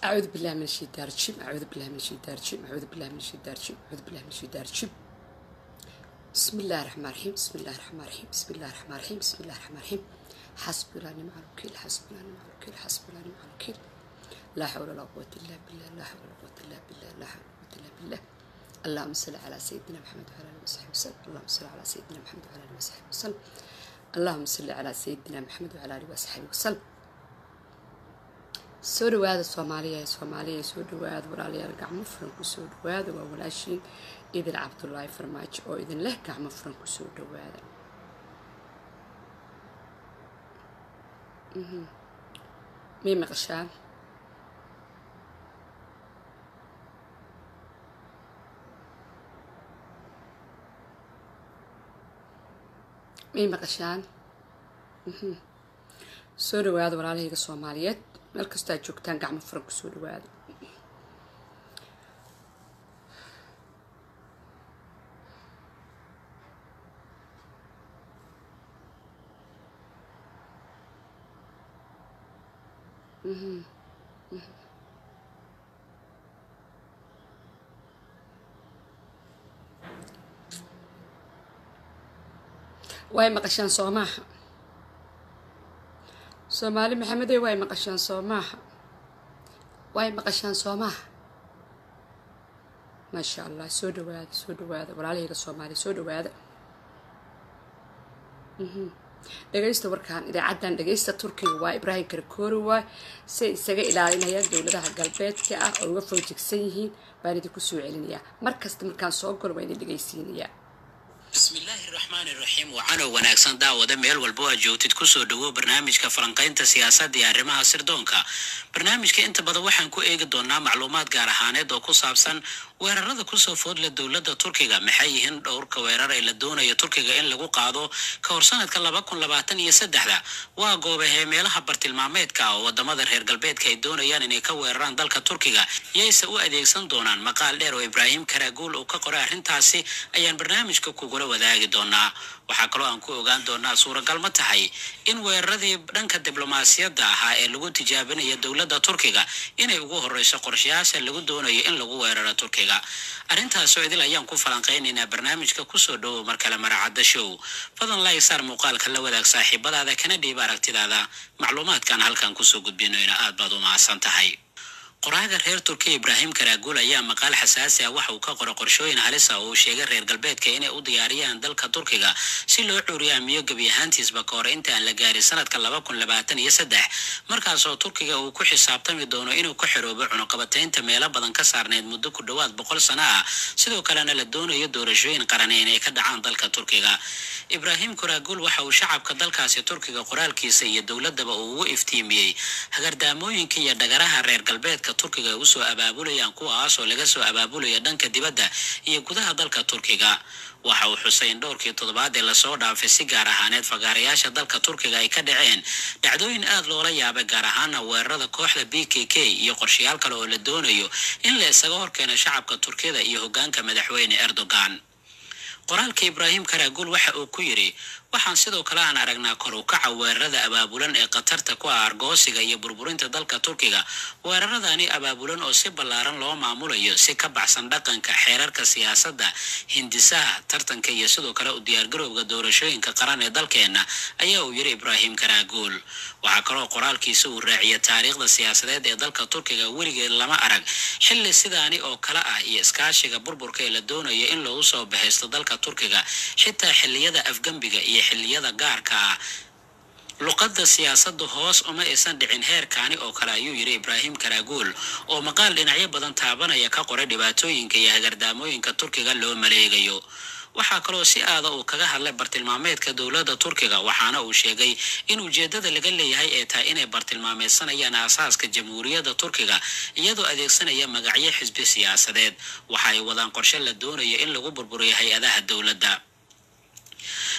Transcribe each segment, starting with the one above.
أعوذ بالله من الشيطان الرجيم أعوذ بالله من الشيطان الرجيم أعوذ بالله من الشيطان الرجيم أعوذ بالله من الشيطان الرجيم بسم الله الرحمن الرحيم بسم الله الرحمن الرحيم بسم الله الرحمن الرحيم بسم الله الرحمن الرحيم حسبي الله ونعم الوكيل حسبي الله ونعم الوكيل حسبي الله ونعم الوكيل لا حول ولا قوة إلا بالله لا حول ولا قوة إلا بالله لا حول ولا قوة إلا بالله اللهم صل على سيدنا محمد وعلى آله وصحبه وسلم اللهم صل على سيدنا محمد وعلى آله وصحبه وسلم اللهم صل على سيدنا محمد وعلى آله وصحبه وسلم soo dhawaada soomaaliya ee soomaaliya soo dhawaada walaalayaal gacmo furan kusoo dhawaada waa walaashiin idil cabdulaahi farmaajo oo idin leh gacmo furan kusoo dhawaada miyay maqashaan miyay maqashaan soo dhawaada walaalahayga soomaaliyeed meel kastoo aad joogtaan gacmo furan kusoo dhawaada way maqashaan soo maaha soomaali maxamedey way maqashaan soo maaha way maqashaan soo maaha maasha allah soo dhawaada soo dhawaada walaalahayga soomaaliya soo dhawaada dhegaysta warkaan idaacaddan dhegaysta turkiga waa ibraahim karakoori waay say isaga ilaalinayaan dowladaha galbeedka ah oo uga foojigsan yihiin baan idinku soo celinayaa mar kasta markaan soo galo waa idin dhegaysiinayaa bismillaahi raxmaani raxiim waxaanoo wanaagsan daawada meel walba oo aad joogtid kusoo dhawo barnaamijka falanqaynta siyaasadda iyo arrimaha sirdoonka barnaamijka inta badan waxaan ku eegi doonaa macluumaad gaar ahaaneed oo ku saabsan weerarada kusoo foodla dowladda turkiga maxay yihiin dhowrka weerar ee la doonayo turkiga in lagu qaado ka hor sanadka laba kun labaatan iyo saddexda waa goobahee meelaha bartilmaameedka ah oo wadamada reer galbeedka ay doonayaan inay ka weeraraan dalka turkiga yayse u adeegsan doonaan maqaal dheer oo ibraahim karaaguul uu ka qoray arrintaasi ayaan barnaamijka kugula wadaagi doonaa waxaa kaloo aan ku ogaan doonaa suuragal ma tahay in weeraradii dhanka diblomaasiyadda ahaa ee lagu tijaabinaya dowladda turkiga inay ugu horeyso qorshayaasha lagu doonayo in lagu weeraro turkiga arrintaasoo idil ayaan ku falanqaynaynaa barnaamijka kusoo dhowow mar kale maracadda show fadlan laig saar muuqaalka la wadaag saaxiibadaada kana dhiiba aragtidaada macluumaadkan halkan kusoo gudbinoyna aad baad u mahadsan tahay qoraaga reer turkiya ibraahim karaaguul ayaa maqaal xasaasi ah waxa uu ka qora qorshooyin halis ah oo uu sheegay reer galbeedka inay u diyaariyaan dalka turkiga si loo cuuriyaamiyo gebi ahaantiisba ka hor inta aan la gaarin sanadka laba kun labaatan iyo saddex markaasoo turkiga uu ku xisaabtami doono inuu ka xiroobo cunuqabataynta meelo badan ka saarneyd muddo ku dhowaad boqol sano ah sidoo kalena la doonayo doorashooyin qarani inay ka dhacaan dalka turkiga ibraahim karaaguul waxa uu shacabka dalkaasi turkiga qoraalkiisa iyo dowladaba uu ugu iftiimiyey hagardaamooyinka iyo dhagaraha reer galbeedka turkiga ay usoo abaabulayaan kuwaas oo laga soo abaabulaya dhanka dibadda iyo gudaha dalka turkiga waxa uu xusay in dhowrkii toddobaad ee lasoo dhaafay si gaar ahaaneed fagaarayaasha dalka turkiga ay ka dhaceen dhacdooyin aad loola yaabay gaar ahaana weerarada kooxda b k k iyo qorshayaal kale oo la doonayo in la isaga horkeeno shacabka turkiyada iyo hoggaanka madaxweyne erdogan qoraalka ibraahim karaaguul waxa uu ku yidhi waxaan sidoo kale aan aragnaa kor u kaca weerarada abaabulan ee khatarta ku ah argoosiga iyo burburinta dalka turkiga weeraradani abaabulan oo si ballaaran loo maamulayo si ka baxsan dhaqanka xeerarka siyaasadda hindisaha tartanka iyo sidoo kale u diyaargarowga doorashooyinka qaran ee dalkeenna ayaa uu yidhi ibraahim karaaguul waxaa kaloo qoraalkiisa uu raaciya taariikhda siyaasadeed ee dalka turkiga weligeed lama arag xilli sidaani oo kale ah iyo iskaashiga burburka ee la doonayo in loogu soo bahaysto dalka turkiga xitaa xilliyada afgembiga iyo xilliyada gaarka ah luqadda siyaasadda hoos uma aysan dhicin heerkaani oo kale ayuu yidhi ibraahim karaaguul oo maqaal dhinacyo badan taabanaya ka qoray dhibaatooyinka iyo hagardaamooyinka turkiga loo maleegayo waxaa kaloo si aada uu kaga hadlay bartilmaameedka dowladda turkiga waxaana uu sheegay in ujeeddada laga leeyahay ee tahay inay bartilmaameedsanayaan aasaaska jamhuuriyadda turkiga iyadoo adeegsanaya magacyo xisbi siyaasadeed waxa ay wadaan qorshe la doonayo in lagu burburiyo hay-adaha dowladda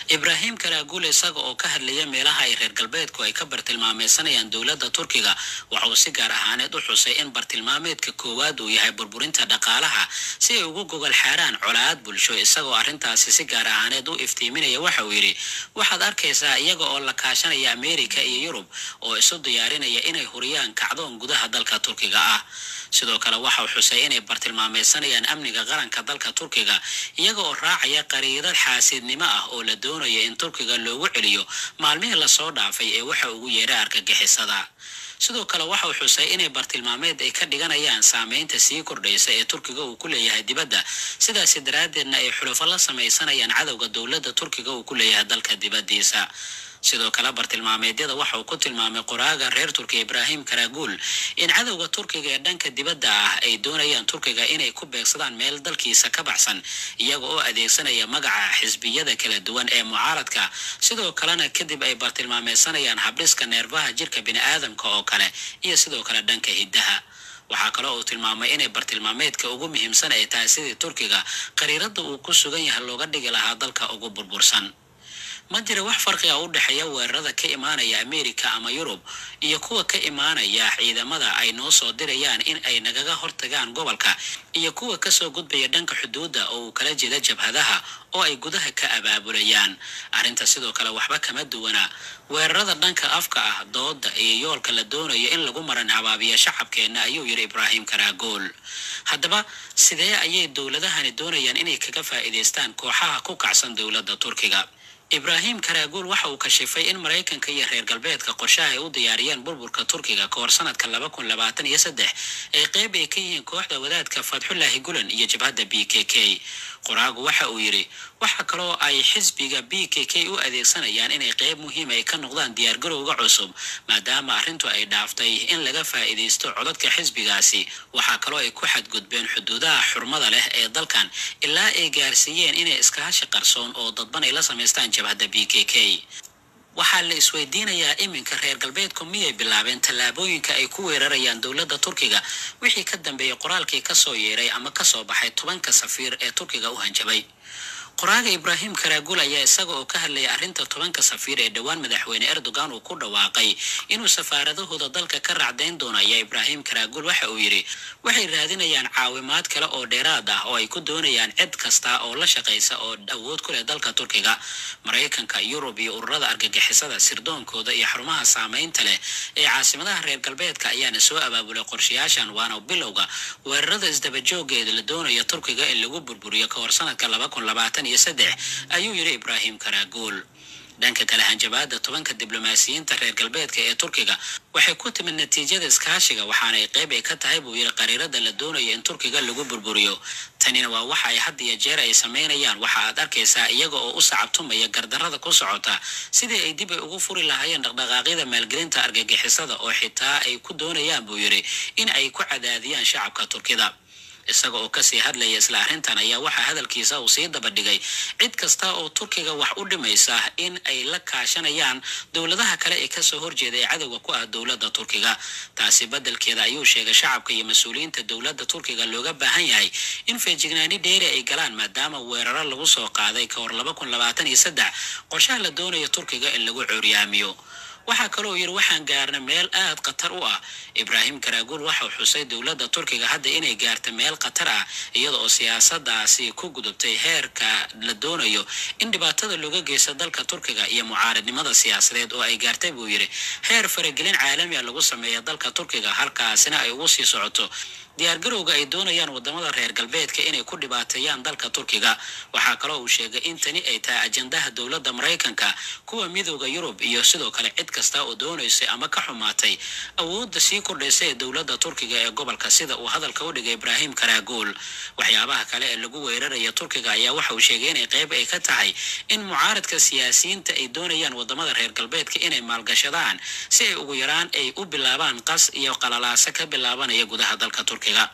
ibraahim karaagul isaga oo ka hadlaya meelaha ay reer galbeedku ay ka bartilmaameysanayaan dowladda turkiga waxa uu si gaar ahaaneed u xusay in bartilmaameedka koowaad uu yahay burburinta dhaqaalaha si ay ugu gogol xaaraan colaad bulsho isagoo arrintaasi si gaar ahaaneed u iftiiminaya waxa uu yidhi waxaad arkaysaa iyaga oo la kaashanaya ameerika iyo yurub oo isu diyaarinaya inay huriyaan kacdoon gudaha dalka turkiga ah sidoo kale waxa uu xusay inay bartilmaameysanayaan amniga qaranka dalka turkiga iyaga oo raacaya qariidad xaasidnimo ah oo la doonaya in turkiga loogu celiyo maalmihii lasoo dhaafay ee waxa ugu yeedha argagixisada sidoo kale waxa uu xusay inay bartilmaameed ay ka dhiganayaan saameynta sii kordhaysa ee turkiga uu ku leeyahay dibadda sidaasi daraaddeedna ay xulufo la samaysanayaan cadowga dowladda turkiga uu ku leeyahay dalka dibaddiisa sidoo kale bartilmaameedyada waxa uu ku tilmaamay qoraaga reer turkiya ibraahim karaguul in cadowga turkiga ee dhanka dibadda ah ay doonayaan turkiga inay ku beegsadaan meel dalkiisa ka baxsan iyaga oo adeegsanaya magaca xisbiyada kala duwan ee mucaaradka sidoo kalena kadib ay bartilmaameysanayaan habdhiska neerfaha jirka bini'aadamka oo kale iyo sidoo kale dhanka hiddaha waxaa kale uu tilmaamay inay bartilmaameedka ugu muhiimsan ay tahay sidii turkiga qariiradda uu ku sugan yahay looga dhigi lahaa dalka ugu burbursan ma jira wax farqi ah u dhexeeya weerarada ka imaanaya ameerika ama yurub iyo kuwa ka imaanaya ciidamada ay noo soo dirayaan in ay nagaga hortagaan gobolka iyo kuwa kasoo gudbaya dhanka xuduudda oo uu kala jeeda jabhadaha oo ay gudaha ka abaabulayaan arrinta sidoo kale waxba kama duwana weerarada dhanka afka ah dooda iyo yoolka la doonayo in lagu maran habaabiya shacabkeenna ayuu yidhi ibraahim karaagool haddaba sidee ayay dowladahani doonayaan inay kaga faa'iidaystaan kooxaha ku kacsan dowladda turkiga ibraahim karaaguul waxa uu kashifay in maraykanka iyo reer galbeedka qorshaha ay u diyaariyeen burburka turkiga kahor sanadka laba kun labaatan iyo saddex ay qeyb ay ka yihiin kooxda wadaadka fatxullaahi gulan iyo jabhadda b k k qoraagu waxa uu yidhi waxa kaloo ay xisbiga b k k u adeegsanayaan inay qeyb muhiim ay ka noqdaan diyaargarowga cusub maadaama arrintu ay dhaaftay in laga faa'iidaysto codadka xisbigaasi waxaa kaloo ay ku xadgudbeen xuduudaha xurmada leh ee dalkan ilaa ay gaarsiiyeen inay iskaashi qarsoon oo dadban ay la samaystaan jabhadda b k k waxaa la isweydiinayaa iminka reer galbeedku miyay bilaabeen tallaabooyinka ay ku weerarayaan dowladda turkiga wixii ka dambeeyey qoraalkii kasoo yeeray ama kasoo baxay tobanka safiir ee turkiga u hanjabay qoraaga ibraahim karaagul ayaa isaga oo ka hadlayay arrinta tobanka safiir ee dhowaan madaxweyne erdogan uu ku dhawaaqay inuu safaaradahooda dalka ka raacdayn doono ayaa ibraahim karaagul waxa uu yidhi waxay raadinayaan caawimaad kale oo dheeraad ah oo ay ku doonayaan cid kasta oo la shaqaysa oo awood ku leh dalka turkiga maraykanka yurub iyo ururada argagixisada sirdoonkooda iyo xarumaha saameynta leh ee caasimadaha reer galbeedka ayaana soo abaabulay qorshayaashan waana bilowga weerarada isdabajoogeeda la doonaya turkiga in lagu burburiyo kahor sanadka laba kun labaatan iyo saddex ayuu yidhi ibraahim karaaguul dhanka kale hanjabaada tobanka diblomaasiyiinta reer galbeedka ee turkiga waxay ku timid natiijada iskaashiga waxaana ay qeyb ay ka tahay buu yidhi qariirada la doonayo in turkiga lagu burburiyo tanina waa waxa ay had iyo jeer ay samaynayaan waxa aad arkaysaa iyaga oo u sacabtumaya gardarrada ku socota sidii ay dib ay ugu furi lahaayeen dhaqdhaqaaqyada maalgelinta argagixisada oo xitaa ay ku doonayaan buu yidhi in ay ku cadaadiyaan shacabka turkida isaga oo kasii hadlaya isla arrintan ayaa waxaa hadalkiisa uu sii dabadhigay cid kasta oo turkiga wax u dhimaysa in ay la kaashanayaan dowladaha kale ee kasoo horjeeda ee cadowga ku ah dowladda turkiga taasi beddelkeeda ayuu sheegay shacabka iyo mas-uuliyiinta dowladda turkiga looga baahan yahay in feejignaani dheeri ay galaan maadaama weeraro lagu soo qaaday kahor laba kun labaatan iyo saddex qorshaha la doonayo turkiga in lagu cooryaamiyo waxaa kaloo yidhi waxaan gaarna meel aad khatar u ah ibraahim karaaguul waxau xusay dowladda turkiga hadda inay gaarta meel khatar ah iyada oo siyaasadaasi ku gudubtay heerka la doonayo in dhibaatada looga geysta dalka turkiga iyo mucaaradnimada siyaasadeed oo ay gaartay buu yidhi heer faragelin caalami a lagu sameeya dalka turkiga halkaasina ay ugu sii socoto diyaargarowga ay doonayaan wadamada reer galbeedka inay ku dhibaateeyaan dalka turkiga waxaa kaloo uu sheegay in tani ay tahay ajandaha dowladda maraykanka kuwa midooda yurub iyo sidoo kale cid kasta oo doonaysay ama ka xumaatay awoodda sii kordhaysa ee dowladda turkiga ee gobolka sida uu hadalka u dhigay ibraahim karaaguul waxyaabaha kale ee lagu weeraraya turkiga ayaa waxa uu sheegay inay qeyb ay ka tahay in mucaaradka siyaasiyiinta ay doonayaan wadamada reer galbeedka inay maalgashadaan si ay ugu yaraan ay u bilaabaan qas iyo qalalaasa ka bilaabanaya gudaha dalka turkiga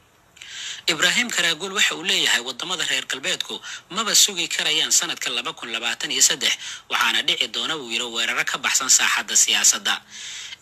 ibraahim karaaguul waxa uu leeyahay wadamada reer galbeedku maba sugi karayaan sanadka laba kun labaatan iyo saddex waxaana dhici doona buu yidhi weeraro ka baxsan saaxadda siyaasadda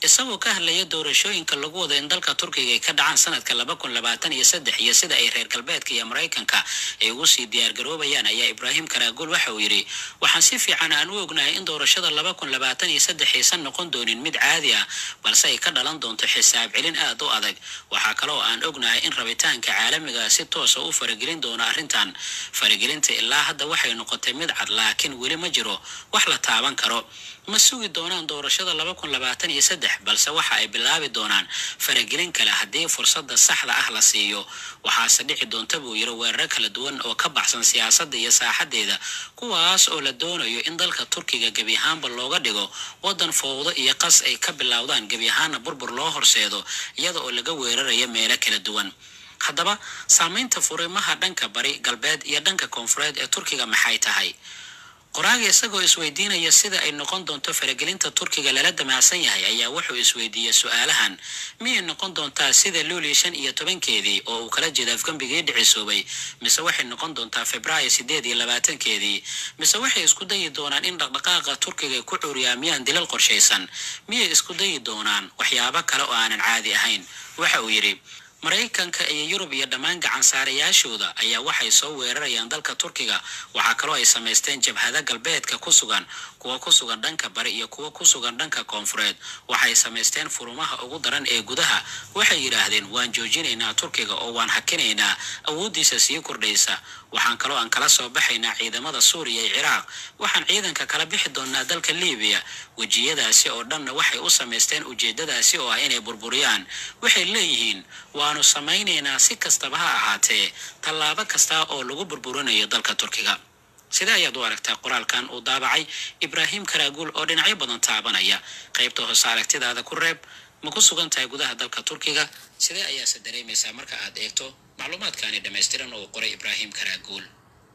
isagoo ka hadlaya doorashooyinka lagu wado in dalka turkiga ay ka dhacaan sanadka laba kun labaatan iyo saddex iyo sida ay reer galbeedka iyo maraykanka ay ugu sii diyaargaroobayaan ayaa ibraahim karaaguul waxa uu yidhi waxaan si fiican aan u ognahay in doorashada laba kun labaatan iyo saddex aysan noqon doonin mid caadi ah balse ay ka dhalan doonto xisaab celin aad u adag waxaa kale oo aan ognahay in rabitaanka caalamiga si toosa u faragelin doono arrintan faragelinta ilaa hadda waxay noqotay mid cad laakiin weli ma jiro wax la taaban karo ma sugi doonaan doorashada laba kun labaatan iyo saddex balse waxa ay bilaabi doonaan faragelin kale haddii fursadda saxda ah la siiyo waxaase dhici doonta buu yiri weeraro kala duwan oo ka baxsan siyaasadda iyo saaxadeeda kuwaas oo la doonayo in dalka turkiga gebi ahaanba looga dhigo waddan fowdo iyo qas ay ka bilowdaan gebi ahaana burbur loo horseedo iyada oo laga weerarayo meelo kala duwan haddaba saamaynta furimaha dhanka bari galbeed iyo dhanka koonfureed ee turkiga maxay tahay qoraaga isagoo isweydiinaya sida ay noqon doonto faragelinta turkiga lala damacsan yahay ayaa wuxuu isweydiiyey su-aalahan miyay noqon doontaa sida luulii shan iyo tobankeedii oo uu kala jeeda afgembigii dhicisoobay mise waxay noqon doontaa februaayo sideed iyo labaatankeedii mise waxay isku dayi doonaan in dhaqdhaqaaqa turkiga ay ku cuuriyaamiyaan dilal qorshaysan miyay isku dayi doonaan waxyaabo kale oo aanan caadi ahayn waxa uu yidhi maraykanka iyo yurub iyo dhammaan gacansaarayaashooda ayaa waxay soo weerarayaan dalka turkiga waxaa kaloo ay samaysteen jabhada galbeedka ku sugan kuwa ku sugan dhanka bari iyo kuwa ku sugan dhanka koonfureed waxay samaysteen furumaha ugu daran ee gudaha waxay yidhaahdeen waan joojinaynaa turkiga oo waan hakinaynaa awooddiisa sii kordhaysa waxaan kaloo aan kala soo baxaynaa ciidamada suuriya iyo ciraaq waxaan ciidanka kala bixi doonaa dalka libiya wejiyadaasi oo dhanna waxay u samaysteen ujeedadaasi oo ah inay burburiyaan waxay leeyihiin waanu samaynaynaa si kastaba ha ahaatee tallaabo kasta oo lagu burburinayo dalka turkiga sidee ayaad u aragtaa qoraalkan uu daabacay ibraahim karaaguul oo dhinacyo badan taabanaya qaybta hoose aragtidaada ku reeb ma ku sugan tahay gudaha dalka turkiga sidee ayaase dareemaysaa marka aad eegto macluumaadkaani dhammaystiran oo qoray ibraahim karaaguul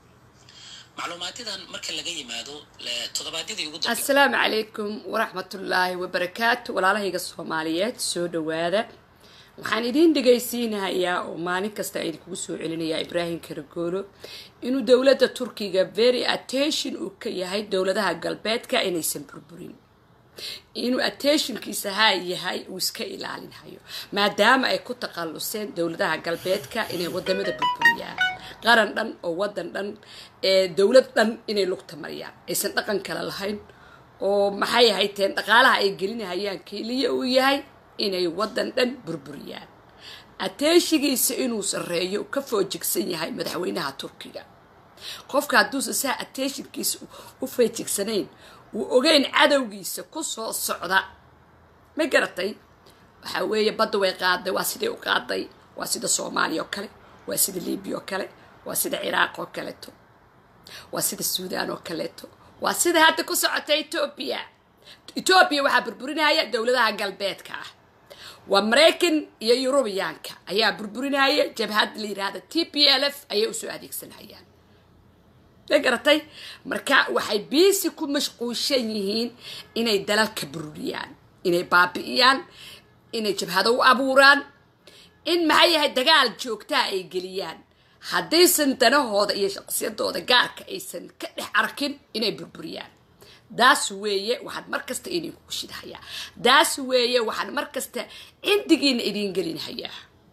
macluumaadyadan marka laga yimaado toddobaadyadii ugu dambe assalaamu calaykum waraxmatullaahi wabarakaatu walaalahayga soomaaliyeed soo dhawaada waxaan idiin dhegaysiinahayaa oo maalin kasta idinkugu soo celinayaa ibraahim karagoolo inuu dowladda turkiga very attention uu ka yahay dowladaha galbeedka inaysan burburin inuu attentionkiisa haa yahay uu iska ilaalinhayo maadaama ay ku takhalluseen dowladaha galbeedka inay wadamada burburiyaan qaran dhan oo wadan dhan ee dowlad dhan inay lugta mariyaan aysan dhaqan kale lahayn oo maxay ahayteen dhaqaalaha ay gelinahayaan keliya uu yahay inay wadan dhan burburiyaan ateeshigiisa inuu sareeyo ka foojigsan yahay madaxweynaha turkiga qofka hadduusan saa ateeshinkiisa u feejigsanayn uu ogeyn cadowgiisa ku soo socda ma garatay waxaa weeye badda way qaaday waa siday u qaaday waa sida soomaaliya oo kale waa sida libiya oo kale waa sida ciraaq oo kaleeto waa sida suudaan oo kaleeto waa sida hadda ku socota etoobiya etoobiya waxaa burburinaya dowladaha galbeedka ah waa maraykan iyo yurubiyaanka ayaa burburinaya jabhad la yidhaahda t p l f ayay usoo adeegsanayaan ma garatay marka waxay biisi ku mashquulshan yihiin inay dalalka bururiyaan inay baabi'iyaan inay jabhado u abuuraan in maxay yahay dagaal joogtaa ay geliyaan haddaysan danahooda iyo shaqsiyadooda gaarka aysan ka dhex arkin inay burburiyaan daas weeye waxaan mar kasta idinku shidhayaa daas weeye waxaan mar kasta cindigiina idiin gelinhayaa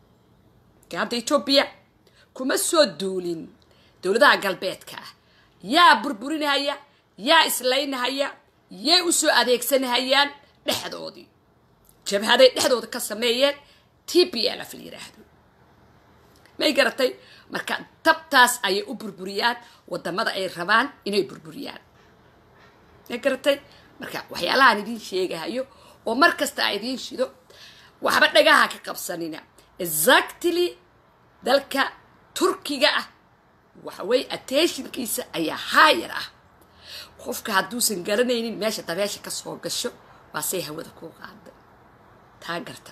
hadda etoobiya kuma soo duulin dowladaha galbeedka ah yaa burburinahaya yaa islaynahaya yay usoo adeegsanahayaan dhexdoodii jabhaday dhexdooda ka sameeyeen t p l f la yiraahdo may garatay marka tabtaas ayay u burburiyaan wadamada ay rabaan inay burburiyaan may garatay marka waxyaalahaan idiin sheegahayo oo mar kasta a idiin shido waxba dhagaha ka qabsanina exactly dalka turkiga ah waxaweye attentionkiisa ayaa haayar ah qofka hadduusan garanaynin meesha dabeesha ka soo gasho waa say hawada kuu qaaday taa garta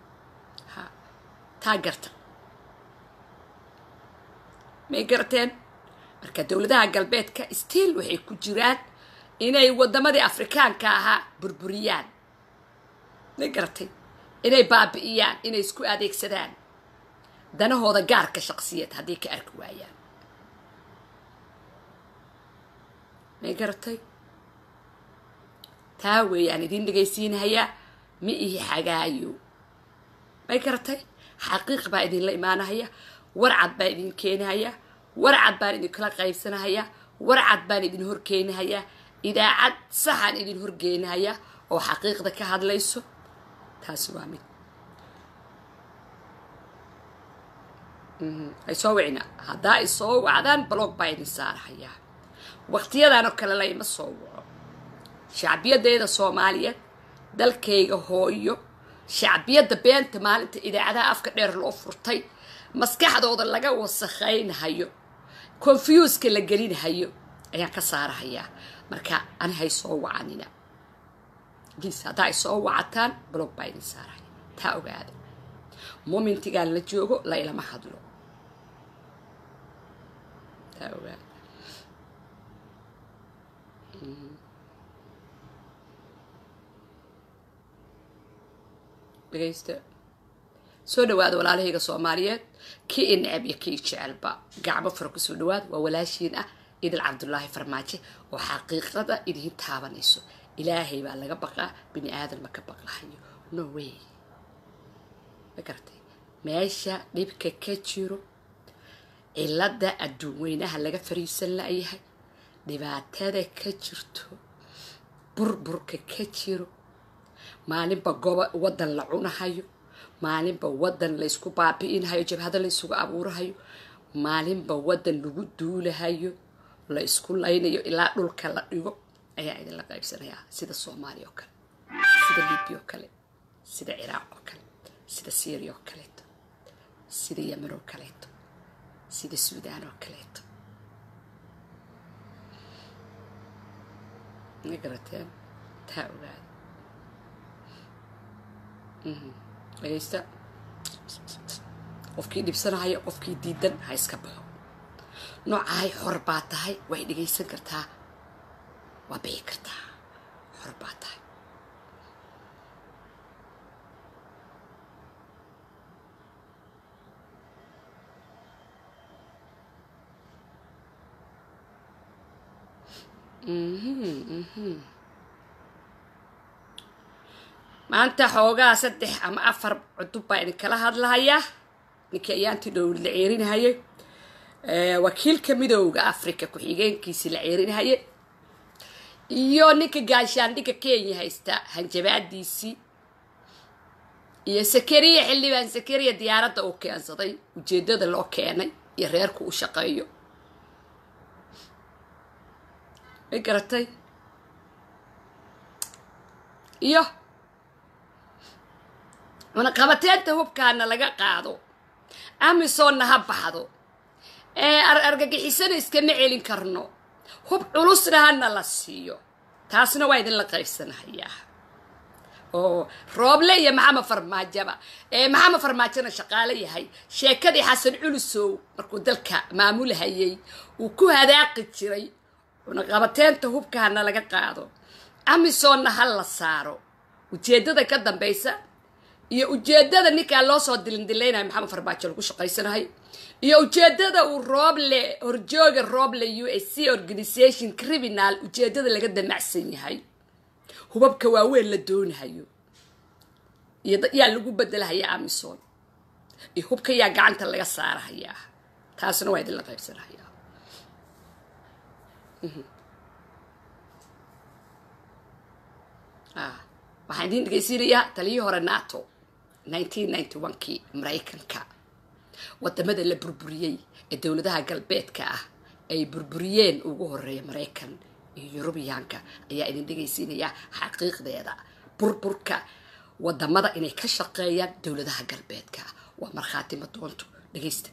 ha taa garta may garateen marka dowladaha galbeedka stiil waxay ku jiraan inay wadamadii afrikaanka ahaa burburiyaan may garatay inay baabi'iyaan inay isku adeegsadaan danahooda gaarka shaqsiyad hadday ka arki waayaan may garatay taa weeyaan idiin dhegaysiinahayaa ma ihi xagaayo may garatay xaqiiq baa idinla imaanahaya warcad baa idin keenahaya warcad baan idinkala qaybsanahaya warcad baan idin horkeenahaya idaacad saxaan idin horgeenahaya oo xaqiiqda ka hadlayso taasi waa mid ay soo wicina haddaa ay soo wacdaan blog baa idin saarahayaa waqtiyadan oo kale layma soo waco shacbiyadeeda soomaaliyeed dalkayga hooyo shacbiyadda beenta maalinta idaacadaha afka dheer loo furtay maskaxdooda laga wasakhaynhayo confuska la gelinhayo ayaan ka saarahayaa marka ani hay soo wacanina bliis haddaa ay soo wacataan blog baa idin saarahaya taa ogaada momentigaan la joogo la ilama hadlo taa ogaada dhegaysta soo dhawaada walaalahayga soomaaliyeed kii i necab iyo kii jecelba gacmo fara kusoo dhawaada waa walaashiin ah idil cabdulaahi farmaajo oo xaqiiqada idiin taabanayso ilaahay baa laga baqaa bini aadan ma ka baqlahayo no way ma garatay meesha dhibka ka jiro cilada adduun weynaha laga fariisan la-yahay dhibaatada ka jirto burburka ka jiro maalinba gobo wadan la cunahayo maalinba wadan laysku baabi'inhayo jabhado laysugu abuurahayo maalinba wadan lagu duulahayo la isku laynayo ilaa dhulka la dhigo ayaa idinla qaybsanayaa sida soomaaliya oo kale sida libiya oo kale sida ciraaq oo kale sida syria oo kaleeto sida yemen oo kaleeto sida suudaan oo kaleeto ma garateen taa ogaada dhagaysta qofkii dhibsanahaya qofkii diidan ha iska baxo noocahay xor baa tahay way dhagaysan kartaa waa bixi kartaa xor baa tahay maanta xoogaa saddex ama afar cudub baa idinkala hadlahayaa ninkii ayaantii dhow la ceerinahayay wakiilka midooda africa ku-xigeenkiisi la ceerinahayay iyo ninka gaashaandhigga kenya haysta hanjabaadiisii iyo sakariya xildhibaan sakariya diyaaradda uu keensaday ujeedada loo keenay iyo reerku u shaqeeyo ma garatay iyo cunaqabateenta hubkaana laga qaado amisoonna ha baxdo ee argagixisana iskama celin karno hub culusna hana la siiyo taasna waa idinla qaybsanahayaa oo rooble iyo maxamed farmaajaba ee maxamed farmaajona shaqaalo yahay sheekadii xasan culusow markuu dalka maamulhayay uu ku hadaaqi jiray cunaqabateenta hubkaana laga qaado amisoonna ha la saaro ujeedada ka dambaysa iyo ujeedada ninkaa loo soo dilindileynayo maxamed farmaajo lagu shaqaysanahay iyo ujeedada uu rooble horjooga rooble u s c organisation criminal ujeedada laga damacsan yahay hubabka waaweyn la doonahayo iyo yaa lagu bedelahaya amison iyo hubka yaa gacanta laga saarahayaa taasna waa idinla qaybsanahayaa waxaan idiin dhegeysiinayaa taliyii hore nato kii maraykanka wadamada la burburiyey ee dowladaha galbeedka ah ay burburiyeen ugu horeeya maraykan iyo yurubiyaanka ayaa idin dhegaysiinayaa xaqiiqdeeda burburka wadamada inay ka shaqeeyaan dowladaha galbeedka waa markhaati madoonto dhegaysta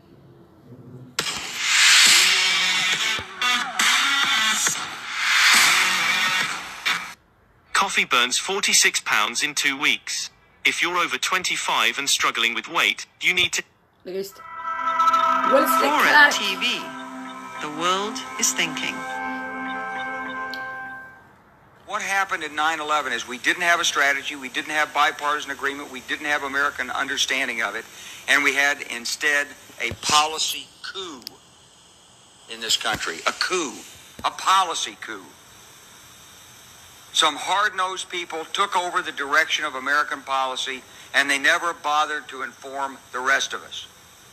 Coffee burns 46 pounds in two weeks. If you're over 25 and struggling with weight, you need to. dhegaysta Wellesley Foreign Clark. TV. The world is thinking. What happened in 9/11 is we didn't have a strategy, we didn't have bipartisan agreement, we didn't have American understanding of it, and we had instead a policy coup in this country, a coup, a policy coup. Some hard-nosed people took over the direction of American policy, and they never bothered to inform the rest of us.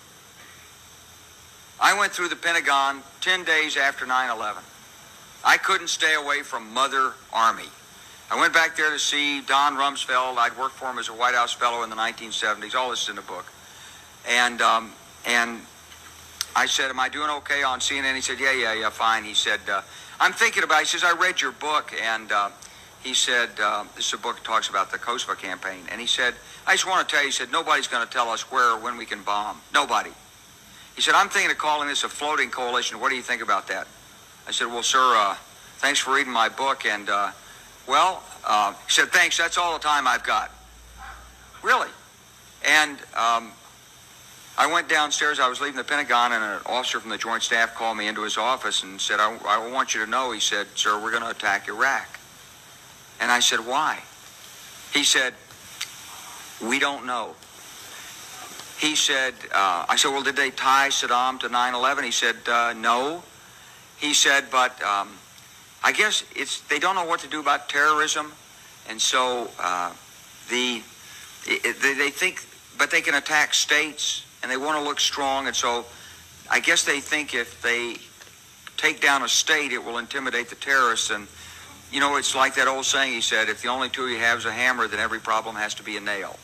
I went through the Pentagon 10 days after 9-11. I couldn't stay away from Mother Army. I went back there to see Don Rumsfeld. I'd worked for him as a White House fellow in the 1970s. All this is in the book. And, um, and I said, am I doing okay on CNN? He said, yeah, yeah, yeah, fine. He said, uh, I'm thinking about it. He says, I read your book. And uh, he said, uh, this is a book that talks about the Kosovo campaign. And he said, I just want to tell you, he said, nobody's going to tell us where or when we can bomb. Nobody. He said, I'm thinking of calling this a floating coalition. What do you think about that? I said, well, sir, uh, thanks for reading my book. And, uh, well, uh, he said, thanks. That's all the time I've got. Really? And um, I went downstairs. I was leaving the Pentagon, and an officer from the Joint Staff called me into his office and said, I, I want you to know, he said, sir, we're going to attack Iraq. And I said, why? He said, we don't know. He said, uh, I said, well, did they tie Saddam to 9-11? He said, uh, no. He said, but um, I guess it's they don't know what to do about terrorism, and so uh, the it, they, they think, but they can attack states, and they want to look strong, and so I guess they think if they take down a state, it will intimidate the terrorists. And you know, it's like that old saying he said: if the only tool you have is a hammer, then every problem has to be a nail.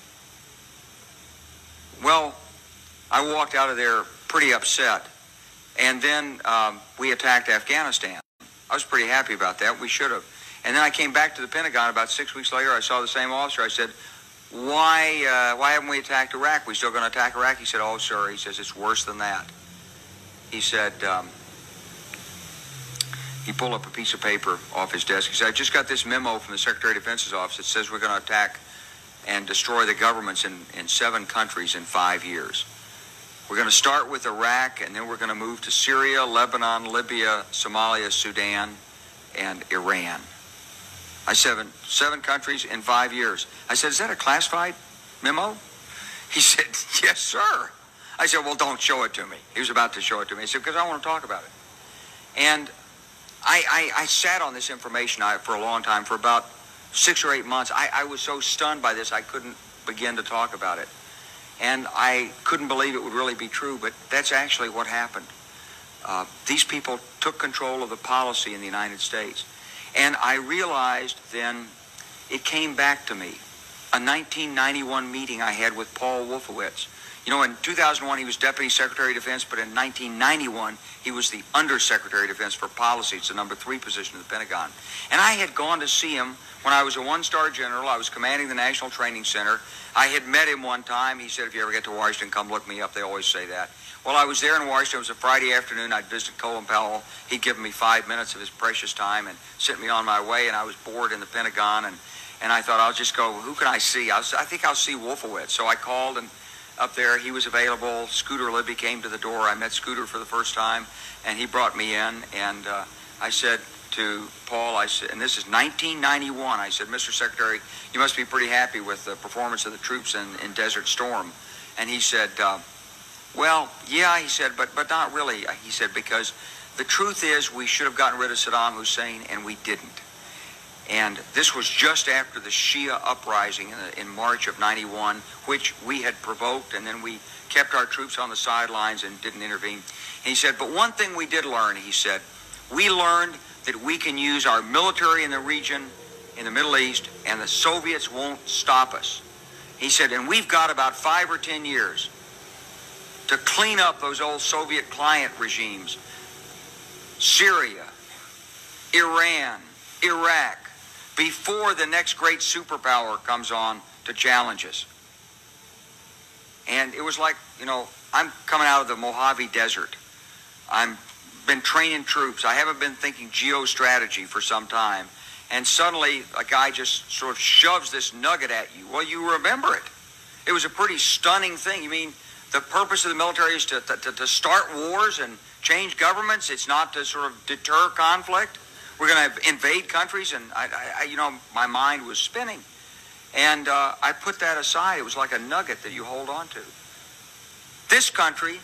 Well, I walked out of there pretty upset. And then um, we attacked Afghanistan. I was pretty happy about that. We should have. And then I came back to the Pentagon about six weeks later. I saw the same officer. I said, why, uh, why haven't we attacked Iraq? We still going to attack Iraq? He said, oh, sir. He says, it's worse than that. He said, um, he pulled up a piece of paper off his desk. He said, I just got this memo from the Secretary of Defense's office that says we're going to attack and destroy the governments in, in seven countries in five years. We're going to start with Iraq, and then we're going to move to Syria, Lebanon, Libya, Somalia, Sudan, and Iran. I said, seven countries in five years. I said, is that a classified memo? He said, yes, sir. I said, well, don't show it to me. He was about to show it to me. He said, because I want to talk about it. And I, I, I sat on this information for a long time, for about six or eight months. I, I was so stunned by this, I couldn't begin to talk about it. And I couldn't believe it would really be true, but that's actually what happened. Uh, these people took control of the policy in the United States. And I realized then it came back to me. A 1991 meeting I had with Paul Wolfowitz. You know, in 2001 he was Deputy Secretary of Defense, but in 1991 he was the Undersecretary of Defense for Policy. It's the number three position in the Pentagon. And I had gone to see him when I was a one-star general. I was commanding the National Training Center. I had met him one time. He said, if you ever get to Washington, come look me up. They always say that. Well, I was there in Washington. It was a Friday afternoon. I'd visited Colin Powell. He'd given me five minutes of his precious time and sent me on my way, and I was bored in the Pentagon, and, and I thought, I'll just go, who can I see? I, was, I think I'll see Wolfowitz. So I called, and up there, he was available. Scooter Libby came to the door. I met Scooter for the first time, and he brought me in, and uh, I said, to Paul, I said, and this is 1991. I said, Mr. Secretary, you must be pretty happy with the performance of the troops in, in Desert Storm. And he said, uh, well, yeah, he said, but but not really. He said because the truth is we should have gotten rid of Saddam Hussein and we didn't. And this was just after the Shia uprising in, in March of 91, which we had provoked, and then we kept our troops on the sidelines and didn't intervene. And he said, but one thing we did learn, he said, we learned that we can use our military in the region, in the Middle East, and the Soviets won't stop us. He said, and we've got about five or ten years to clean up those old Soviet client regimes. Syria, Iran, Iraq, before the next great superpower comes on to challenge us. And it was like, you know, I'm coming out of the Mojave Desert. I'm been training troops. I haven't been thinking geostrategy for some time. And suddenly a guy just sort of shoves this nugget at you. Well, you remember it. It was a pretty stunning thing. You mean the purpose of the military is to, to, to start wars and change governments? It's not to sort of deter conflict? We're going to invade countries? And, I, I, you know, my mind was spinning. And uh, I put that aside. It was like a nugget that you hold on to. This country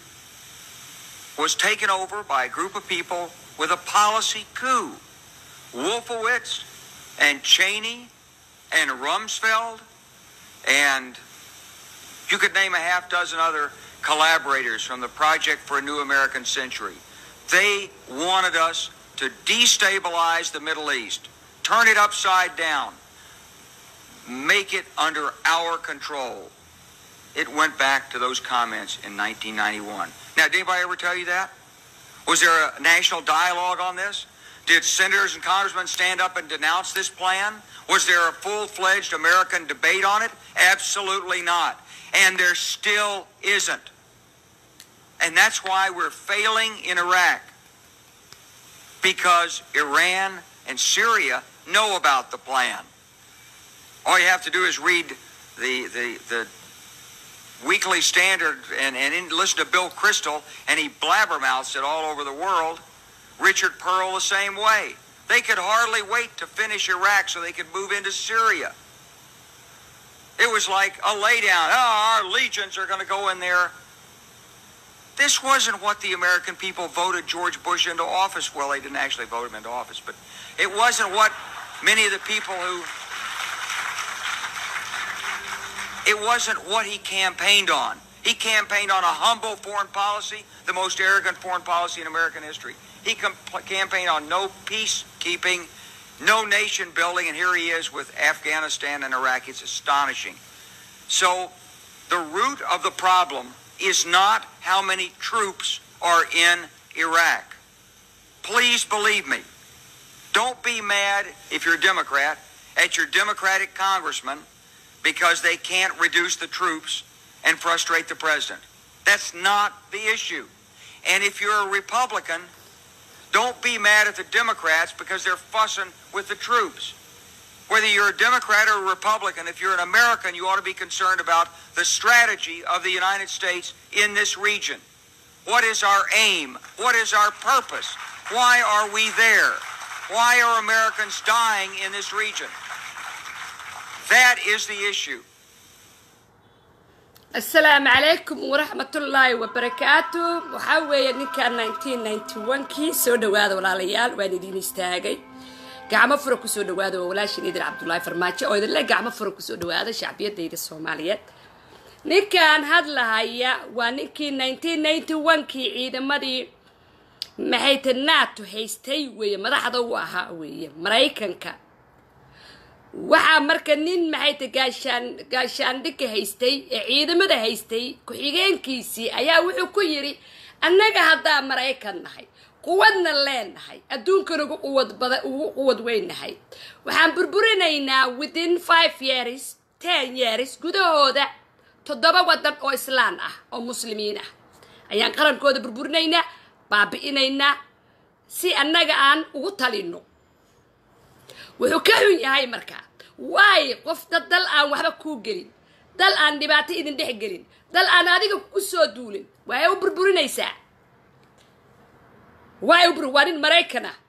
was taken over by a group of people with a policy coup. Wolfowitz, and Cheney and Rumsfeld and you could name a half dozen other collaborators from the Project for a New American Century. They wanted us to destabilize the Middle East, turn it upside down, make it under our control. It went back to those comments in 1991. Now, did anybody ever tell you that? Was there a national dialogue on this? Did senators and congressmen stand up and denounce this plan? Was there a full-fledged American debate on it? Absolutely not. And there still isn't. And that's why we're failing in Iraq. Because Iran and Syria know about the plan. All you have to do is read the, the, the Weekly Standard and, and in, listen to Bill Crystal, and he blabbermouths it all over the world. Richard Pearl the same way. They could hardly wait to finish Iraq so they could move into Syria. It was like a laydown. Oh, our legions are going to go in there. This wasn't what the American people voted George Bush into office. Well, they didn't actually vote him into office, but it wasn't what many of the people who. It wasn't what he campaigned on. He campaigned on a humble foreign policy, the most arrogant foreign policy in American history. He com- campaigned on no peacekeeping, no nation building, and here he is with Afghanistan and Iraq. It's astonishing. So, the root of the problem is not how many troops are in Iraq. Please believe me. Don't be mad if you're a Democrat at your Democratic congressman because they can't reduce the troops and frustrate the president. That's not the issue. And if you're a Republican, don't be mad at the Democrats because they're fussing with the troops. Whether you're a Democrat or a Republican, if you're an American, you ought to be concerned about the strategy of the United States in this region. What is our aim? What is our purpose? Why are we there? Why are Americans dying in this region? That is the issue. asalaamu calaykum waraxmatullaahi wabarakaatu waxaa weeye ninkan kii soo dhawaada walaalayaal waan idin istaagay gacmo fura kusoo dhawaada waa walaashin idin cabdulaahi farmaajo oo idinle gacmo fura kusoo dhawaada shacbiyadayda soomaaliyeed ninkan hadlahaya waa ninkii kii ciidamadii maxayta nato haystay weeye madaxda u ahaa weeye maraykanka waxaa marka nin maxayta gaashaan gaashaandhigka haystay ee ciidamada haystay ku-xigeenkiisii ayaa wuxuu ku yidhi annaga haddaa maraykan nahay quwadna leenahay adduunkan ugu quwad bada ugu quwad weynahay waxaan burburinaynaa within five years ten years gudahooda toddoba waddan oo islaan ah oo muslimiin ah ayaan qarankooda burburinaynaa baabi'inaynaa si annaga aan ugu talino wuxuu ka xun yahay markaa waayo qofta dal aan waxba kuu gelin dal aan dhibaato idin dhex gelin dal aan adiga ku soo duulin waay u burburinaysaa waay u waa nin maraykan ah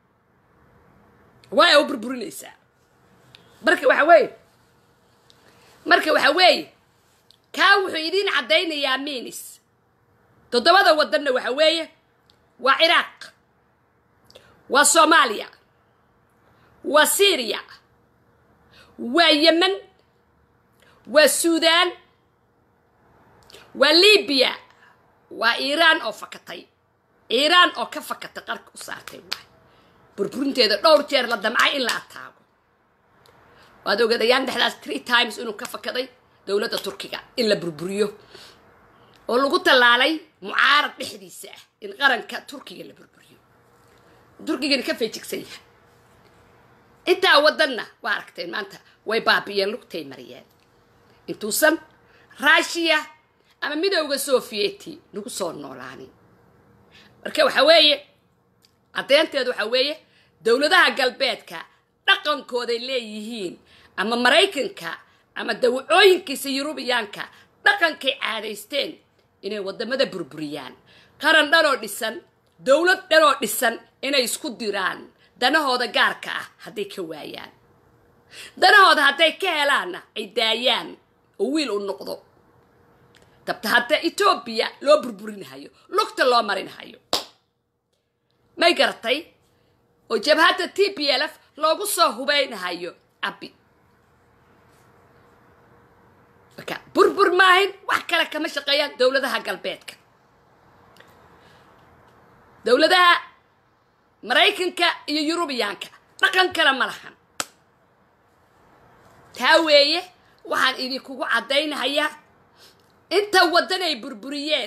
waay u burburinaysaa marka waxa weeye marka waxa weeye kaa wuxuu idiin caddaynayaa minis toddobada waddanna waxa weeye waa ciraaq waa soomaaliya waa syriya waa yemen waa suudaan waa libiya waa iiraan oo fakatay iiraan oo ka fakatay qarka u saartay waay burburinteeda dhowr jeer la damcay in la ataago waad ogadayaan dhexdaas tree times inuu ka fakaday dowladda turkiga in la burburiyo oo lagu tallaalay mucaarad dhexdiisa ah in qaranka turkiga la burburiyo turkigana ka feejigsan yahay intaa waddanna waa aragteen maanta way baabi'iyeen lugtay mariyeen intuusan raashiya ama midowda sofiyeeti nagu soo noolaanin marka waxa weeye caddeynteedu waxa weeye dowladaha galbeedka dhaqankooday leeyihiin ama maraykanka ama dawacooyinkiisa yurubiyaanka dhaqankay caadaysteen inay waddamada burburiyaan qaran dhanoo dhisan dowlad dhanoo dhisan inay isku diraan danahooda gaarka ah hadday ka waayaan danahooda hadday ka helaanna ay daayaan oo wiil u noqdo dabta hadda etoobiya loo burburinahayo lugta loo marinahayo may garatay oo jabhadda t p l f loogu soo hubaynahayo abi marka burbur maahin wax kale kama shaqeeyaan dowladaha galbeedka dowladaha maraykanka iyo yurubiyaanka dhaqan kale ma lahan taa weeye waxaan idinkugu caddaynahayaa inta waddan ay burburiyeen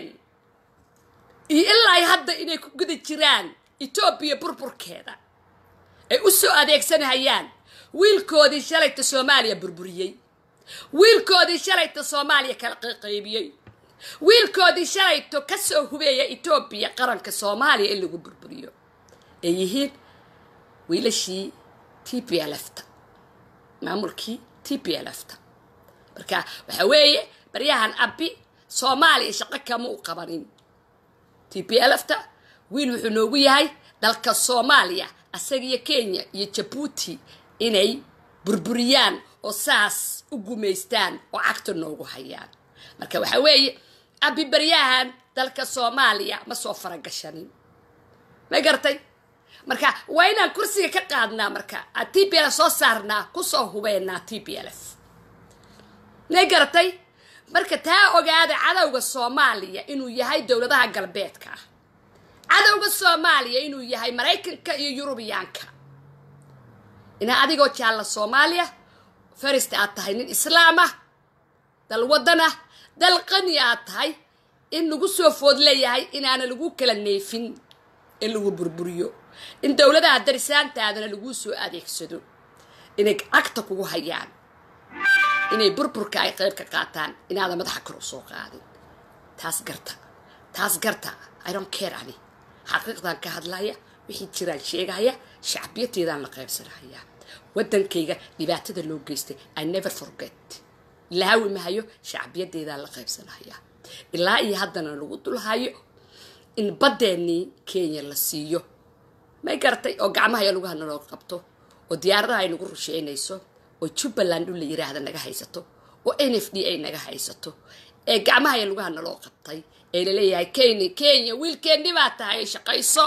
iyo ilaa hadda inay ku guda jiraan etoobiya burburkeeda ay u soo adeegsanahayaan wiilkoodii shalayta soomaaliya burburiyey wiilkoodii shalayta soomaaliya kala qaqaybiyey wiilkoodii shalayto ka soo hubeeya etoobiya qaranka soomaaliya in lagu burburiyo ay yihiin wiilashii t p lfta maamulkii t p lfta marka waxa weeye baryahan abi soomaaliya shaqo kama u qabanin t p lfta wiil wuxuu noogu yahay dalka soomaaliya asagiyo kenya iyo jabuuti inay burburiyaan oo saas u gumaystaan oo cagta noogu hayaan marka waxa weeye abi baryahan dalka soomaaliya ma soo faragashanin ma gartay marka waa inaan kursiga ka qaadnaa marka t p lf soo saarnaa kusoo hubeynaa t p lf ma garatay marka taa ogaada cadowga soomaaliya inuu yahay dowladaha galbeedka ah cadowga soomaaliya inuu yahay maraykanka iyo yurubiyaanka inaa adigoo jaalla soomaaliya farista aad tahay nin islaam ah dal waddan ah dal qani aad tahay in lagu soo food leeyahay inaana lagu kala neefin in lagu burburiyo in dowladaha darisaantaadana laguu soo adeegsado inay cagta kugu hayaan inay burburka ay qayb ka qaataan inaadan madaxa kor u soo qaadin taas garta taas garta i don't care ani xaqiiqdan ka hadlaya wixii jiraan sheegaya shacbiyateedaan la qaybsanaya waddankayga dhibaatada loo geystay i never forget laawi mahayo shacbiyadeedaan la qaybsanaya ilaa iyo haddana lagu dulhayo in baddeenii kenya la siiyo may garatay oo gacmaha lugaha naloo qabto oo diyaaradaha ay nagu rusheynayso oo jubbaland dhul la yiraahda naga haysato oo n f d ay naga haysato ee gacmaha lugaha naloo qabtay ee laleeyahay kenya kenya wiilkeenni baa tahay shaqayso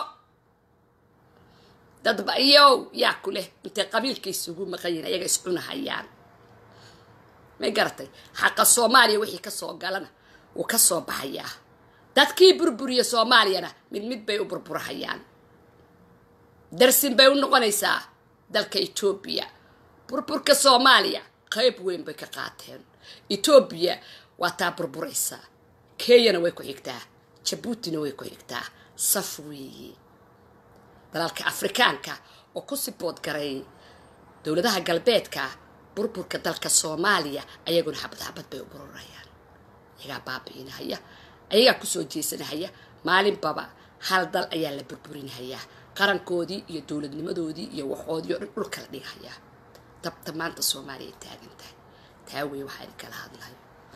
dadba iyow yaa ku leh intay qabiilka isugu maqanyihin ayaga iscunahayaan may garatay xaqa soomaaliya wixii kasoo galana wuu ka soo baxayaa dadkii burburiya soomaaliyana mid mid bay u burburahayaan darsin bay u noqonaysaa dalka etoobiya burburka soomaaliya qayb weyn bay ka qaateen etoobiya waa taa burburaysaa kenyana way ku xigtaa jabuutina way ku xigtaa saf weeye dalalka afrikaanka oo ku sibood garay dowladaha galbeedka burburka dalka soomaaliya ayaguna xabad xabad bay u bururayaan ayagaa baabi'inahaya ayagaa kusoo jeesanahaya maalinbaba hal dal ayaa la burburinahayaa qarankoodii iyo dowladnimadoodii iyo waxoodii oo dhan dhulka la dhigahayaa dabta maanta soomaaliya taagan tahay taa wey waxaa idin kala hadlayo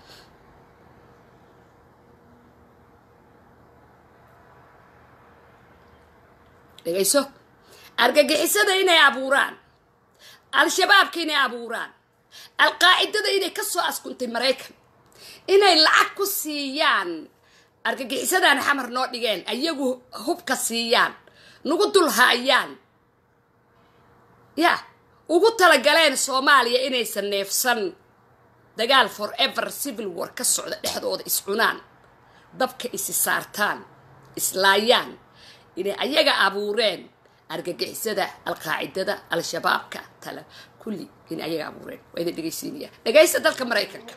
dhegayso argagixisada inay abuuraan al-shabaabka inay abuuraan al-qaacidada inay ka soo askuntay maraykan inay lacag ku siiyaan argagixisadaan xamar noo dhigeen ayagu hubka siiyaan nagu dulhaayaan ya ugu talagaleen soomaaliya inaysan neefsan dagaal forever civil war ka socda dhexdooda iscunaan dabka isi saartaan islaayaan inay ayaga abuureen argagixisada alqaacidada al-shabaabka tale kulli inay ayaga abuureen waa idin dhegaysiinaya dhegaysta dalka maraykanka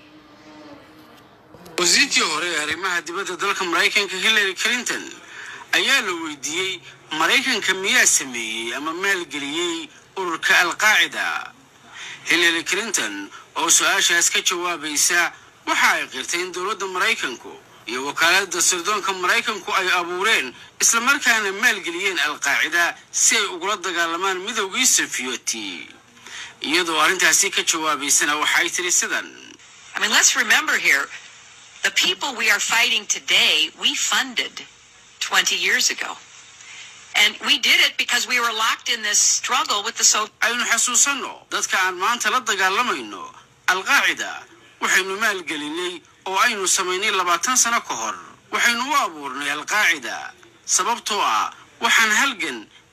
wasiirkii hore ee arrimaha dibadda dalka maraykanka hillary clinton ayaa la weydiiyey maraykanka miyaa sameeyey ama maalgeliyey ururka alqaacida hillary clinton oo su-aashaas ka jawaabaysa waxa ay qirtay in dowladda maraykanku iyo wakaalada sirdoonka maraykanku ay abuureen islamarkaana maalgeliyeen alqaacida si ay ugula dagaalamaan midowgii safiyoti iyadoo arrintaasi ka jawaabaysana waxay tiri sidan I mean, let's remember here, the people we are fighting today, we funded 20 years ago. And we did it because we were locked in this struggle with the so aynu xasuusanno dadka aan maanta la dagaalamayno alqaacida waxaynu maalgelinay oo aynu samaynay labaatan sano ka hor waxaynu u abuurnay alqaacida sababtoo ah waxaan halgan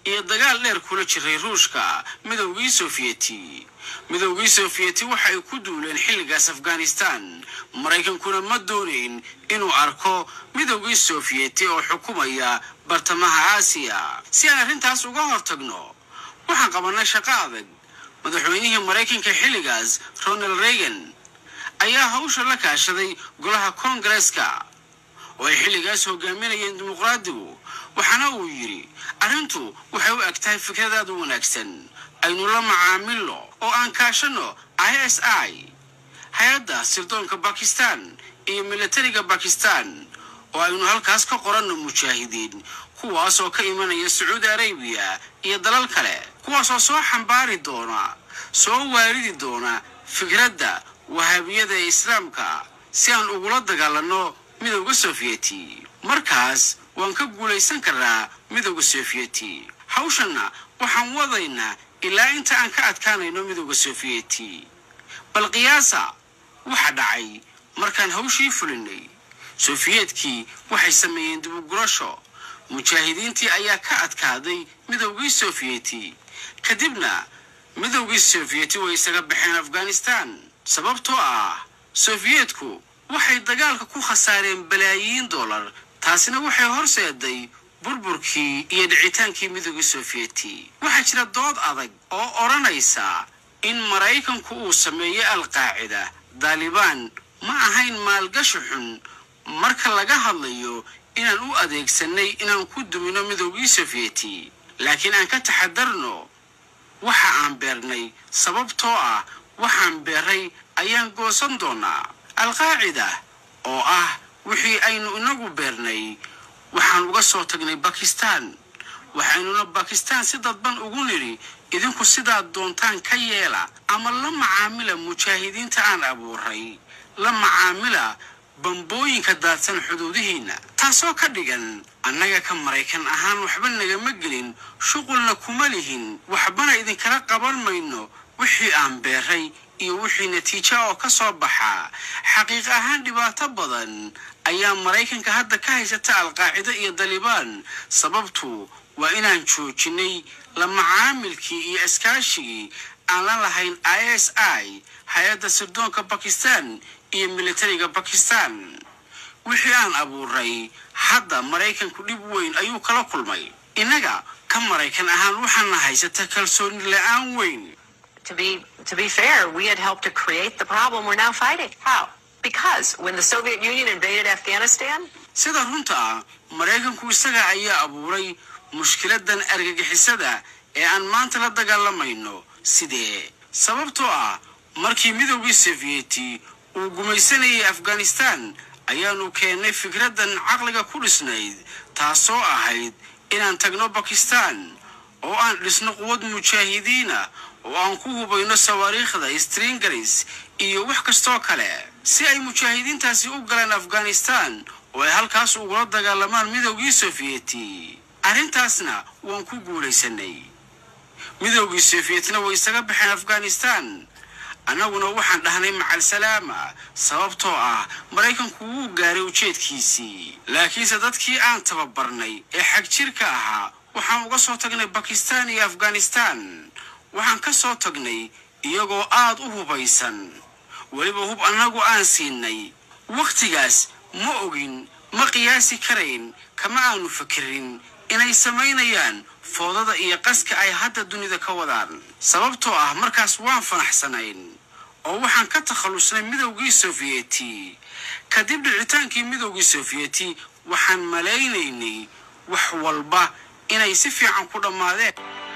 iyo dagaal dheer kula jiray ruushka midowgii sofiyeeti midowgii sofiyeeti waxa ay ku duuleen xilligaas afghanistan maraykankuna ma doonayn inuu arko midowgii sofiyeeti oo xukumaya bartamaha aasiya si aan arrintaas uga hortagno waxaan qabannay shaqo adag madaxweynihii maraykanka xilligaas ronald reagan ayaa hawsha la kaashaday golaha koongareeska oo ay xilligaas hogaaminayeen dimuqraadigu waxaana uu yidhi arrintu waxay u eg tahay fikradaad u wanaagsan aynu la macaamilno oo aan kaashanno i s i hay-adda sirdoonka bakistan iyo militariga bakistan oo aynu halkaas ka qoranno mujaahidiin kuwaas oo ka imanaya sacuudi arabiya iyo dalal kale kuwaasoo soo xambaari doona soo waaridi doona fikradda wahaabiyada ee islaamka si aan ugula dagaalanno midowda sofiyeti markaas waan ka guulaysan karnaa midowda sofiyeti hawshanna waxaan wadaynaa ilaa inta aan ka adkaanayno midowda sofiyeti bal qiyaasa waxa dhacay markaan hawshii fulinay sofiyeetkii waxay sameeyeen dibugurasho mujaahidiintii ayaa ka adkaaday midowgii sofiyeti kadibna midowgii sofiyeti way isaga baxeen afghanistan sababtoo ah sofiyeetku waxay dagaalka ku khasaareen balaayiin dollar taasina waxay horseeday burburkii iyo dhicitaankii midowgii sofiyeti waxaa jira dood adag oo odhanaysa in maraykanku uu sameeyey alqaacida daalibaan ma ahayn maalgashi xun marka laga hadlayo inaan u adeegsanay inaan ku dumino midowgii sofiyeti laakiin aan ka taxadarno waxa aan beernay sababtoo ah waxaan beeray ayaan goosan doonaa alqaacida oo ah wixii aynu inagu beernay waxaan uga soo tagnay bakistan waxaynuna bakistan si dadban ugu nidhi idinku sidaad doontaan ka yeela ama la macaamila mujaahidiinta aan abuuray la macaamila bambooyinka daadsan xuduudihiinna taasoo ka dhigan annaga ka maraykan ahaan waxba nagama gelin shuqulna kuma lihin waxbana idinkala qaban mayno wixii aan beeray iyo wixii natiijo oo ka soo baxa xaqiiq ahaan dhibaato badan ayaa maraykanka hadda ka haysata alqaacida iyo dalibaan sababtu waa inaan joojinay la macaamilkii iyo iskaashigii aan la lahayn i s i hay-adda sirdoonka bakistan iyo militariga bakistan wixii aan abuuray hadda maraykanku dhib weyn ayuu kala kulmay innaga ka maraykan ahaan waxaana haysata kalsooni la-aan weyn To be to be fair, we had helped to create the problem we're now fighting. How? Because when the Soviet Union invaded Afghanistan, sida runta ah maraykanku isaga ayaa abuuray mushkiladan argagixisada ee aan maanta la dagaalamayno sidee sababtoo ah markii midowgii sofiyeti uu gumaysanayay afghanistan ayaanu keennay fikraddan caqliga ku dhisnayd taasoo ahayd inaan tagno bakistan oo aan dhisno quwad mujaahidiina oo aan ku hubayno sawaariikhda stringaris iyo wax kastoo kale si ay mujaahidiintaasi u galaan afghanistan oo ay halkaas ugula dagaalamaan midowgii sofiyeti arrintaasna waan ku guulaysanay midowgii sofiyetna way isaga baxeen afghanistan annaguna waxaan dhahnay macal salaama sababtoo ah maraykanku wuu gaaray ujeedkiisii laakiinse dadkii aan tababarnay ee xag jirka ahaa waxaan uga soo tagnay bakistan iyo afghanistan waxaan ka soo tagnay iyagoo aad u hubaysan weliba hub annagu aan siinay wakhtigaas ma ogin ma qiyaasi karayn kama aanu fakerin inay samaynayaan foodada iyo qaska ay hadda dunida ka wadaan sababtoo ah markaas waan fanaxsanayn oo waxaan ka takhallusnay midowgii sofiyeti kadib dhicitaankii midowgii sofiyeti waxaan malaynaynay wax walba inay si fiican ku dhammaadeen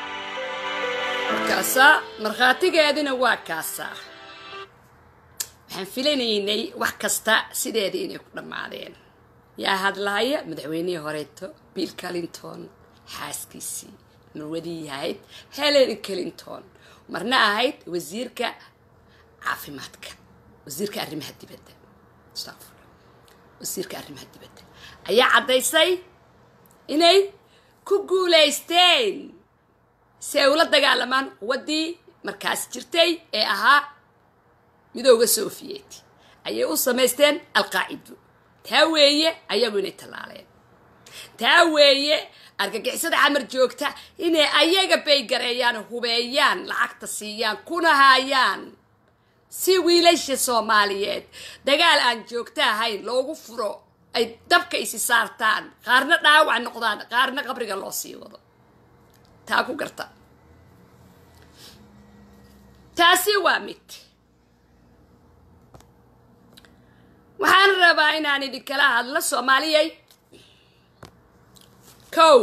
markaasaa markhaatigeedina waa kaasaa waxaan filanaynay wax kasta sideedii inay ku dhammaadeen yaa hadlaaya madaxweynihii horeeto bill clinton xaaskiisii marwadii ahayd helen clinton marna ahayd wasiirka caafimaadka wasiirka arrimaha dibadda astaqfirullah wasiirka arrimaha dibadda ayaa caddaysay inay ku guulaysteen si ay ula dagaalamaan quwaddii markaas jirtay ee ahaa midooda sofiyeti ayay u samaysteen alqaacido taa weeye ayagu inay tallaaleen taa weeye argagixisada xamar joogta inay ayaga baygareeyaan hubeeyaan lacagta siiyaan kuna haayaan si wiilasha soomaaliyeed dagaal aan joogto ahayn loogu furo ay dabka isi saartaan qaarna dhaawac noqdaan qaarna qabriga loo sii wado taa ku garta taasi waa mid waxaan rabaa inaan idinkala hadlo soomaaliyay kow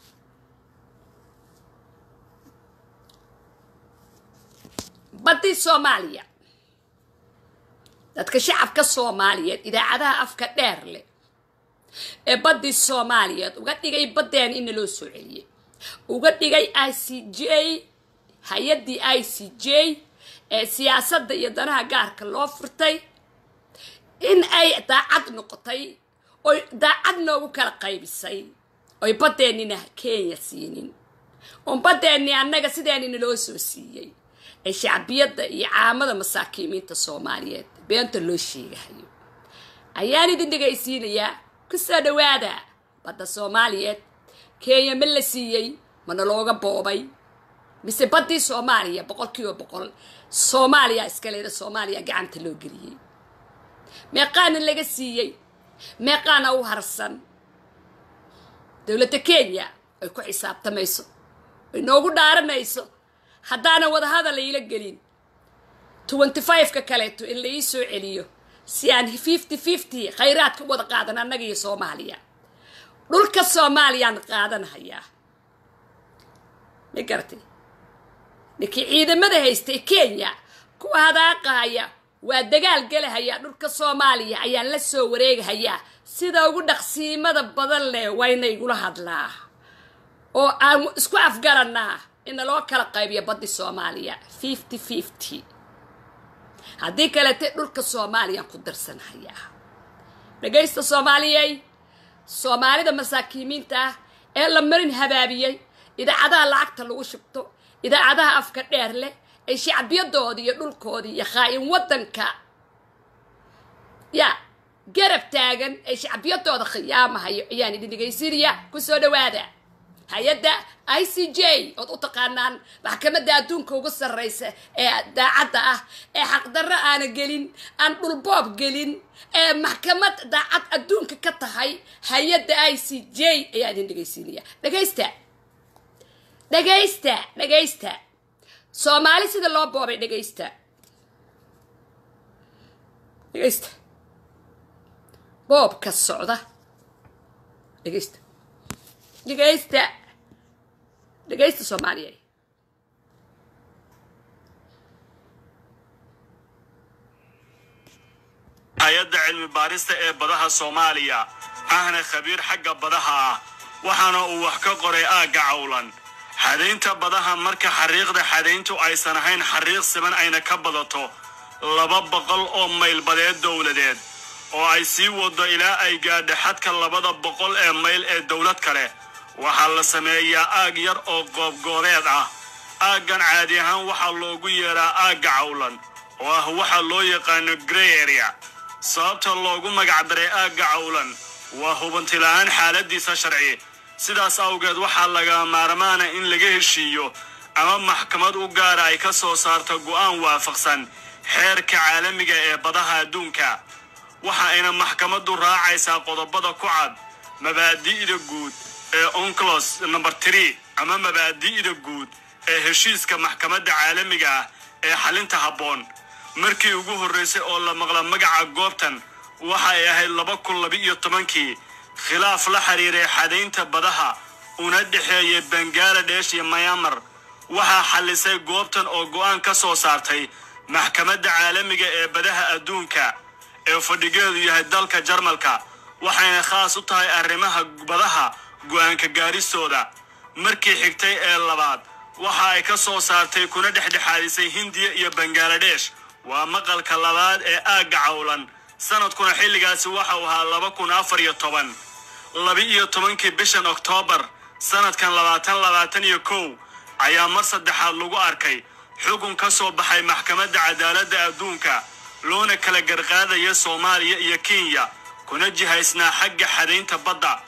baddi soomaaliya dadka shacabka soomaaliyeed idaacadaha afka dheer leh ee baddii soomaaliyeed uga dhigay baddeen in loo soo celiyey uga dhigay i c j hay-addii i c j ee siyaasadda iyo danaha gaarka loo furtay in ay daacad noqotay oy daacad noogu kala qaybisay oy baddeennina kenya siinin oon baddeennii annaga sideenina loo soo siiyey ee shacbiyadda iyo caamada masaakiimiinta soomaaliyeed beenta loo sheegahayo ayaan idin dhegaysiinayaa ku soo dhawaada badda soomaaliyeed kenya ma la siiyey mana looga boobay mise baddii soomaaliya boqol kiiba boqol soomaaliya iskaleeda soomaaliya gacanta loo geliyey meeqaana laga siiyey meeqaana u harsan dowladda kenya ay ku xisaabtamayso ay noogu dhaaranayso haddaana wadahadal layla gelin twenty five-ka kaleeto in la ii soo celiyo si aan fifty fifty khayraadka wada qaadan annaga iyo soomaaliya dhulka soomaaliyaan qaadanhayaa ma garatay ninkii ciidamada haystay kenya kuwa hadaaqahaya waa dagaal gelahayaa dhulka soomaaliya ayaan la soo wareegahayaa sida ugu dhaqsiimada badan leh wayna igula hadlaa oo aan isku afgaranaa ina loo kala qaybiyo baddi soomaaliya fifty fifty haddii kalete dhulka soomaaliyaan ku darsanhayaa dhagaysta soomaaliyey soomaalida masaakiimiinta ah ee la marin habaabiyey idaacadaha lacagta lagu shubto idaacadaha afka dheer leh ay shacbiyadoodii iyo dhulkoodii iyo khaa-in waddanka yaa garab taagan ay shacbiyadooda khiyaamahayo ayaan idin dhegaysiinaya ku soo dhawaada hay-adda i c j ood u taqaanaan maxkamadda adduunka ugu sarraysa ee daacadda ah ee xaqdarro aana gelin aan dhulboob gelin ee maxkamad daacad adduunka ka tahay hay-adda i c j ayaa idin dhegaysiinaya dhagaysta dhagaysta dhagaysta soomaali sida loo boobay dhagaysta dhagaysta boobka socda dhagaysta dhagaysta dhagaysta soomaaliya hay-adda cilmi baarista ee badaha soomaaliya ahna khabiir xagga badaha ah waxaana uu wax ka qoray aagga cawlan xadaynta badaha marka xariiqda xadayntu aysan ahayn xariiq siman ayna ka badato laba boqol oo mayl badeed dowladeed oo ay sii wado ilaa ay gaadha xadka labada boqol ee mayl ee dowlad kale waxaa la sameeyaa aag yar oo goobgoobeed ah aaggan caadi ahaan waxaa loogu yeedhaa aagga cawlan oo ah waxa loo yaqaano grey area sababta loogu magacdaray aagga cawlan waa hubantila'aan xaaladiisa sharci sidaas awgeed waxaa laga maarmaana in laga heshiiyo ama maxkamad u gaara ay ka soo saarto go'aan waafaqsan xeerka caalamiga ee badaha adduunka waxa ayna maxkamaddu raacaysaa qodobada ku cad mabaadi'da guud ee onclos number tree ama mabaadi'da guud ee heshiiska maxkamadda caalamiga ah ee xalinta habboon markii ugu horraysay oo la maqla magaca goobtan waxa ay ahayd laba kun laba-iyo tobankii khilaaf la xiriiray xadaynta badaha una dhexeeyay bangaladesh iyo mayamar waxaa xallisay goobtan oo go'aan ka soo saartay maxkamadda caalamiga ee badaha adduunka ee fadhigeedu yahay dalka jarmalka waxayna khaas u tahay arrimaha badaha go'aanka gaaristooda markii xigtay ee labaad waxa ay ka soo saartay kuna dhexdhexaadisay hindiya iyo bangaladesh waa maqalka labaad ee aagga cawlan sanadkuna xilligaasi waxa uu ahaa laba kun afar iyo toban laba-iyo tobankii bishan oktoobar sanadkan labaatan labaatan iyo kow ayaa mar saddexaad lagu arkay xukun ka soo baxay maxkamadda cadaaladda adduunka loona kala garqaadaya soomaaliya iyo kenya kuna jihaysnaa xagga xadaynta badda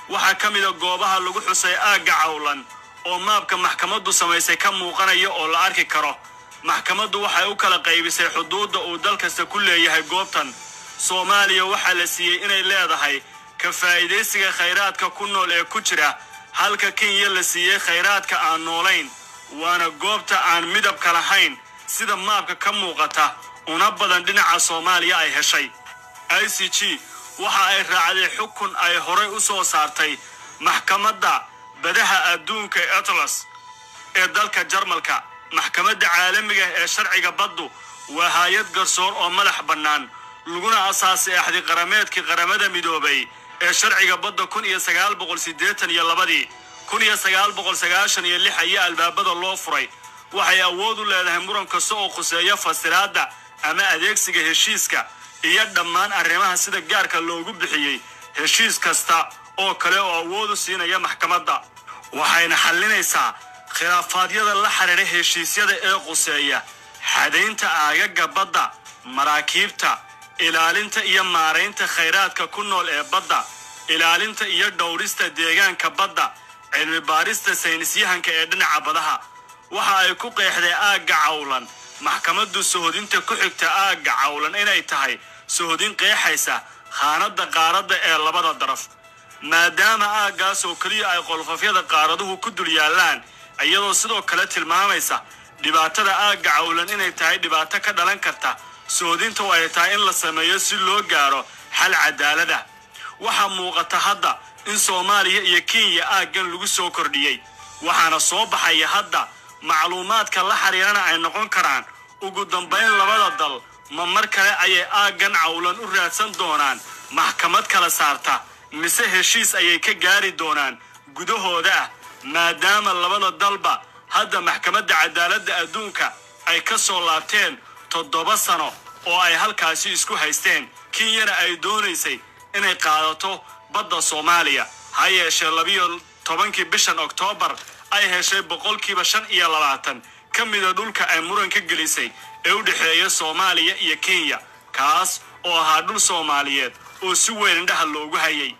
waxaa ka mida goobaha lagu xusay aagga cawlan oo maabka maxkamaddu samaysay ka muuqanaya oo la arki karo maxkamaddu waxay u kala qaybisay xuduudda uu dal kasta ku leeyahay goobtan soomaaliya waxaa la siiyey inay leedahay ka faa'iidaysiga khayraadka ku nool ee ku jira halka kenya la siiyey khayraadka aan noolayn waana goobta aan midabka lahayn sida maabka ka muuqata una badan dhinaca soomaaliya ay heshay i c g waxa ay raacday xukun ay horay u soo saartay maxkamadda badaha adduunka ee atlas ee dalka jarmalka maxkamadda caalamiga ee sharciga baddu waa haayad garsoor oo madax bannaan laguna asaasay axdi qarameedkii qaramada midoobay ee sharciga badda kun iyo sagaal boqol siddeetan iyo labadii kun iyo sagaal boqol sagaashan iyo lix ayaa albaabada loo furay waxay awood u leedahay muran kasta oo khuseeya fasiraadda ama adeegsiga heshiiska iyo dhammaan arrimaha sida gaarka loogu bixiyey heshiis kasta oo kale oo awood u siinaya maxkamadda waxayna xallinaysaa khilaafaadyada la xidhiidha heshiisyada ee quseeya xadaynta aagaga badda maraakiibta ilaalinta iyo maaraynta khayraadka ku nool ee badda ilaalinta iyo dhowrista deegaanka badda cilmi baarista saynisyahanka ee dhinaca badaha waxa ay ku qeexday aagga cawlan maxkamaddu sohodinta ku xigta aagga cawlan inay tahay sohodin qeexaysa khaanadda qaaradda ee labada daraf maadaama aaggaas oo keliya ay qolfafyada qaaraduhu ku dul yaallaan iyadoo sidoo kale tilmaamaysa dhibaatada aagga cawlan inay tahay dhibaato ka dhalan karta soodinta oo ay tahay in la sameeyo si loo gaaro xal cadaalada waxaa muuqata hadda in soomaaliya iyo kenya aaggan lagu soo kordhiyey waxaana soo baxaya hadda macluumaadka la xiriirana ay noqon karaan ugu dambayn labada dal ma mar kale ayay aaggan cawlan u raadsan doonaan maxkamad kala saarta mise heshiis ayay ka gaari doonaan gudahooda ah maadaama labada dalba hadda maxkamadda cadaaladda adduunka ay ka soo laabteen toddoba sano oo ay halkaasi isku haysteen kenyana ay doonaysay inay qaadato badda soomaaliya ha yeeshee labiyo tobankii bishan oktoobar ay heshay boqolkiiba shan iyo labaatan ka mida dhulka ay muran ka gelisay ee u dhexeeya soomaaliya iyo kenya kaas oo ahaa dhul soomaaliyeed oo si weyn indhaha loogu hayay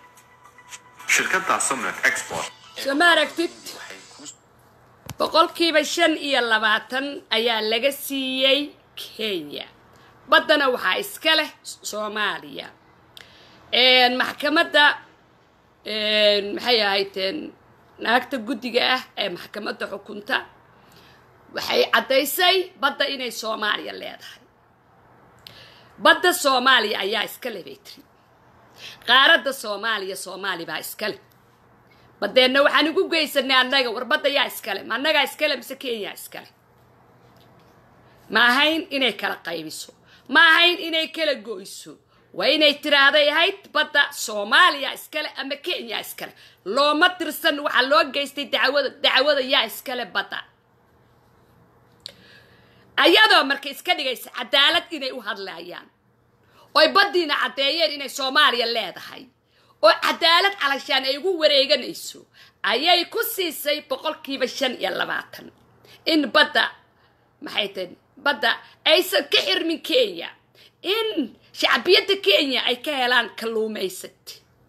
shirkadda Sumnet Export soo ma aragtid boqolkiiba shan iyo labaatan ayaa laga siiyey kenya baddana waxaa iska leh soomaaliya maxkamadda maxay ahaydeen naagta guddiga ah ee maxkamadda xukunta waxay caddaysay badda inay soomaaliya leedahay badda soomaaliya ayaa iska leh bay tiri qaaradda soomaaliya soomaali baa iska leh badeenna waxaan ugu geysanay annaga war badda yaa iskale ma annagaa iskale mise kenya iskale ma ahayn inay kala qaybiso ma ahayn inay kala goyso waa inay tiraahday ahayd badda soomaaliya iskale ama kenya iskale looma tirsan waxaa loo geystay dacwada dacwada yaa iskale badda ayadoo marka iska dhigaysa cadaalad inay u hadlayaan oy baddiina caddeeyeen inay soomaaliya leedahay oo cadaalad calashaan ay ugu wareeganayso ayay ku siisay boqolkiiba shan iyo labaatan in badda maxay tahay badda aysan ka xirmin kenya in shacbiyadda kenya ay ka helaan kalluumaysad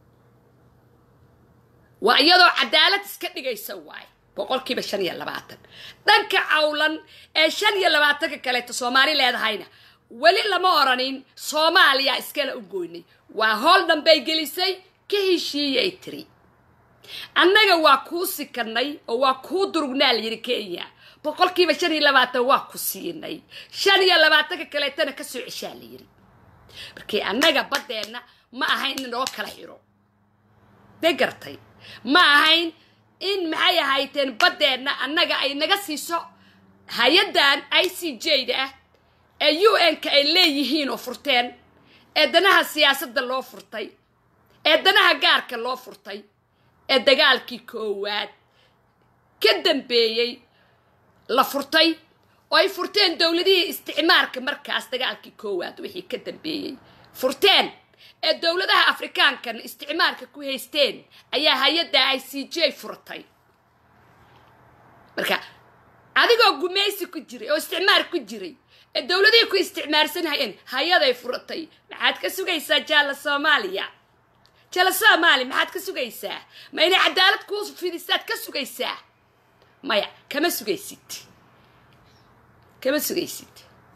waa iyadoo cadaalad iska dhigaysa waay boqolkiiba shan iyo labaatan dhanka cawlan ee shan iyo labaatanka kaleeto soomaali leedahayna weli lama oranin soomaaliya iskala u goynay waa hool dhanbay gelisay ka heshiiyay tiri annaga waa kuu sikanay oo waa kuu durugnaa layidhi kenya boqolkiiba shan iyo labaatan waa ku siinay shan iyo labaatanka kaleetana ka soo ceshaa layidhi markii annaga baddeenna ma ahayn in noo kala xiro de gartay ma ahayn in maxay ahayteen baddeenna annaga ay naga siiso hay-addan i c j da ah ee u n-ka ay leeyihiin oo furteen ee danaha siyaasadda loo furtay ee danaha gaarka loo furtay ee dagaalkii koowaad ka dambeeyey la furtay oo ay furteen dowladihii isticmaarka markaas dagaalkii koowaad wixii ka dambeeyey furteen ee dowladaha afrikaankana isticmaarka ku haysteen ayaa hay-adda i c j furtay marka adigoo gumaysi ku jiray oo isticmaar ku jiray ee dowladihii ku isticmaarsanhayeen hay-aday furatay maxaad ka sugaysaa jaalla soomaaliya jala soomaali maxaad ka sugaysaa ma inay cadaalad kuu fidisaad ka sugaysaa maya kama sugaysid kama sugaysid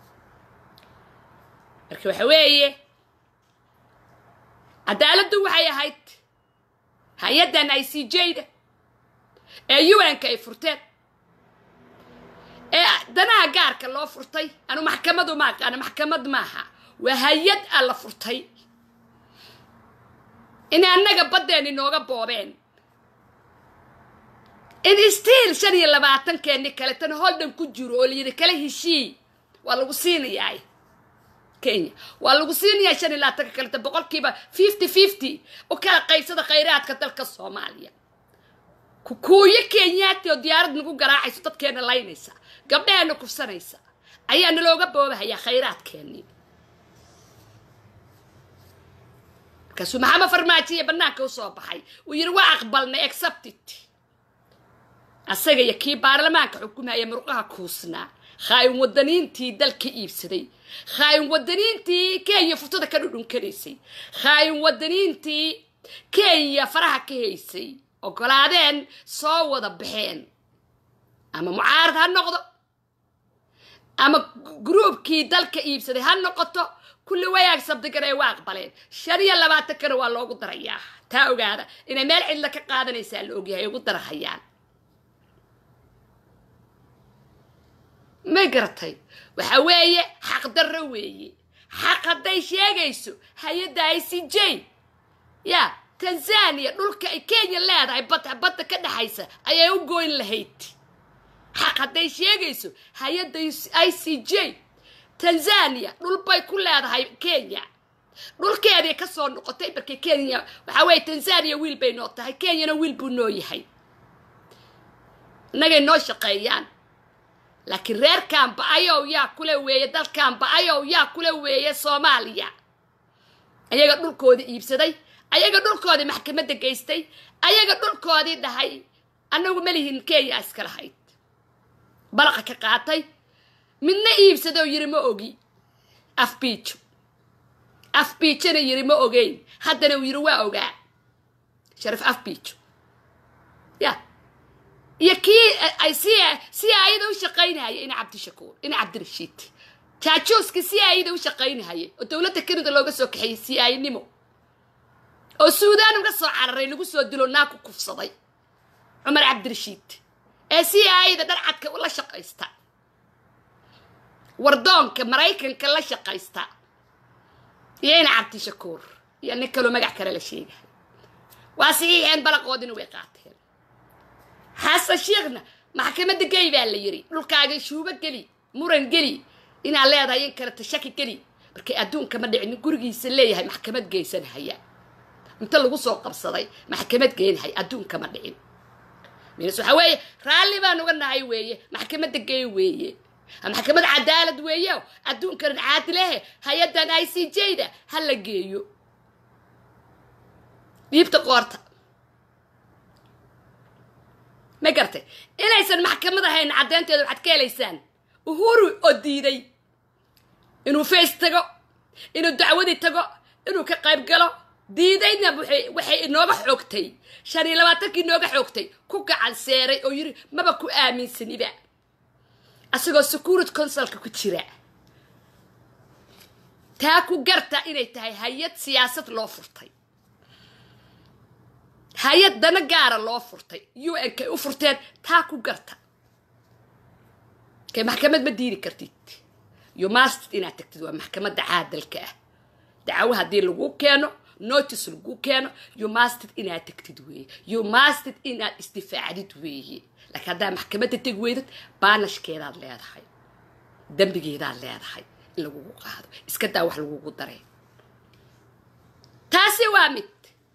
marka waxa weeye cadaaladdu waxay ahayd hay-addan i c j-da ee un-ka ay furteen ee danaha gaarka loo furtay anu maxkamadu ma aqaana maxkamad maaha waa hay-ad a la furtay inay annaga baddeeni nooga boobeen in stiil shan iyo labaatankeeni kale tan holdan ku jiro oo layidhi kala heshii waa lagu siinayaa kenya waa lagu siinayaa shan iyo labaatanka kaleta boqolkiiba fifty fifty u kala qaybsada khayraadka dalka soomaaliya kukuuyo kenyaati oo diyaarad nagu garaacayso dadkeena laynaysa gabdhaheena kufsanaysa ayaa nalooga boobahayaa khayraadkeennii markaasuu maxamed farmaajiya bannaanka usoo baxay uu yidhi waa aqbalnay accepted asaga iyo kii baarlamaanka xukumaya murqaha kuusnaa khaayin wadaniintii dalka iibsaday khaayin wadaniintii kenya furtada ka dhudhunkanaysay khaayin wadaniintii kenya faraha ka haysay ogolaadeen soo wada baxeen ama mucaarad ha noqdo ama gruubkii dalka iibsaday ha noqoto kulli wayaag sabdigana ay waa aqbaleen shan iyo labaatankana waa loogu darayaa taa ogaada inay meel cidla ka qaadanaysaa la ogyahay ay ugu darahayaan may garatay waxa weeye xaqdarro weeye xaq hadday sheegayso hay-adda i c j ya tanzania dhulka ay kenya leedahay bad badda ka dhexaysa ayay u goyn lahayd xaq hadday sheegayso hay-adda i c j tanzania dhul bay ku leedahay kenya dhulkeedii ka soo noqotay markay kenya waxaa weeye tanzania wiil bay noo tahay kenyana wiil buu noo yahay innagay noo shaqeeyaan laakiin reerkan ba-ayow yaa kula weeye dalkan ba-ayow yaa kula weeye soomaaliya ayaga dhulkoodii iibsaday ayaga dhulkoodii maxkamadda geystay ayaga dhulkoodii dhahay annagu malihin kenya iska lahayd balaqa ka qaatay midna iibsadoo yiri ma ogi afbiijo afbiijona yiri ma ogeyn haddana uu yiri waa ogaa sharif afbiijo ya iyo kii ay si si ayada u shaqaynahaya ina cabdishakuur ina cabdirashiid jaajuuska si ayada u shaqaynahaya oo dowladda kanada looga soo kaxeeyey si aynimo oo suudaan uga soo cararay lagu soo dilo naaku kufsaday cumar cabdirashiid ee si ayada dharcadka la shaqaysta wardoonka maraykanka la shaqaysta iyo ina cabdishakuur iyo nin kaloo magac kale la sheegahay waa saxiixeen balaqoodina way qaateen xasan sheekhna maxkamadda geli baa la yiri dhulkaaga shuubo geli muran geli inaad leedahay in kaleta shaki geli markay adduunka ma dhicin gurigiisa leeyahay maxkamad geysanhaya inta lagu soo qabsaday maxkamad geenahay adduunka ma dhicin minas waxaa weeye raalli baan uga nahay weeye maxkamadda gey weeye maxkamad cadaalad weeye adduunkan caadilehe hay-addan i c j da ha la geeyo dhiibta qoorta ma gartay inaysan maxkamad ahayn caddeynteeda waxaad ka helaysaan uhuru oo diiday inuu face tago inuu dacwadii tago inuu ka qayb galo diidayna waxay inooga xoogtay shan iyo labaatankii inooga xoogtay ku gacan seeray oo yiri maba ku aaminsaniba asagoo security consulka ku jira taa ku garta inay tahay hay-ad siyaasad loo furtay hay-ad dana gaara loo furtay u n kay u furteen taa ku garta kay maxkamad ma diidi kartid you must inaad tagtid waa maxkamadda caadalka ah dacwo haddii lagu keeno notice lagu keeno you mustid inaad tagtid weeye you mustid inaad isdifaacdid weeye laakiin haddaa maxkamadda teg weydad baanashkeedaad leedahay dembigeedaad leedahay in lagugu qaado iska daa wax lagugu dareen taasi waa mid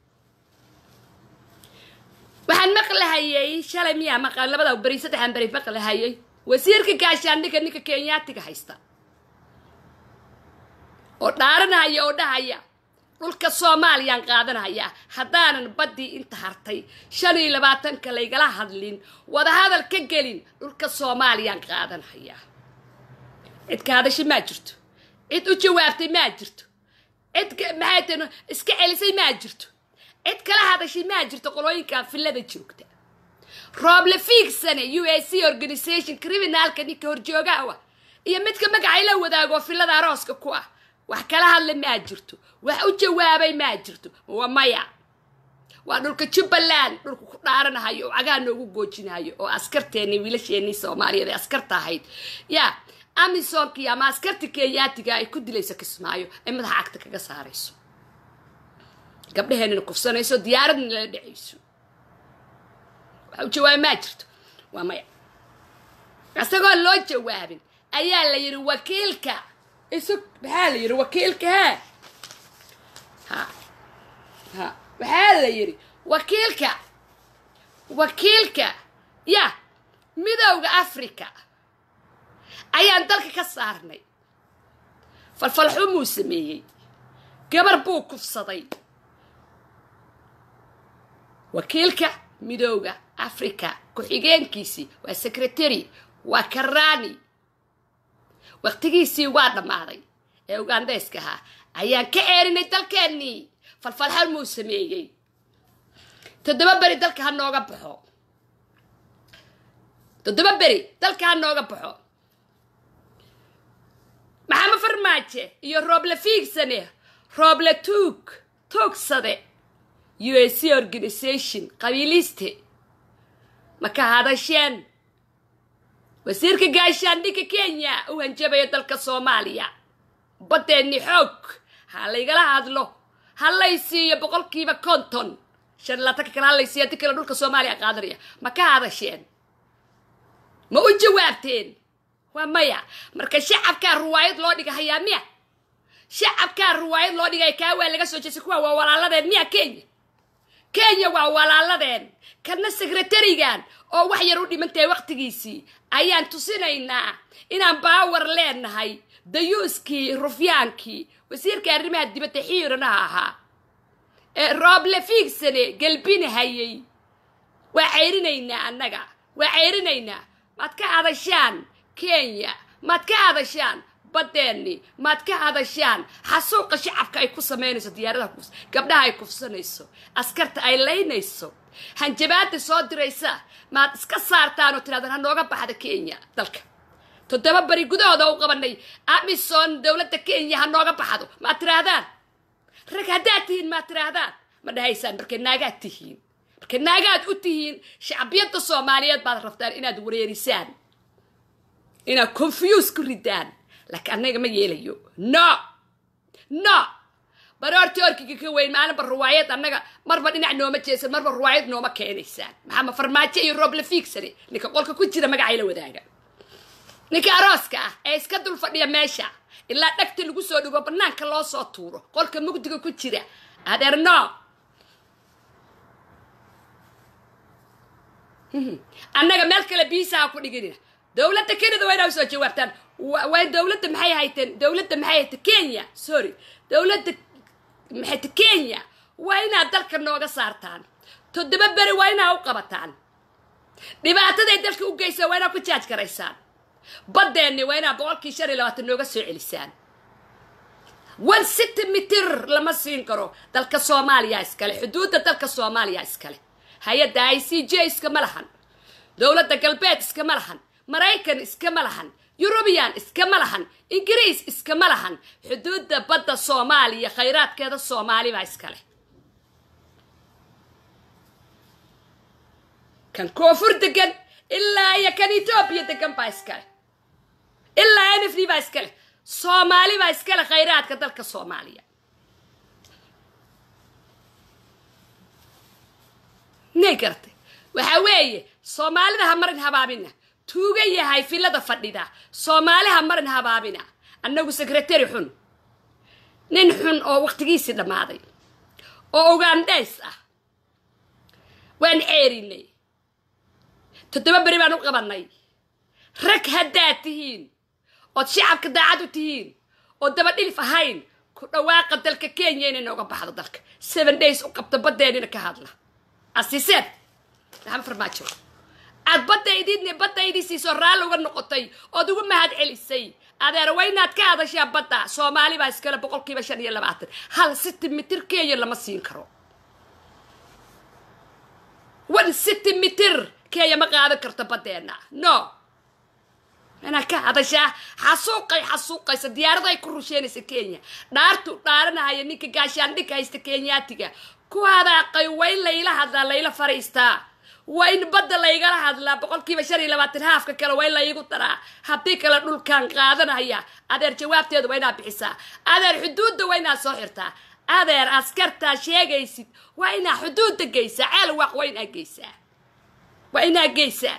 waxaan maqlahayay shalay miyaa maqan labada beri saddexan beri maqlahayay wasiirka gaashaandhigga ninka kenyaatiga haysta oo dhaaranaya oo dhahaya dhulka soomaaliyaan qaadanaya haddaanan baddii inta hartay shan iyo labaatanka laygala hadlin wadahadal ka gelin dhulka soomaaliyaan qaadanaya cid ka hadashay maa jirto cid u jawaabtay maa jirto cid maxay tahay iska celisay maa jirto cid kala hadashay maa jirto qolooyinkan villada joogta rooble fiigsane u a c organisation criminalka ninka horjoogaha wa iyo midka magacay la wadaago villada arooska ku ah wax kala hadla maa jirto wax u jawaabay maa jirto waa maya waa dhulka jubbaland dhulka ku dhaaranahayo oo cagaa noogu goojinayo oo askarteeni wiilasheenii soomaaliyeed ee askarta ahayd ya amisonki ama askarta kenyaatiga ay ku dilayso kismaayo ay madaxa cagta kaga saarayso gabdhaheenina kufsanayso diyaaradna lala dhacayso waxa u jawaaba maa jirto waa maya isagoo loo jawaabin ayaa la yidhi wakiilka isu maxaa la yidhi wakiilka hee ha ha waxaa la yidhi wakiilka wakiilka ya midowda africa ayaan dalka ka saarnay falfalxumuu sameeyey gabar buu kufsaday wakiilka midowda africa ku-xigeenkiisii waa secretary waa karani waqtigiisii waa dhammaaday ee ugandayska ahaa ayaan ka ceerinay dalkeennii falfalxumuu sameeyey toddoba beri dalka ha nooga baxo toddoba beri dalka ha nooga baxo maxama farmaaje iyo rooble fiigsane rooble tuug tuugsade u a c organisation qabiiliste ma ka hadasheen wasiirka gaashaandhigga kenya u hanjabayo dalka soomaaliya baddeenni xoog ha laygala hadlo ha lay siiyo boqolkiiba konton shan laatanka kale ha lay siiyo haddii kale dhulka soomaaliya qaadanaya ma ka hadasheen ma u jawaabteen waa maya marka shacabkaa ruwaayad loo dhiga hayaa miya shacabkaa ruwaayad loo dhigaya kaa waa laga soo jeestay kuwa waa walaaladeen miya kenya kenya waa walaaladeen kana sekretarigan oo wax yar u dhimantahay waqtigiisii ayaan tusinaynaa inaan baawar leenahay dayuuskii rufyaankii wasiirka arrimaha dibadda xiiranaha ahaa ee rooble fiigsane gelbinahayay waa ceyrinaynaa annaga waa ceyrinaynaa maad ka hadashaan kenya maad ka hadashaan baddeenni maad ka hadashaan xasuuqa shacabka ay ku samaynayso diyaaradaha kufs gabdhaha ay kufsanayso askarta ay laynayso hanjabaada soo diraysa maad iska saartaan oo tirahdaan ha nooga baxda kenya dalka toddoba beri gudahooda u qabanay amison dowladda kenya ha nooga baxdo maad tirahdaan rag haddaad tihiin maad tirahdaan ma dhahaysaan markay naagaad tihiin markay naagaad u tihiin shacbiyadda soomaaliyeed baad rabtaan inaad wareerisaan inaad confuse ku ridaan laakiin annaga ma yeelayo no no baroorti orkiga ka weyn maalinba ruwaayad annaga marba dhinac nooma jeesan marba ruwaayad nooma keenaysaan maxaa ma farmaajo iyo rooble fiigsane ninka qolka ku jira magacayla wadaaga ninka arooska ah ee iska dul fadhiya meesha ilaa dhagta lagu soo dhigo banaanka loo soo tuuro qolka mugdiga ku jira adeer no annaga meel kale biisaha ku dhiginina dowladda kenada waa inaa usoo jawaabtaan waa dowladda maxay hayteen dowladda maxay hayte kenya sorry dowladda maxayte kenya waa inaad dalka nooga saartaan toddoba beri waa inaa u qabataan dhibaataday dalka u geysaa waa inaa ku jaaj garaysaan baddeenni waa inaa boqolkii shan iyo labaatan nooga soo celisaan one city mitir lama siin karo dalka soomaaliya iskale xuduudda dalka soomaaliya iskale hay-adda i c j iskama lahan dowladda galbeed iskama lahan maraykan iskama lahan yurubiyan iskama lahan ingiriis iskama lahan xuduudda badda soomaaliya khayraadkeeda soomaali baa iskale kan koonfur degan ilaa iyo kan etoobiya degan baa iskale ilaa n f d baa iskale soomaali baa iskale khayraadka dalka soomaaliya nay garatay waxaa weeye soomaalida ha marin habaabina tuuga yahay filada fadhida soomaali ha marin habaabina annagu sekretari xun nin xun oo waqtigiisii dhammaaday oo ugandhays ah waan ceerinay toddoba beri baan u qabanay rag haddaad tihiin ood shacabka daacad u tihiin oo daba dhilif ahayn ku dhawaaqa dalka kenya inay nooga baxdo dalka seven days u qabta baddeenina ka hadla asiiseed maxamed farmaajo aad baddaydidni baddaydii siisoo raalli uga noqotay ood ugu mahad celisay adeer waa inaad ka hadashaa badda soomaali baa iskale boqolkiiba shan iyo labaatan hal city mitir kenya lama siin karo one centimeter kenya ma qaadan karto baddeena no inaa ka hadashaa xasuuqay xasuuqaysa diyaarada ay ku rusheynaysa kenya dhaartu dhaaranahaya ninka gaashaandhigka haysta kenyaatiga ku hadaaqay waa in layla hadlaa layla fariistaa waa in badda laygala hadlaa boqolkiiba shan iyo labaatan haafka kale waa in laygu daraa haddii kale dhulkaan qaadanaya adeer jawaabteeda waa inaad bixisaa adeer xuduudda waa inaad soo xirtaa adeer askartaa sheegaysid waa inaa xuduudda geysaa ceel waaq waa inaa geysaa waa inaa geysaa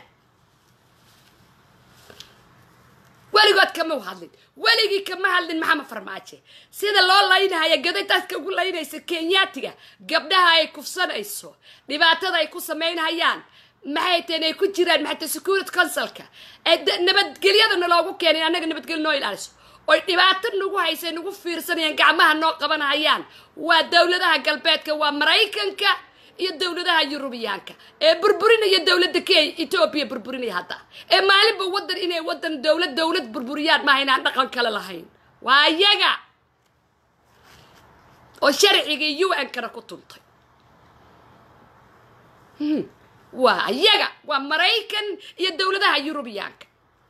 weligood kama hadlin weligii kama hadlin maxamed farmaajo sida loo laynahaya gaday dadka ugu laynaysa kenyaatiga gabdhaha ay kufsanayso dhibaatada ay ku samaynhayaan maxay tahen ay ku jiraan maxay tahay security councilka ee nabadgelyadana loogu keenay annaga nabadgelyo noo ilaaliso oy dhibaato nagu haysay nagu fiirsanayaan gacmaha noo qabanhayaan waa dowladaha galbeedka waa maraykanka iyo dowladaha yurubiyaanka ee burburinaya dowladda kenya etoobiya burburinaya hadda ee maalinba wadan inay wadan dowlad dowlad burburiyaan maaha inaan dhaqan kale lahayn waa iyaga oo sharcigii u n kana ku tuntay waa iyaga waa maraykan iyo dowladaha yurubiyaanka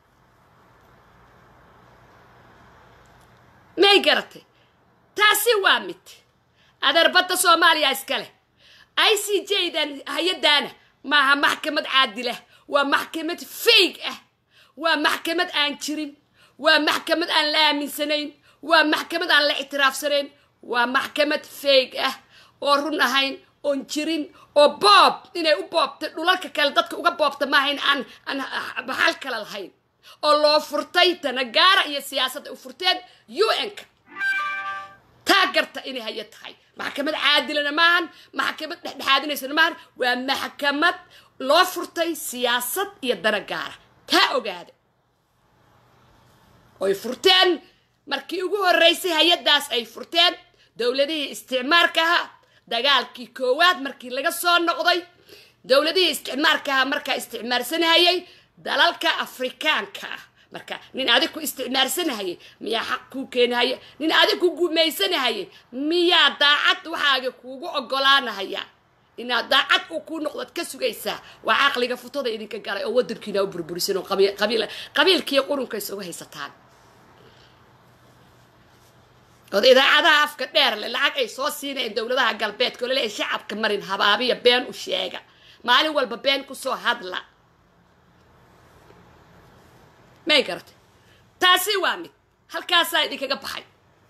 may garatay taasi waa mid adeer badda soomaaliya iska leh i c j dan hay-adaana maaha maxkamad caadilah waa maxkamad faig ah waa maxkamad aan jirin waa maxkamad aan la aaminsanayn waa maxkamad aan la ictiraafsanayn waa maxkamad faig ah oo run ahayn oon jirin oo boob inay u boobta dhulalka kale dadka uga boobta maahayn aan aan baxal kale lahayn oo loo furtay tanagaara iyo siyaasadda u furteen u n-ka taa garta inay haya tahay maxkamad caadilana maahan maxkamad dhexdhexaadinaysana maahan waa maxkamad loo furtay siyaasad iyo dana gaara taa ogaada oy furteen markii ugu horreysay hay-addaas ay furteen dowladihii isticmaarka ahaa dagaalkii koowaad markii laga soo noqday dowladihii isticmaarka ahaa markaa isticmaarsanahayay dalalka afrikaanka ah marka nin adig ku isticmaarsanahayay miyaa xaq kuu keenahaya nin adig ku gumaysanahayay miyaa daacad waxaaga kuugu ogolaanahaya inaad daacad uu kuu noqdoad ka sugaysaa waa caqliga futada idinka galay oo wadankiina u burburisan oo qabiilkiiyo qurunka isugu haysataan ood idaacadaha afka dheer le lacag ay soo siinayeen dowladaha galbeedka oo laleeyahay shacabka marin habaabiya been u sheega maalin walba been kusoo hadla may garatay taasi waa mid halkaasaa idinkaga baxay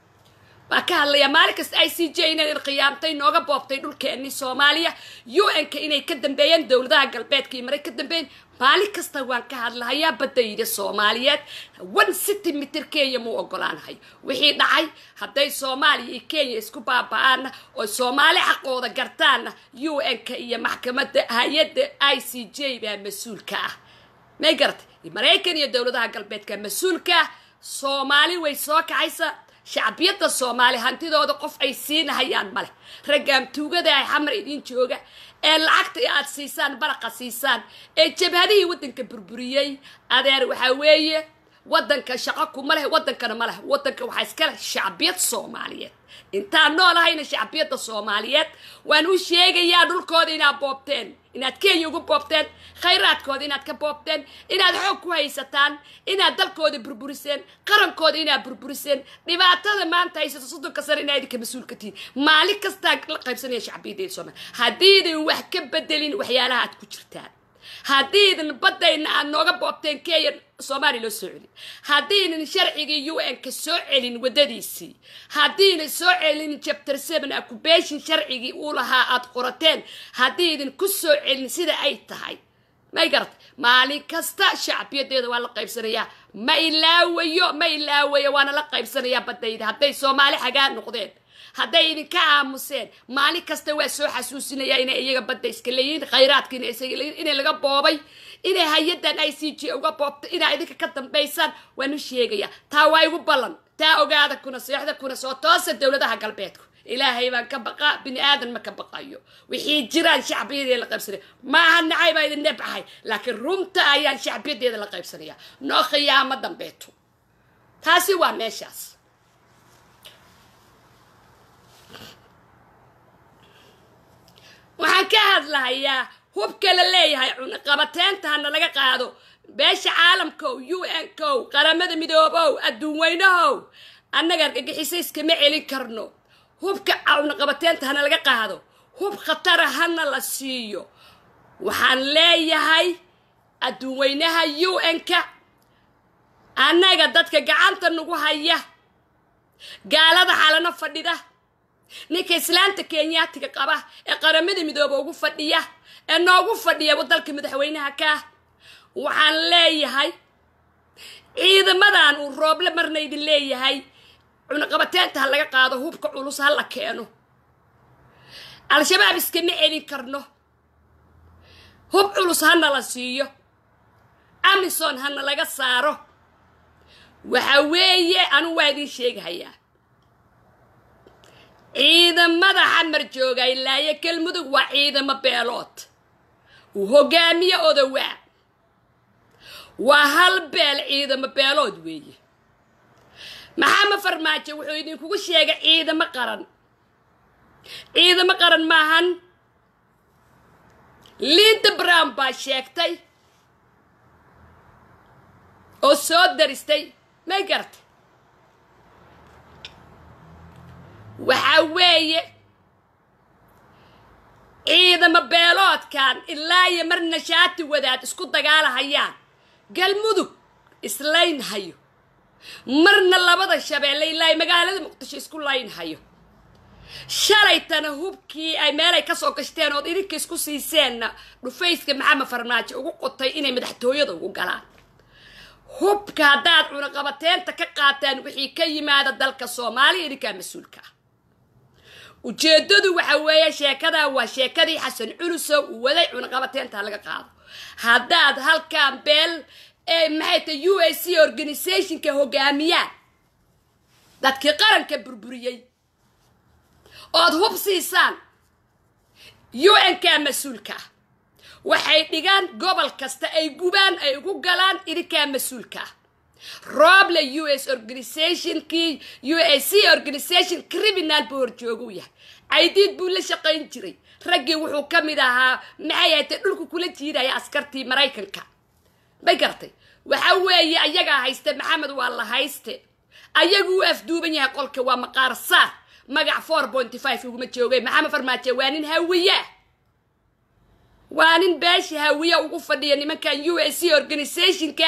waa ka hadlayaa maalin kasta i c j inay qiyaamtay nooga boobtay dhulkeennii soomaaliya u n-ka inay ka dambeeyeen dowladaha galbeedka iyo maray ka dambeeyeen maalin kasta waan ka hadlahayaa badayda soomaaliyeed one centimeter kenya muu ogolaanahay wixii dhacay hadday soomaaliya iyo kenya isku baaba-aanna oo soomaali xaqooda gartaanna u n-ka iyo maxkamadda hay-adda i c j baa mas-uulka ah may garatay maraykan iyo dowladaha galbeedka mas-uulka ah soomaali way soo kacaysa shacbiyadda soomaali hantidooda qof ay siinahayaan maleh raggaam tuugada ay xamar idiin jooga ee lacagta aad siisaan baraqa siisaan ee jabhadihii waddanka burburiyey adeer waxaa weeye waddanka shaqo kuma leh waddankana ma leh waddanka waxaa iska leh shacbiyad soomaaliyeed intaan noolahayna shacbiyadda soomaaliyeed waan u sheegayaa dhulkooda inaad boobteen inaad kenya ugu boobteen khayraadkooda inaad ka boobteen inaad xoog ku haysataan inaad dalkooda burburiseen qarankooda inaad burburiseen dhibaatada maanta haysato soddonka sano inaa idinka mas-uulka tihiin maalin kastaa la qaybsanaya shacbiyaddeeda soomaaliya haddiidan wax ka bedelin waxyaalaha aad ku jirtaan haddiidan baddayna aad nooga boobteen kenya soomaaliya loo soo celin haddiinan sharcigii u n ka soo celin waddadiisii haddiinan soo celin chapter seven accubation sharcigii uu lahaa aad qorateen haddiidan ku soo celin sida ay tahay may garatay maalin kasta shacbiyadeeda waa la qaybsanayaa ma ilaawayo ma ilaawayo waana la qaybsanayaa baddayda hadday soomaali xagaa noqdeen hadday idinka aamuseen maalin kasta waa soo xasuusinaya inay iyaga badda iska leeyihiin khayraadka inay isaga leeyihin inay laga boobay inay hay-addan i c j uga boobto inaa idinka ka dambaysaan waan u sheegayaa taa waa igu ballan taa ogaada kuna seexda kuna soo toosa dowladaha galbeedku ilaahay baan ka baqaa bini aadan ma ka baqayo wixii jiraan shacbiyadeeda la qaybsanaya maaha nacay baa idin nebcahay laakiin runta ayaan shacbiyadeeda la qaybsanaya noo khiyaamo dambeeto taasi waa meeshaas waxaan ka hadlahayaa hubka la leeyahay cunaqabateenta hana laga qaado beesha caalamkow u n kow qaramada midoobow adduun weynahow annaga argagixisa iskama celin karno hubka cunaqabateenta hana laga qaado hub khatara hana la siiyo waxaan leeyahay adduun weynaha u n-ka annaga dadka gacanta nagu haya gaalada xalano fadhida ninka islaanta kenyaatiga qaba ee qaramada midooba ugu fadhiya ee noogu fadhiya dalka madaxweynaha kaa waxaan leeyahay ciidamadan uu rooble marna idin leeyahay cunaqabateenta ha laga qaado hubka culus ha la keeno al-shabaab iskama celin karno hub culus hana la siiyo amison hana laga saaro waxa weeye anuu waa idiin sheegahayaa ciidamada xamar jooga ilaayo galmudug waa ciidamo beelood uu hogaamiye odowaa waa hal beel ciidamo beelood weeye maxamed farmaajo wuxuu idinkugu sheegay ciidamo qaran ciidamo qaran maahan linda brown baa sheegtay oo soo daristay may garatay waxaa weeye ciidamo beeloodkan ilaa iyo marna shaati wadaad isku dagaalahayaan galmudug islaynhayo marna labada shabeelle ilaa magaalada muqdisho isku laynhayo shalaytana hubkii ay meelay kasoo gashteen ood idinka isku siiseenna dhufayska maxamed farmaajo ugu qotay inay madaxtooyada ugu galaan hubka haddaad cunaqabateenta ka qaataan wixii ka yimaada dalka soomaaliya idinkaa mas-uulka ah ujeedadu waxa weeye sheekadaa waa sheekadii xasan culusow uu waday cunaqabateenta laga qaado haddaad halkan beel ee maxay tahay u a c organizationka hogaamiyaan dadkii qaranka burburiyey ood hub siisaan u n ka mas-uulka ah waxay dhigaan gobol kasta ay gubaan ay ugu galaan idinkaa mas-uulka ah roble u s organizationkii u a c organization criminal buu horjoogu yahay caydiid buu la shaqayn jiray raggii wuxuu ka mid ahaa maxay haytay dhulku kula jiidaya askartii maraykanka may garatay waxa weeye ayagaa hayste maxamed waa la hayste ayagu u afduuban yahay qolka waa maqaar saar magac four pointy five uguma joogay maxamed farmaajo waa nin hawiyaa waa nin beesha hawiya ugu fadhiya nimankan u a c organizationka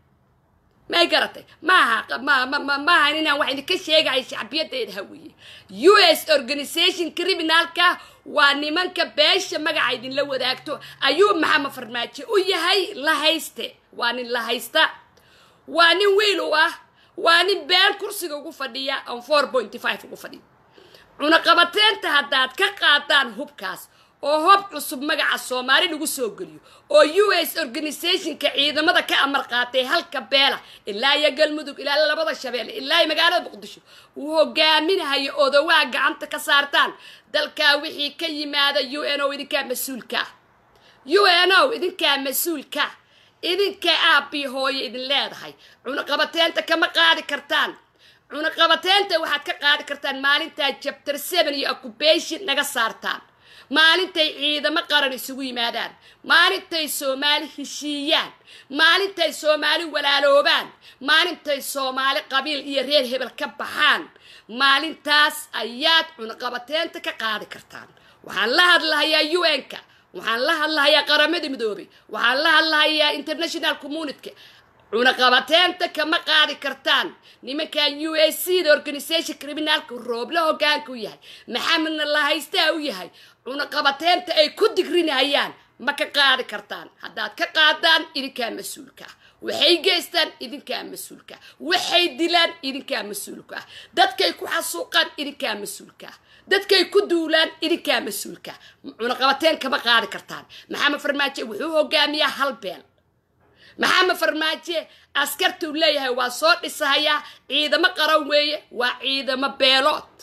may garatay maaha maaha inaan wax idinka sheegahay shacbiyadeeda hawiye u s organization criminalka waa nimanka beesha magaca idinla wadaagto ayuu maxamed farmaajo u yahay la hayste waa nin la haysta waa nin wiil u ah waa nin been kursiga ugu fadhiya on four pointy five ugu fadhiya cunaqabateenta haddaad ka qaadaan hubkaas oo hob cusub magaca soomaali lagu soo geliyo oo u s organizationka ciidamada ka amar qaatay halka beela ilaa iyo galmudug ilaa labada shabeelle ilaa iyo magaalada muqdisho uu hogaaminahayo odowaa gacanta ka saartaan dalkaa wixii ka yimaada u n o idinkaa mas-uulka u n o idinkaa mas-uulka idinka aabii hooyo idin leedahay cunaqabateenta kama qaadi kartaan cunaqabateenta waxaad ka qaadi kartaan maalintaa jabtar seven iyo occupation naga saartaan maalintay ciidamo qaran isugu yimaadaan maalintay soomaali heshiiyaan maalintay soomaali walaaloobaan maalintay soomaali qabiil iyo reer hebel ka baxaan maalintaas ayaad cunaqabateenta ka qaadi kartaan waxaan la hadlahayaa u n-ka waxaan la hadlahayaa qaramada midoobay waxaan la hadlahayaa international communityka cunaqabateenta kama qaadi kartaan nimankan u a c da organisation criminalka roobla hogaanka u yahay maxamedna la haystaa u yahay cunaqabateenta ay ku digrinayaan ma ka qaadi kartaan haddaad ka qaadaan idinkaa mas-uulka ah waxay geystaan idinkaa mas-uulka ah waxay dilaan idinkaa mas-uulka ah dadkay ku xasuuqaan idinkaa mas-uulka ah dadkay ku duulaan idinkaa mas-uulka ah cunaqabateen kama qaadi kartaan maxamed farmaajo wuxuu hogaamiyaa hal beel maxamed farmaajo askartuu leeyahay waa soo dhisahayaa ciidamo qaran weeye waa ciidamo beelood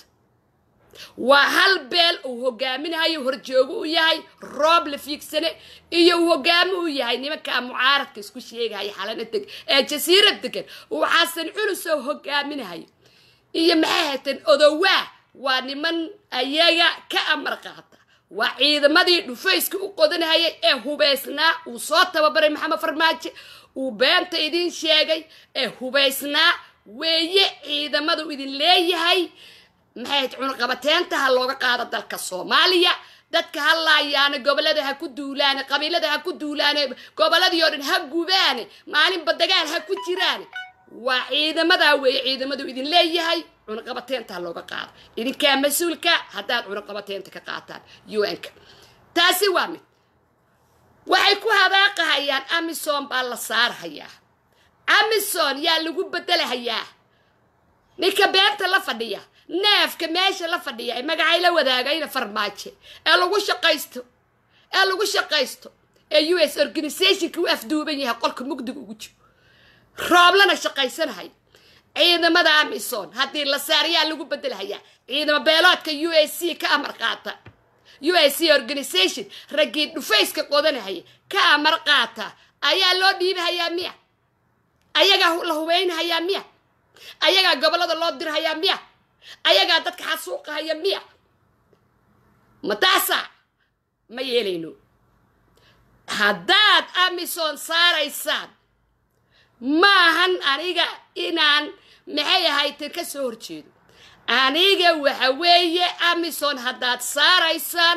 waa hal beel uu hogaaminahayo horjoogo u yahay roob la fiigsane iyo uu hogaamo u yahay nimankaa mucaaradka isku sheegaya xalana deg ee jasiirad degan uu xasan culusoo hogaaminahayo iyo maxay hayteen odowaa waa niman ayaga ka amar qaata waa ciidamadii dhufayska u qodanhayay ee hubaysnaa uu soo tababaray maxamed farmaajo uu beenta idin sheegay ee hubaysnaa weeye ciidamadu idin leeyahay maxay cunaqabateenta ha looga qaado dalka soomaaliya dadka ha laayaane gobolada ha ku duulaane qabiilada ha ku duulaane goboladii oo dhan ha gubaane maalinba dagaal ha ku jiraane waa ciidamadaa weeye ciidamadu idin leeyahay cunaqabateenta ha looga qaado idinkaa mas-uulka haddaad cunaqabateenta ka qaataan un-ka taasi waa mid waxay ku hadaaqahayaan amison baa la saarhayaa amison yaa lagu bedelahayaa ninka beenta la fadhiya neefka meesha la fadhiya ee magacay la wadaagayna farmaajo ee lagu shaqaysto ee lagu shaqaysto ee u s organizationka u afduuban yahay qolka mugdiga ugu jiro rooblana shaqaysanahay ciidamada amison haddii la saarayaa lagu bedelhayaa ciidamo beeloodka u a c ka amar qaata u a c organization raggii dhufayska qodanahaya ka amar qaata ayaa loo dhiibahayaa miya ayagaa la hubeynhayaa miya ayagaa gobolada loo dirhayaa miya ayagaa dadka xasuuqahaya miya ma taasaa ma yeelayno haddaad amison saaraysaan maahan aniga inaan maxay ahayteen ka soo horjeedo aniga waxa weeye amison haddaad saaraysaan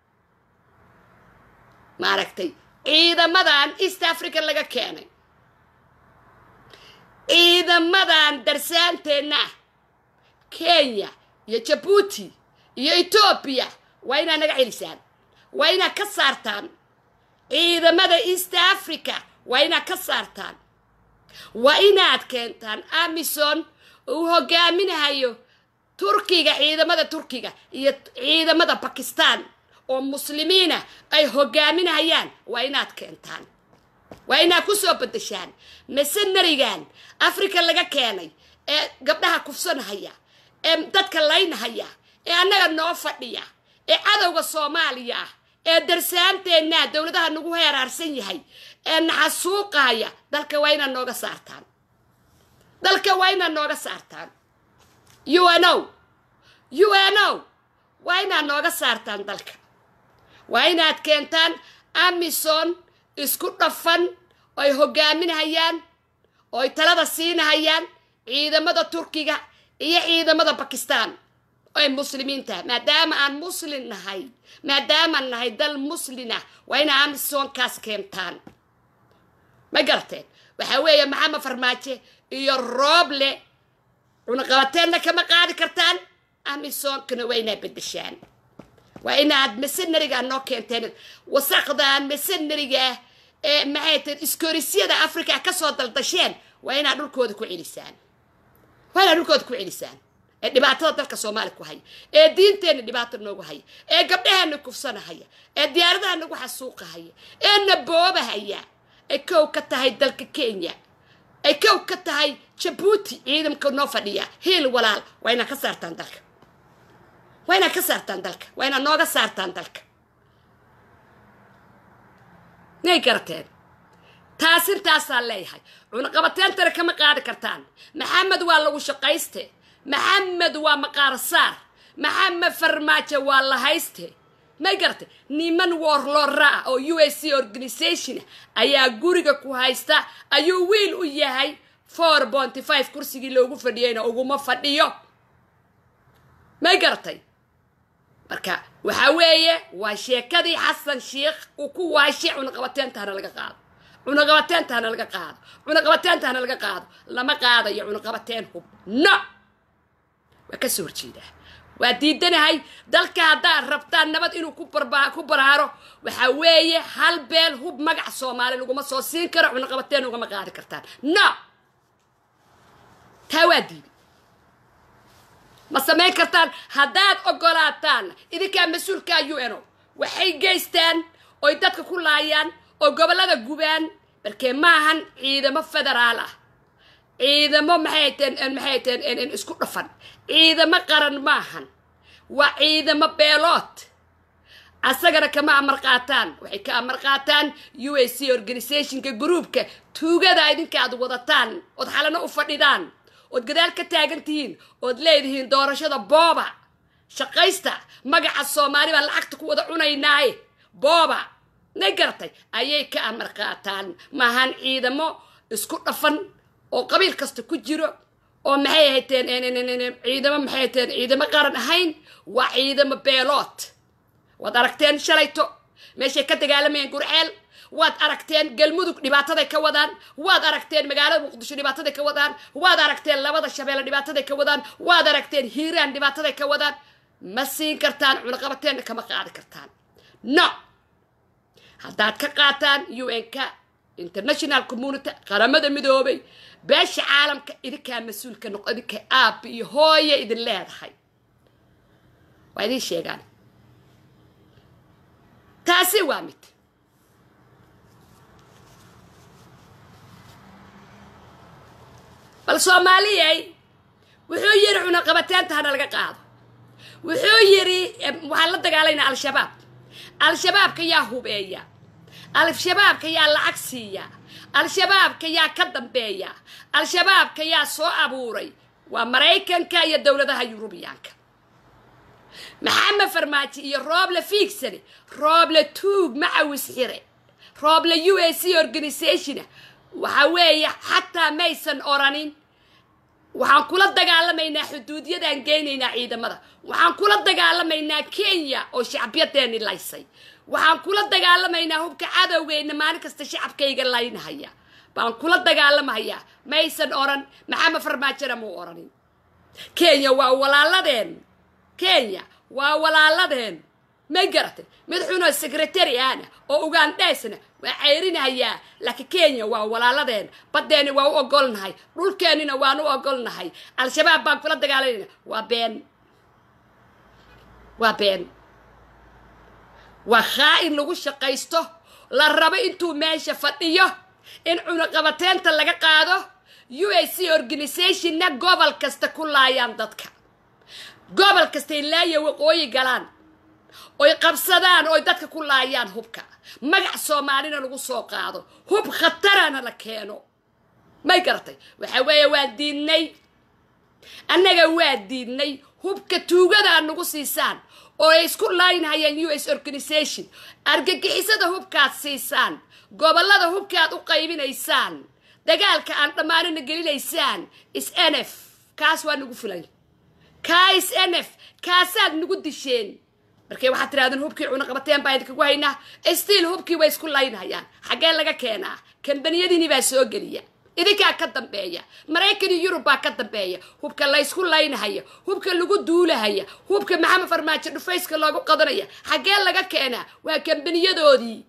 maaragtay ciidamadan east africa laga keenay ciidamadan darsaanteenna ah kenya iyo jabuuti iyo etoobiya waa inaad naga celisaan waa inaad ka saartaan ciidamada east africa waa inaad ka saartaan waa inaad keentaan amison uu hogaaminahayo turkiga ciidamada turkiga iyo ciidamada bakistan oo muslimiina ay hogaaminahayaan waa inaad keentaan waa inaad ku soo bedeshaan masenarigan africa laga keenay ee gabdhaha kufsanahaya ee dadka laynahaya ee annaga noo fadhiya ee cadowga soomaaliya ah ee darsaanteenna dowladaha nagu heeraarsan yahay ee naxasuuqaaya dalka waa inaad nooga saartaan dalka waa inaad nooga saartaan u n o u n o waa inaad nooga saartaan dalka waa inaad keentaan amison isku dhafan oy hogaaminahayaan ooy talada siinahayaan ciidamada turkiga iyo ciidamada bakistan oy muslimiinta maadaama aan muslin nahay maadaamaan nahay dal muslina waa inaa amisonkaas keentaan ma garateen waxaa weeye maxamed farmaajo iyo rooble cunaqabateenna kama qaadi kartaan amisonkana waa inaad bedeshaan waa inaad masenariga noo keenteen wasaqdan masenariga ee maxay tahay iskorisyada africa kasoo daldasheen waa inaad dhulkooda ku celisaan waa inaad dhulkooda ku celisaan ee dhibaatada dalka soomaaliya ku haya ee diinteenna dhibaato noogu haya ee gabdhaheena kufsanahaya ee diyaaradaha nagu xasuuqahaya ee naboobahaya ay kow ka tahay dalka kenya ay kow ka tahay jabuuti ciidamka noo fadhiya hiil walaal waa inaad ka saartaan dalka waa inaad ka saartaan dalka waa inaad nooga saartaan dalka may garateen taasintaasaan leeyahay cunaqabateentana kama qaadi kartaan maxamed waa lagu shaqayste maxamed waa maqaarsaar maxamed farmaajo waa la hayste may garatay niman warlora ah oo u s c organization ayaa guriga ku haysta ayuu wiil u yahay four bonty five kursigii loogu fadhiyeyna uguma fadhiyo may garatay marka waxaa weeye waa sheekadii xasan sheikh uu ku waashay cunaqabateentahana laga qaado cunaqabateentahana laga qaado cunaqabateentahana laga qaado lama qaadayo cunaqabateen hub no waa ka soo horjeedaa waa diidanahay dalka haddaad rabtaan nabad inuu ku barba ku baraaro waxaa weeye hal beel hub magac soomaali laguma soo siin karo cunaqabateen ugama qaadi kartaan no taa waa diiday ma samayn kartaan haddaad ogolaataan idinkaa mas-uulkaa u n o waxay geystaan oy dadka ku laayaan oo gobollada gubaan balkee maahan ciidamo federaal ah ciidamo maxay teen maxay teen isku dhafan ciidamo qaran maahan waa ciidamo beelood asagana kama amar qaataan waxay ka amar qaataan u a c organizationka groupka tuugada idinka aad wadataan ood xalano u fadhidaan ood gadaal ka taagan tihiin ood leedihiin doorashada booba shaqaysta magaca soomaali baan lacagta ku wada cunaynaaye booba na garatay ayay ka amar qaataan maahan ciidamo isku dhafan oo qabiil kasta ku jiro oo maxay hayteen ciidamo maxay hayteen ciidamo qaran ahayn waa ciidamo beelood waad aragteen shalayto meeshay ka dagaalamayeen gurceel waad aragteen galmudug dhibaataday ka wadaan waad aragteen magaalada muqdisho dhibaataday ka wadaan waad aragteen labada shabeelle dhibaataday ka wadaan waad aragteen hiiraan dhibaataday ka wadaan ma siin kartaan cunaqabateenna kama qaadi kartaan no haddaad ka qaataan u n k international community qaramada midoobay beesha caalamka idinkaa mas-uulka noqo idinka aabbi iyo hooye idin leedahay waa idin sheegaan taasi waa mid bal soomaaliyey wuxuu yidhi cunaqabateenta hana laga qaado wuxuu yidhi waxaan la dagaalaynaa al-shabaab al-shabaabka yaa hubeeya al-shabaabka yaa lacag siiya al-shabaabka yaa ka dambeeya al-shabaabka yaa soo abuuray waa maraykanka iyo dowladaha yurubiyaanka maxamed farmaajo iyo rooble fiigsane rooble tuug macawis xire rooble u a c organisationa waxa weeye xataa maysan oranin waxaan kula dagaalamaynaa xuduudyadaan geynaynaa ciidamada waxaan kula dagaalamaynaa kenya oo shacbiyadeeni laysay waxaan kula dagaalamaynaa hubka cadowgeyna maalin kasta shacabkayga laynahaya baan kula dagaalamahayaa maysan oran maxamed farmaajona muu oranin kenya waa walaaladeen kenya waa walaaladeen may garatay mid xunoo secretary ahna oo ugandheesna waa ceyrinahayaa laakiin kenya waa walaaladeen baddeeni waa u ogolnahay dhulkeennina waan u ogolnahay al-shabaab baan kula dagaalanayna waa been waa been waa khaa-in lagu shaqaysto la rabo intuu meesha fadhiyo in cunaqabateenta laga qaado u a c organisationna gobol kasta ku laayaan dadka gobol kastay laaya waqooyi galaan oy qabsadaan oy dadka ku laayaan hubka magac soomaalina lagu soo qaado hub khatarana la keeno may garatay waxa weeye waa diidnay annaga waa diidnay hubka tuugadaa nagu siisaan oo ay isku laaynhayaan u s organisation argagixisada hubkaad siisaan gobollada hubkaad u qaybinaysaan dagaalka aan dhammaanina gelinaysaan is n f kaas waa nagu fulay kaa is n f kaasaad nagu disheen markay waxaad tirahdeen hubkii cunaqabateen baa idinkagu haynaa stiil hubkii way isku laynhayaan xaggee laga keenaa kambaniyadiini baa soo geliya idinkaa ka dambeeya maraykan iyo yurub baa ka dambeeya hubka laysku laynahaya hubka lagu duulahaya hubka maxamed farmaajo dhufayska loogu qadanaya xaggee laga keenaa waa kambaniyadoodii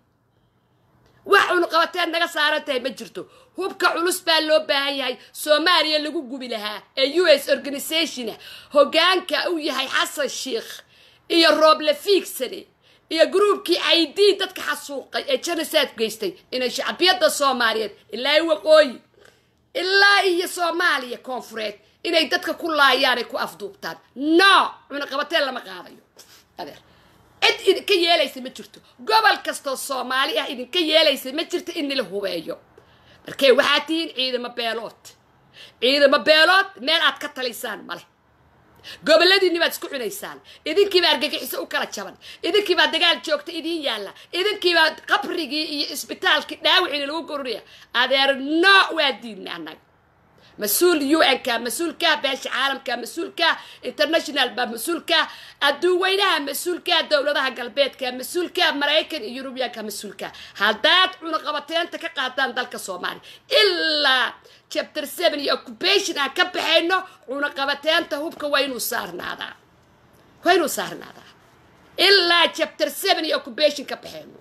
wax cunaqabateen naga saaran tahay ma jirto hubka culus baa loo baahan yahay soomaaliya lagu gubi lahaa ee u s organisationa hogaanka uu yahay xasan sheikh iyo rooble fiigsane iyo gruubkii i d dadka xasuuqay ee janasaad geystay inay shacbiyadda soomaaliyeed ilaa waqooyi ilaa iyo soomaaliya koonfureed inay dadka ku laayaan ay ku afduubtaan no cunaqabateen lama qaadayo adeer cid idinka yeelaysa ma jirto gobol kastoo soomaali ah idinka yeelaysa ma jirto in nila hubeeyo markee waxaad tihiin ciidamo beelood ciidamo beelood meel aad ka taliysaan male goboladiinni baad isku cunaysaan idinkiibaa argagixiso u kala jaban idinkiibaa dagaal joogta idiin yaalla idinkiibaa qabrigii iyo isbitaalkii dhaawiciina lagu gorunaya adeer no waa diidna annaga mas-uul u n ka mas-uulka beesha caalamka mas-uulka international baa mas-uulka adduunweynaha mas-uulka dowladaha galbeedka mas-uulka maraykan iyo yurubiyaanka mas-uulka haddaad cunaqabateenta ka qaadaan dalka soomaaliya ilaa chapter seven iyo occupation aan ka baxayno cunaqabateenta hubka waa inuu saarnaadaa waa inuu saarnaadaa ilaa chapter seven iyo occupation ka baxayno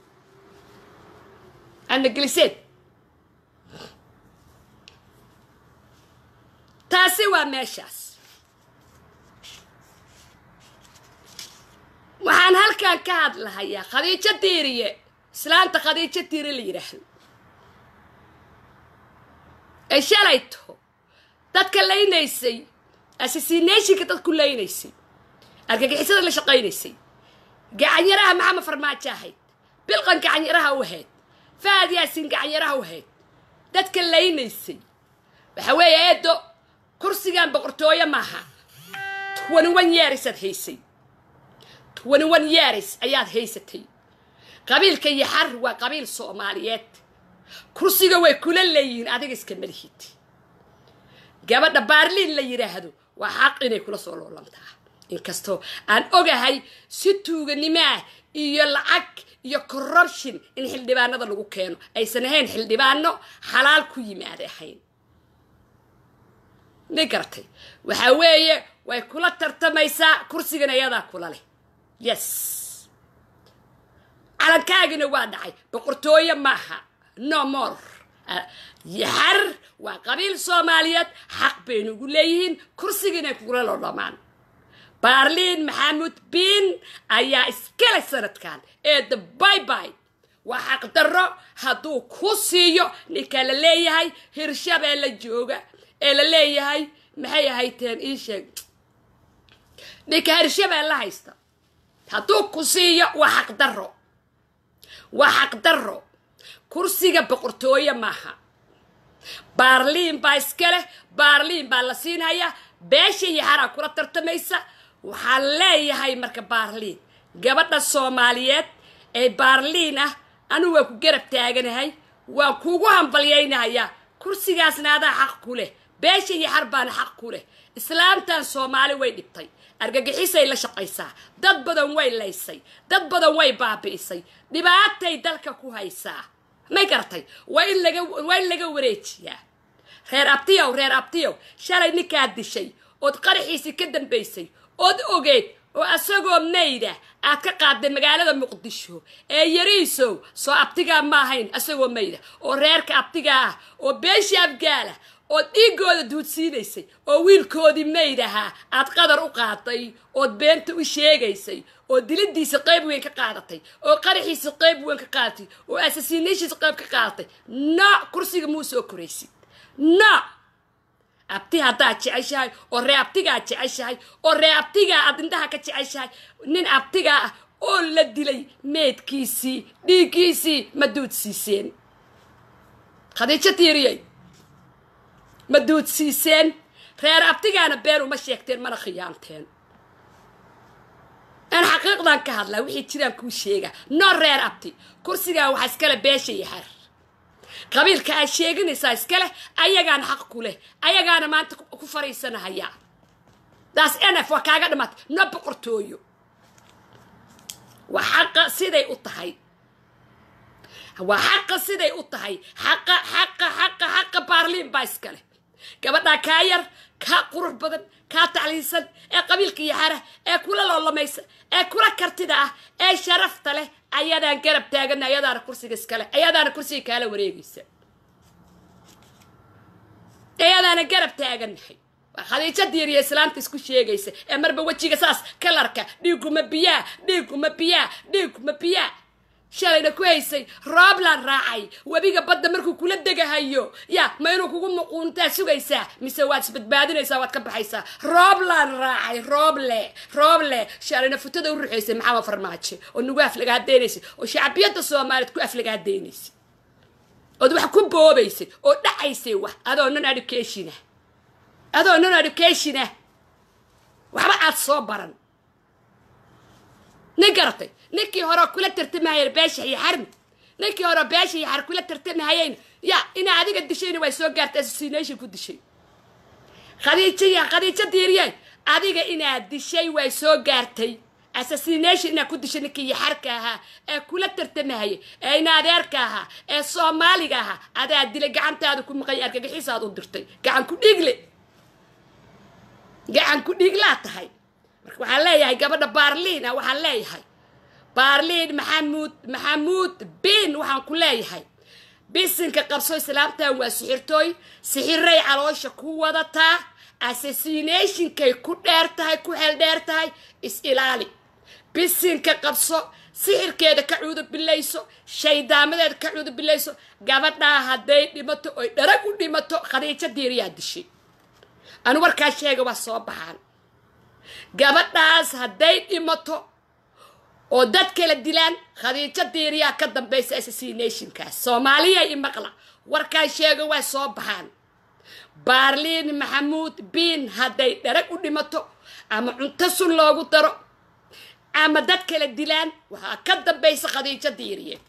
anageliseed taasi waa meeshaas waxaan halkan ka hadlahayaa khadiijo diiriye islaanta khadiijo diiri la yidhaahdo ee shalayto dadka laynaysay assassinationka dadku laynaysay argagixisada la shaqaynaysay gacanyaraha maxamed farmaajo ahayd bilqan gacanyaraha u ahayd faad yaasin gacanyaraha u ahayd dadka laynaysay waxa weeye eedo kursigan boqortooyo maaha twenty one yearisaad haysay twenty one years ayaad haysatay qabiilka yaxar waa qabiil soomaaliyeed kursiga way kula leeyihiin adiga iska malihid gabadha baarliin la yidhaahdo waa xaq inay kula soo loolantaa inkastoo aan ogahay si tuuganimaah iyo lacag iyo corruption in xildhibaanada lagu keeno aysan ahayn xildhibaano xalaal ku yimaada ahayn ma garatay waxa weeye way kula tartamaysaa kursigan ayadaa kula leh yes calankaagina waa dhacay boqortooye maaha no more yaxar waa qabiil soomaaliyeed xaq baynu ugu leeyihiin kursigiinay kugula lodhamaan baarliin maxamuud biin ayaa iskale sanadkan eeda bayby waa xaq darro hadduu ku siiyo ninka la leeyahay hirshabeella jooga ee la leeyahay maxay ahayteen ii sheeg ninka hirshabeella haysta hadduu ku siiyo waa xaq darro waa xaq darro kursiga boqortooye maaha baarliin baa iska leh baarliin baa la siinhayaa beesha yaxaraa kula tartamaysa waxaan leeyahay marka baarliin gabadha soomaaliyeed ee baarliin ah anigu waa ku garab taaganahay waan kuugu hambalyaynahayaa kursigaasna adaa xaq ku leh beesha yaxar baana xaq ku leh islaamtan soomaali way dhibtay argagixisay la shaqaysaa dad badan way laysay dad badan way baabi'isay dhibaatay dalka ku haysaa may garatay waa in laga waa in laga wareejiyaa reer abtiyow reer abtiyow shalay ninkaad dishay ood qaraxiisii ka dambaysay ood ogeed oo asagoo mayda aad ka qaadday magaalada muqdisho ee yariisow soo abtigaa ma ahayn asagoo mayda oo reerka abtigaa ah oo beeshii abgaala ood dhiigooda duudsiinaysay oo wiilkoodii mayd ahaa aad qadar u qaaday ood beenta u sheegaysay oo dilidiisa qayb weyn ka qaadatay oo qaraxiisa qayb weyn ka qaadatay oo asasiinashiisa qayb ka qaadatay no kursiga muu soo koraysid no abti haddaad jeceshahay oo ree abtigaad jeceshahay oo ree abtigaa aad indhaha ka jeceshahay nin abtigaa ah oo la dilay meedkiisii dhiiggiisii ma duudsiiseen khadiijo tiiriyey ma duudsiiseen reer abtigaana been uma sheegteen mana khiyaanteen aan xaqiiqdan ka hadlaa wixii jiraan kuu sheega no reer abti kursigaa waxaa iskale beesha yaxar qabiilka aad sheeganaysaa iskale ayagaana xaq ku leh ayagaana maanta ku fariisanahayaa daas nf waa kaaga dhimatay no boqortooyo waa xaqa siday u tahay waa xaqa siday u tahay xaqa xaqa xaqa xaqa baarliin baa iskale gabadhaa kaa yar kaa qurux badan kaa tacliinsan ee qabiilka yaxara ee kula loolamaysa ee kula kartida ah ee sharafta leh ayadaan garab taagana ayadaana kursiga iskale ayadaana kursiga kaala wareegaysa ayadaana garab taaganahay waa khadiijo diiriya islaamta isku sheegaysa ee marba wejiga saas kalarka dhiiguma biyaa dhiiguma biyaa dhiiguma biyaa shalayna ku haysay rooblaan raacay webiga badda markuu kula degahayo ya ma inuu kugu muquuntaa sugaysaa mise waad isbadbaadinaysaa waad ka baxaysaa rooblaan raacay rooble rooble shalayna futada u ruxaysay maxamed farmaajo oo nagu aflagaadaynaysa oo shacbiyadda soomaaliyeed ku aflagaadaynaysa ood wax ku boobaysay oo dhacaysay wax adoo non educationa adoo non educationa waxba aad soo baran nin garatay ninkii hore kula tartamahayeen beesha yaxarmi ninkii hore beesha yaxar kula tartamahayeen ya inaa adiga dishayna way soo gaartay assassination ku dishay khadiijo ya khadiijo diiriyeen adiga inaad dishay way soo gaartay assassination inaad ku dishay ninkii yaxarka ahaa ee kula tartamahayay ee ina adeerka ahaa ee soomaaliga ahaa adaa dilay gacantaada ku maqay argagixisaad u dirtay gacan ku dhiigle gacan ku dhiiglaa tahay marka waxaan leeyahay gabadha baarliina waxaan leeyahay baarliin maxamuud maxamuud bin waxaan ku leeyahay bisinka qabso islaamtan waa sixirtooy sixiray caloosha ku wadataa assassinationkay ku dheer tahay ku xeel dheer tahay is ilaali bisinka qabso sixirkeeda ka cuudubilayso shaydaamadeeda ka cuudubilayso gabadhaa hadday dhimato oy dharag u dhimato khadiijo diiriyaa dishay anu warkaa sheega waa soo baxaan gabadhaas hadday dhimato oo dad kala dilaan khadiijo diiriyaa ka dambaysa assassinationkaas soomaaliya i maqla warkaan sheega waa soo baxaan baarliin maxamuud biin hadday dharag u dhimato ama cunto sun loogu daro ama dad kala dilaan waxaa ka dambaysa khadiijo diiriye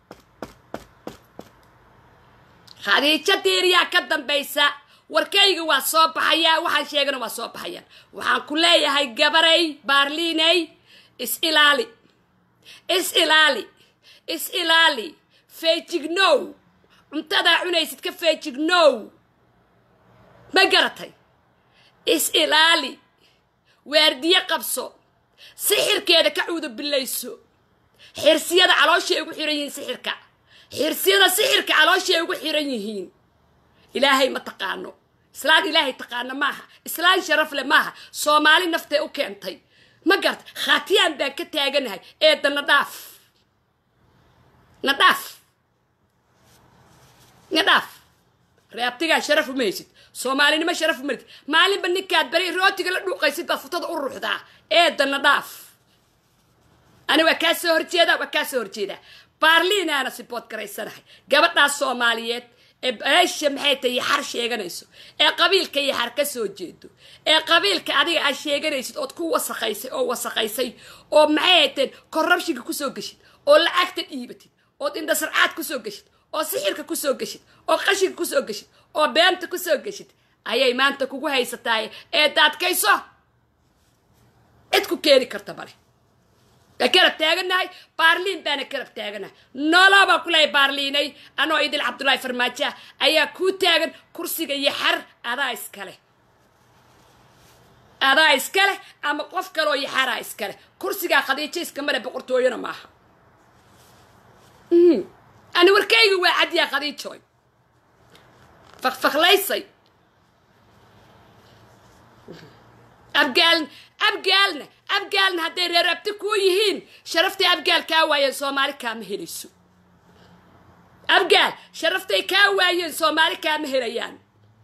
khadiijo diiriyaa ka dambaysa warkayga waa soo baxayaa waxaan sheegana waa soo baxayaan waxaan ku leeyahay gabaray baarliinay is ilaali is ilaali is ilaali feejignow cuntadaa cunaysid ka feejignow ma garatay is ilaali waardiye qabso sixirkeeda ka cuudo bilayso xirsiyada calooshay ugu xiran yihiin sixirka xirsiyada sixirka calooshay ugu xiran yihiin ilaahay ma taqaano islaan ilaahay taqaano maaha islaan sharaf leh maaha soomaali naftee u keentay ma garata khaatiyaan baan ka taaganahay eedda na dhaaf na dhaaf na dhaaf reabtigaa sharaf uma haysid soomaalinimo sharaf uma haysid maalinba ninkaad bari rootiga la dhuuqaysid baad futada u ruuxdaa eedda na dhaaf ani waa kaa soo horjeedaa waa kaa soo horjeedaa baarliinaana sibood garaysanahay gabadhaas soomaaliyeed ee beesha maxay tahay yaxar sheeganayso ee qabiilka yaxar ka soo jeedo ee qabiilka adiga aad sheeganaysid ood ku wasaqaysay oo wasaqaysay oo maxay hayteen korrabshinka kusoo geshid oo lacagta dhiibatid ood indhasarcaad kusoo geshid oo sixirka kusoo geshid oo qashinka kusoo geshid oo beenta kusoo geshid ayay maanta kugu haysataay ee daadkayso cid ku keeni karta male waa garab taaganahay baarliin baana garab taaganahay noloo baan ku lehay baarliinay anoo idil cabdullaahi farmaajo ah ayaa kuu taagan kursiga iyo xar adaa iskale adaa iskaleh ama qof kaleoo yaxaraa iskaleh kursigaa khadiijo iskamale boqortooyona maaha ani warkayga waa cadyaa khadiijoy fakfaklaysay abgaaln abgaalna abgaalna hadday reer abti kuu yihiin sharaftay abgaal kaa waayeen soomaali kaama helayso abgaal sharaftay kaa waayeen soomaali kaama helayaan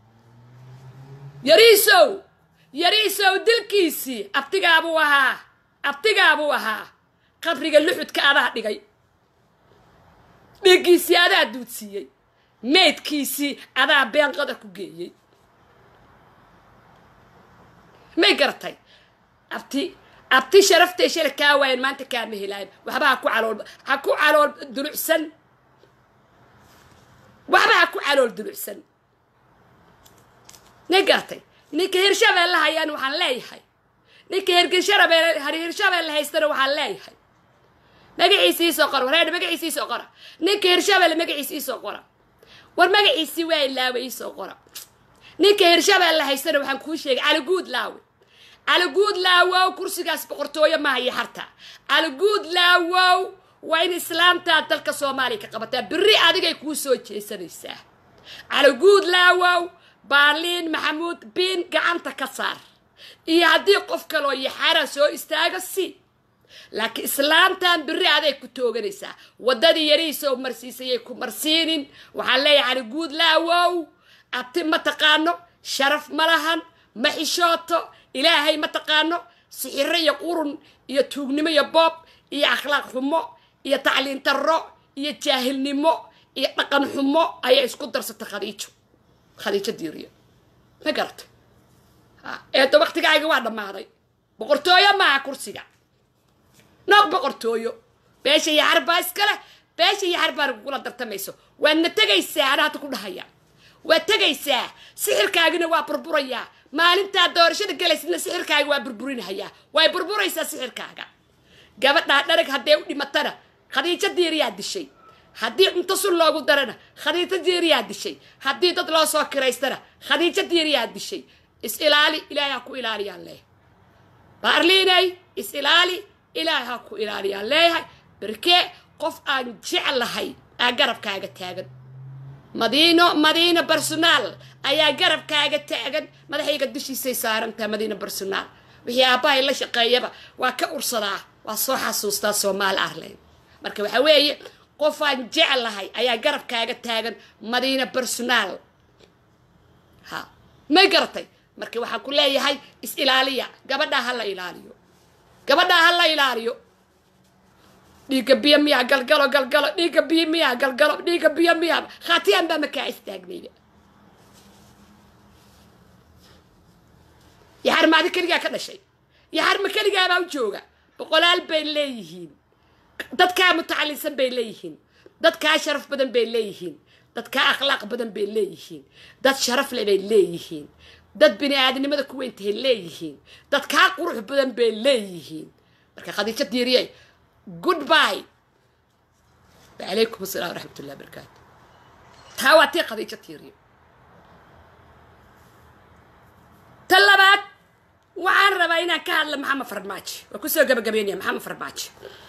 yariisow yariisow dilkiisii abtigaabuu ahaa abtigaabuu ahaa qabriga luxudka adaa dhigay dhiiggiisii adaa duudsiiyey meydkiisii adaa been qadar ku geeyey may garatay abti abti sharaftay shala kaa waayan maanta kaama helaayan waxba ha ku calool ha ku calool dulucsan waxba ha ku calool dulucsan may garatay ninka hirshabeelle hayaan waxaan leeyahay ninka hirgisharabeel hirshabeelle haystana waxaan leeyahay magaciisi iisoo qora wareer magaciisi iisoo qora ninka hirshabeelle magaciisi iisoo qora war magaciisi waa ilaawe iisoo qora ninka hirshabeelle haystana waxaan kuu sheegay caliguud laawe caliguud laawow kursigaas boqortooyo maaha iyo harta caliguud laawow waa in islaamtaa dalka soomaaliya ka qabataa beri adigay kuu soo jeesanaysaa caliguud laawow baarliin maxamuud biin gacanta ka saar iyo haddii qof kaloo yaxara soo istaaga si laakiin islaamtan beri aday ku tooganaysaa waddadii yarihiisoo marsiisayay ku marsiinin waxaan leeyahay caliguud laawow abti ma taqaano sharaf ma lahan ma xishooto ilaahay ma taqaano sixiro iyo qurun iyo tuugnimo iyo boob iyo akhlaaq xumo iyo tacliin darro iyo jaahilnimo iyo dhaqan xumo ayaa isku darsatay khadiijo khadiijo diiriyo ma garatay eedo waktigaaga waa dhammaaday boqortooyo maaha kursiga nooq boqortooyo beesha iyo xarbaa iskale beesha iyo xarbaan kugula dartamayso waadna tegaysaa ana hadda ku dhahaya waa tegaysaa sixirkaagina waa burburayaa maalintaa doorashada galaysidna sixirkaaga waa burburinahayaa way burburaysaa sixirkaaga gabadhaa dharag hadday u dhimatana khadiijo diiriyaa dishay haddii cunto sun loogu darana khadiijo diiriyaa dishay haddii dad loo soo kiraystana khadiijo diiriyaa dishay is ilaali ilaahay ha ku ilaaliyaan leeyahay baarliinay is ilaali ilaahay ha ku ilaaliyaan leeyahay berkee qof aan jeclahay aa garabkaaga taagan madiino madiina barsonaal ayaa garabkaaga taagan madaxayga dushiisay saarantaha madiina barsonaal wixii aabbahay la shaqeeyaba waa ka ursadaa waa soo xasuustaa soomaali arlen marka waxaa weeye qofaan jeclahay ayaa garabkaaga taagan madiina barsonaal ha may garatay marka waxaan ku leeyahay is ilaaliya gabadhaa ha la ilaaliyo gabadhaa ha la ilaaliyo dhiigga biyo miyaa galgalo galgalo dhiigga biyo miyaa galgalo dhiigga biyo miyaa khaatiyaan baa makaa istaagnayda yaxar maadi keligaa ka dhashay yaxar ma keligaabaa u jooga boqolaal bay leeyihiin dadkaa mutacalisan bay leeyihiin dadkaa sharaf badan bay leeyihiin dadkaa akhlaaq badan bay leeyihiin dad sharaf leh bay leeyihiin dad bini aadamnimada ku weyntahay leeyihiin dadkaa qurux badan bay leeyihiin marka khadiijo diiriye goodbye wacalaykum asalaam waraxmat ullahi barakaatu taa waa tii khadiijo diiriye ta labaad waxaan rabaa inaan ka hadla maxamed farmaajo waa kusoo gabagabeynaya maxamed farmaajo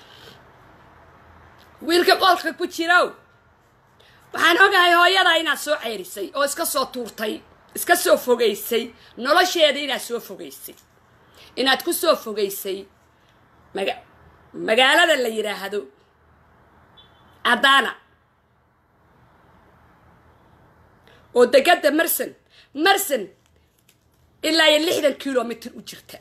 wiilka qolka ku jirow waxaan ogahay hooyadaa inaad soo ceyrisay oo iska soo tuurtay iska soo fogaysay nolosheeda inaad soo fogaysay inaad ku soo fogaysay maga magaalada la yidhaahdo adana oo degada marson marson ilaa iyo lixdan kilomitr u jirta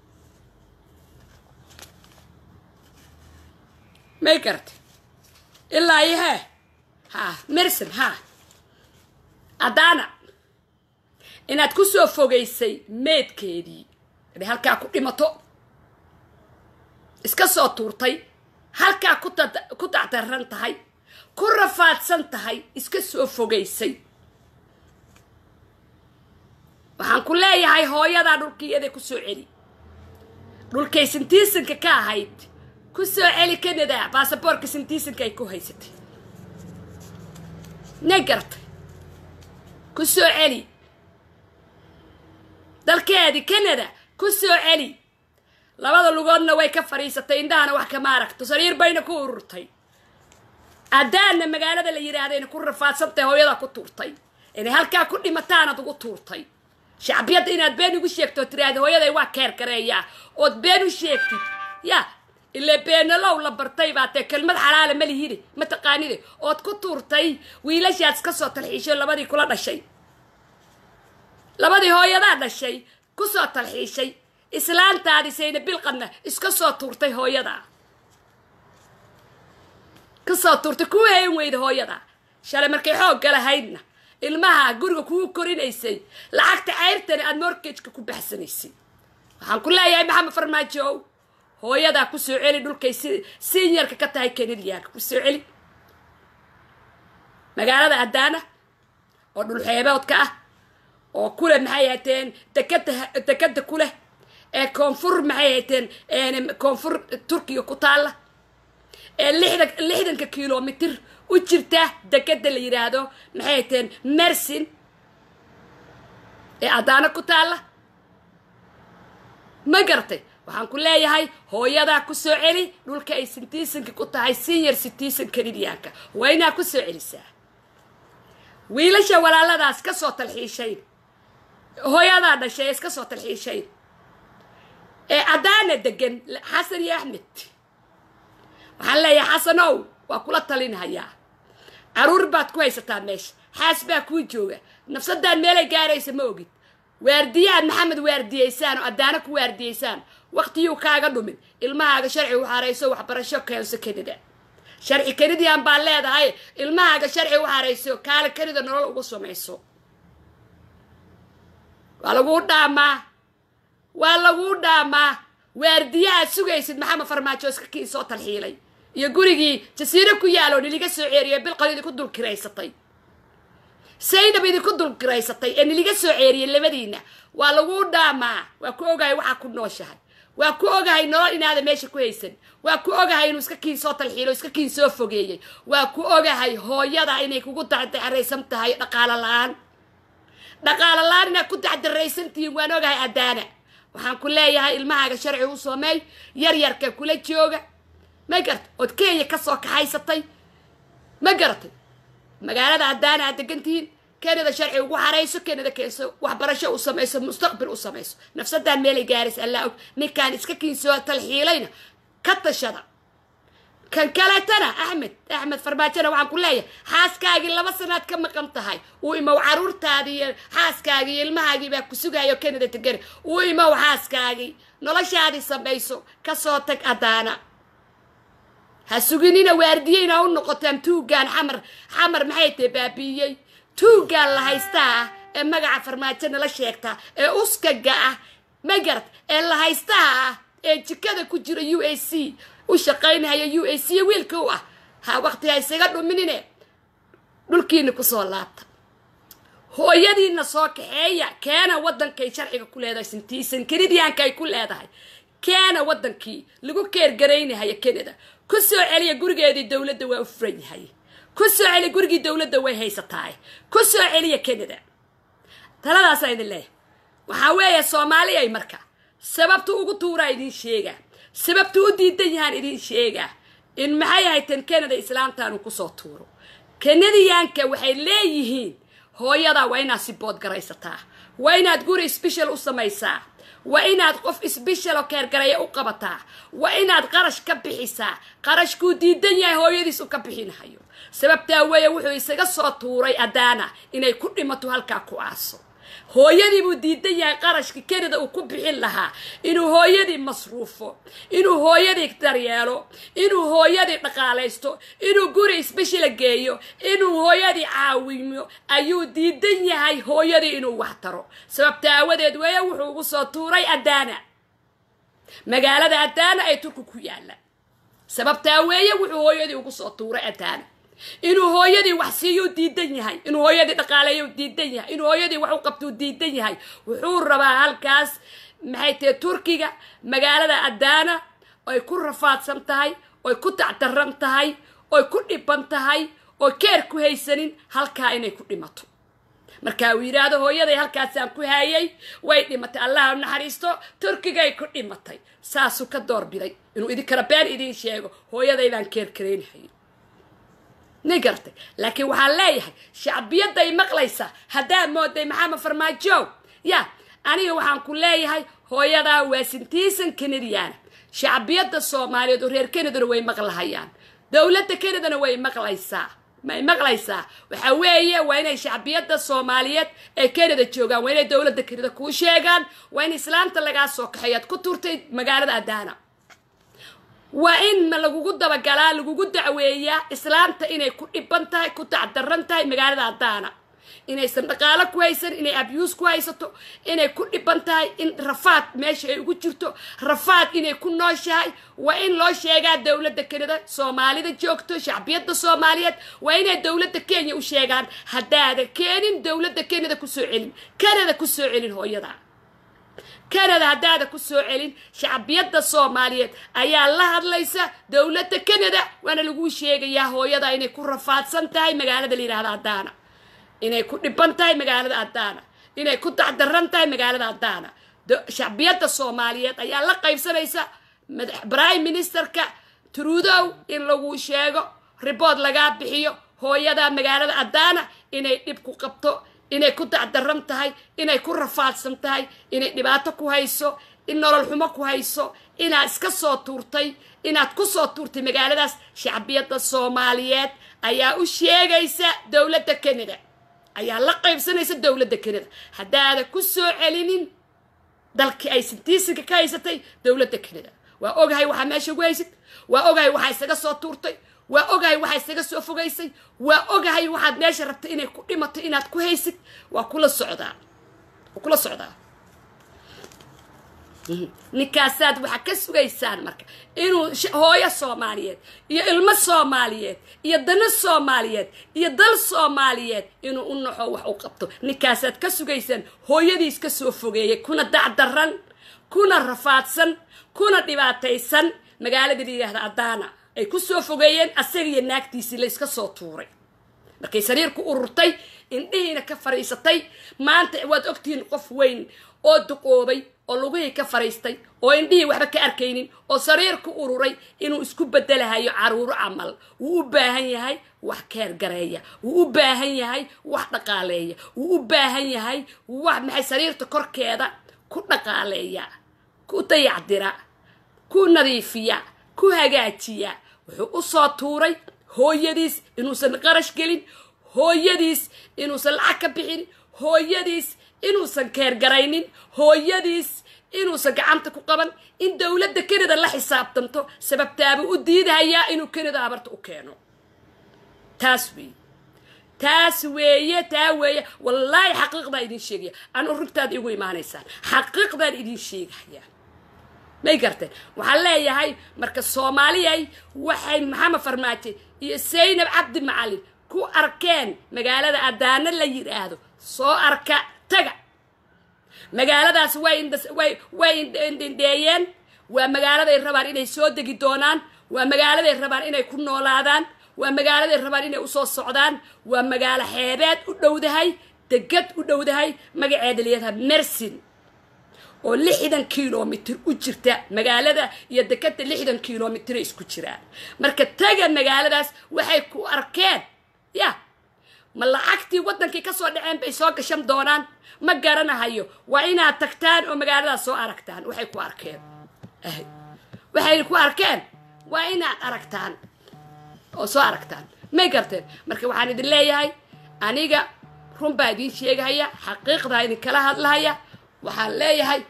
may garata ilaa iyo hee ha merson ha adana inaad ku soo fogaysay meedkeedii inay halkaa ku dhimato iska soo tuurtay halkaa ku dacdaran tahay ku rafaadsan tahay iska soo fogaysay waxaan ku leeyahay hooyadaa dhulkiiyaday ku soo celi dhulkay sintiisanka ka ahayd ku soo celi canada baasaboorka sintiisanka ay ku haysatay na gartay ku soo celi dalkeedii canada ku soo celi labada lugoodna way ka fadhiisatay indhahana wax kama aragto sariir bayna ku ururtay adaanna magaalada la yidhaahdayna ku rafaadsantahay hooyadaa ku tuurtay inay halkaa ku dhimataanad ugu tuurtay shacbiyadda inaad been ugu sheegto oo tiraahda hooyaday waa keer gareeyaa ood been u sheegtid ya ile beenalow la bartay baa tee kelmad xalaala ma lihide ma taqaanide ood ku tuurtay wiilashaad iska soo talxiishay labadii kula dhashay labadii hooyadaa dhashay ku soo talxiishay islaantaadisayna bilqadna iska soo tuurtay hooyadaa ka soo tuurtay kuu hayn weyda hooyadaa shalay markay xoogga lahaydna ilmaha guriga kugu korinaysay lacagta cayrtana aada morgageka ku baxsanaysay waxaan ku leeyahay maxamed farmaajo hooyadaa ku soo celi dhulkay si sinyarka ka tahay kanadiyaanka ku soo celi magaalada adaana oo dhulxeeboodka ah oo kuleh maxay hateen dekada dekada ku leh ee koonfur maxay hateen koonfur turkiga ku taalla ee lixdan lixdanka kilomitr u jirta dekada la yidhaahdo maxay hateen mersin ee adaana ku taalla ma gartay waxaan ku leeyahay hooyadaa ku soo celi dhulka ay sintiisanka ku tahay senior citizen canadianka waa inaa ku soo celisaa wiilasha walaaladaas ka soo talxiishayn hooyadaa dhashay iska soo talxiishayn ee adaana degan xasan iyo axmed waxaan leeyahay xasanow waa kula talinhayaa caruur baad ku haysataa meesha xaas baa kuu jooga nafsadaan meelay gaaraysa ma ogid waardiyaad maxamed waardiyeysaan oo adaana ku waardiyeysaan waqtiyuu kaaga dhumin ilmahaaga sharci u xarayso waxbarasho keenso kanada sharci kanadian baa leedahay ilmahaaga sharci u xarayso kaala kanada nolol ugu samayso waa laguu dhaamaa waa laguu dhaamaa waardiyahaad sugaysid maxamed farmaajo iska kii soo talxiilay iyo gurigii jasiiro ku yaalo niliga soo ceeriyo bilqad idinku dulkiraysatay saydab idinku dulkiraysatay ee niliga soo ceeriyay labadiina waa laguu dhaamaa waa ku ogahay waxaa ku nooshahay waa ku ogahay nolol inaada meesha ku haysan waa ku ogahay inuu iska kiin soo talxiilo iska kiin soo fogeeyey waa ku ogahay hooyada inay kugu dacdaraysan tahay dhaqaalo la-aan dhaqaalo la-aan inaad ku dacdaraysantihiin waan ogahay adaana waxaan ku leeyahay ilmahaaga sharci u sameey yaryarka kula jooga ma garatay ood kenya ka soo kaxaysatay ma garatay magaalada adaana aad degantihiin kanada sharci ugu xarayso kanada keenso waxbarasho u samayso mustaqbil u samayso nafsadaan meelay gaaraysa allaa og ninkaan iska kiinsoo talxiilayna ka tashada kan kaleetana axmed axmed farmaajona waxaan ku leeyahay xaaskaagii laba sanaad ka maqan tahay uu imow caruurtaadii iyo xaaskaagii iyo ilmahaagii baa ku sugayo kanada tegani uu imow xaaskaagii noloshaadii samayso kasoo tag adaana ha suginina waardiyeyna u noqotaan tuugaan xamar xamar maxay tahay baabiiyey tuugaan la haystaa ah ee magaca farmaajo nala sheegtaa ee uskaga ah ma garat ee la haystaha ah ee jikada ku jira u a c u shaqaynahaya u a c wiilka u ah ha waqti ha isaga dhuminine dhulkiina kusoo laabta hooyadiina soo kaxeeya keena waddankay sharciga ku leedahay sintiisan kenidiyaanka ay ku leedahay keena waddankii lagu keergaraynahaya canada ku soo celiya gurigeedii dowladda waa u furan yahay ku soo celiya gurigii dowladda way haysataay ku soo celiya canada taladaasaa idin leeyahay waxaa weeye soomaaliyay marka sababtu ugu tuuraa idiin sheegaa sababtu u diidan yahaan idiin sheegaa in maxay hayteen canada islaamtaanu kusoo tuuro kanadiyaanka waxay leeyihiin hooyadaa waa inaad si boodgaraysataa waa inaad guri sbeshal u samaysaa waa inaad qof sbeshal oo keergaraya u qabataa waa inaad qarash ka bixisaa qarashkuu diidan yahay hooyadiis u ka bixinahayo sababtaa weeye wuxuu isaga soo tuuray adaana inay ku dhimato halkaa ku aaso hooyadii buu diidan yahay qarashka canada uu ku bixin lahaa inuu hooyadii masruufo inuu hooyadii daryeelo inuu hooyadii dhaqaalaysto inuu guri sbeshila geeyo inuu hooyadii caawimo ayuu diidan yahay hooyadii inuu wax taro sababta aawadeed weeye wuxuu ugu soo tuuray adaana magaalada adaana ay turku ku yaalla sababtaa weeye wuxuu hooyadii ugu soo tuuray adaana inuu hooyadii wax siiyuu diidan yahay inuu hooyadii dhaqaaleeyu diidan yahay inuu hooyadii wax u qabtuu diidan yahay wuxuu rabaa halkaas maxay tahay turkiga magaalada adaana oy ku rafaadsan tahay oy ku tacdaran tahay oy ku dhiban tahay oo keer ku haysanin halkaa inay ku dhimato markaa uu yidhaahdo hooyaday halkaasaan ku haayay way dhimatay allaha naxariisto turkigay ku dhimatay saasuu ka doorbiday inuu idinkana been idiin sheego hooyaday baan keerkaraynahay ni gartay laakiin waxaan leeyahay shacbiyadday maqlaysaa haddaa mooday maxamed farmaajo ya aniga waxaan ku leeyahay hooyadaa waa sintiisan kanadiyaana shacbiyadda soomaaliyeed oo reer kanadana way maqlahayaan dowladda kanadana way maqlaysaa may maqlaysaa waxa weeye waa inay shacbiyadda soomaaliyeed ee canada joogaan waa inay dowladda kanada kuu sheegaan waa in islaamta lagaa soo kaxeeyaad ku turtay magaalada adaana waa in lagugu dabagalaa lagugu dacweeyaa islaamta inay ku dhiban tahay ku tacdaran tahay magaalada adaana inaysan dhaqaalo ku haysan inay abyuus ku haysato inay ku dhiban tahay in rafaad meesha ay ugu jirto rafaad inay ku nooshahay waa in loo sheegaa dowladda kanada soomaalida joogto shacbiyadda soomaaliyeed waa inay dowladda kenya u sheegaan haddaada keenin dowladda kanada kusoo celin kanada kusoo celin hooyada kanada haddaada ku soo celin shacbiyadda soomaaliyeed ayaa la hadlaysa dowladda kanada waana laguu sheegayaa hooyada inay ku rafaadsan tahay magaalada la yidhahda adaana inay ku dhiban tahay magaalada adaana inay ku dacdaran tahay magaalada adaana shacbiyadda soomaaliyeed ayaa la qaybsanaysa prime ministerka trudow in lagu sheego ribood lagaa bixiyo hooyada magaalada adaana inay dhib ku qabto inay ku dacdaran tahay inay ku rafaadsan tahay inay dhibaato ku hayso in nolol xumo ku hayso inaad iska soo tuurtay inaad ku soo tuurtay magaaladaas shacbiyadda soomaaliyeed ayaa u sheegaysa dowladda canada ayaa la qaybsanaysa dowladda canada haddaada ku soo celinin dalkii ay sintiisinka ka haysatay dowladda canada waa ogahay waxaa meesha ugu haysid waa ogahay waxaa isaga soo tuurtay waa ogahay waxaa isaga soo fogaysay waa ogahay waxaad meesha rabtay inay ku dhimato inaad ku haysid waa kula socdaa waa kula socdaa ninkaasaad waxaa ka sugaysaan marka inuu hooyo soomaaliyeed iyo ilmo soomaaliyeed iyo dano soomaaliyeed iyo dal soomaaliyeed inuu u naxo wax u qabto ninkaasaad ka sugaysaan hooyadiis ka soo fogeeyay kuna dacdaran kuna rafaadsan kuna dhibaataysan magaalada la yidhaahda adaana ay ku soo fogeeyeen asaga iyo naagtiisii la iska soo tuuray markay sariirku ururtay indhihiina ka fadhiisatay maanta waad ogtihiin qof weyn oo duqoobay oo lugihii ka fadhiistay oo indhihii waxba ka arkaynin oo sariirku ururay inuu isku bedelahayo caruuro camal wuu u baahan yahay wax keergareeya wuu u baahan yahay wax dhaqaaleeya wuu u baahan yahay wax maxay sariirta korkeeda ku dhaqaaleeya ku dayacdira ku nadiifiya ku hagaajiya wuxuu u soo tuuray hooyadiis inuusan qarash gelin hooyadiis inuusan lacag ka bixin hooyadiis inuusan keergaraynin hooyadiis inuusan gacanta ku qaban in dowladda canada la xisaabtanto sababtaabuu u diidahayaa inuu canada abarta u keeno taas weeye taas weeye taa weeye wallaahi xaqiiqdaan idin sheegaya anu runtaad igu imaanaysaan xaqiiqdaan idin sheegaya may garteen waxaan leeyahay marka soomaaliyay waxay maxamed farmaajo iyo saynab cabdi macalin ku arkeen magaalada adaana la yidhaahdo soo arka taga magaaladaas way indhas- way way indh- indhindheeyeen waa magaaladay rabaan inay soo degi doonaan waa magaaladay rabaan inay ku noolaadaan waa magaaladay rabaan inay usoo socdaan waa magaalo xeebeed u dhowdahay degad u dhowdahay magaceeda layadaha mersin oo lixdan kilomitr u jirta magaalada iyo dekada lixdan kilomitray isku jiraan marka taga magaaladaas waxay ku arkeen ya ma lacagtii waddankii ka soo dhaceen bay soo gashan doonaan ma garanahayo waa inaad tagtaan oo magaaladaas soo aragtaan waxay ku arkeen ahay waxay ku arkeen waa inaad aragtaan oo soo aragtaan may garteen marka waxaan idin leeyahay aniga run baa idiin sheegahaya xaqiiqdaa idinkala hadlahaya waxaan leeyahay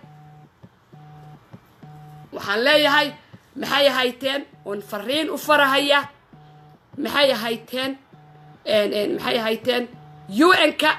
waxaan leeyahay maxay hayteen oon fariin u farahaya maxay hayteen maxay hayteen un-ka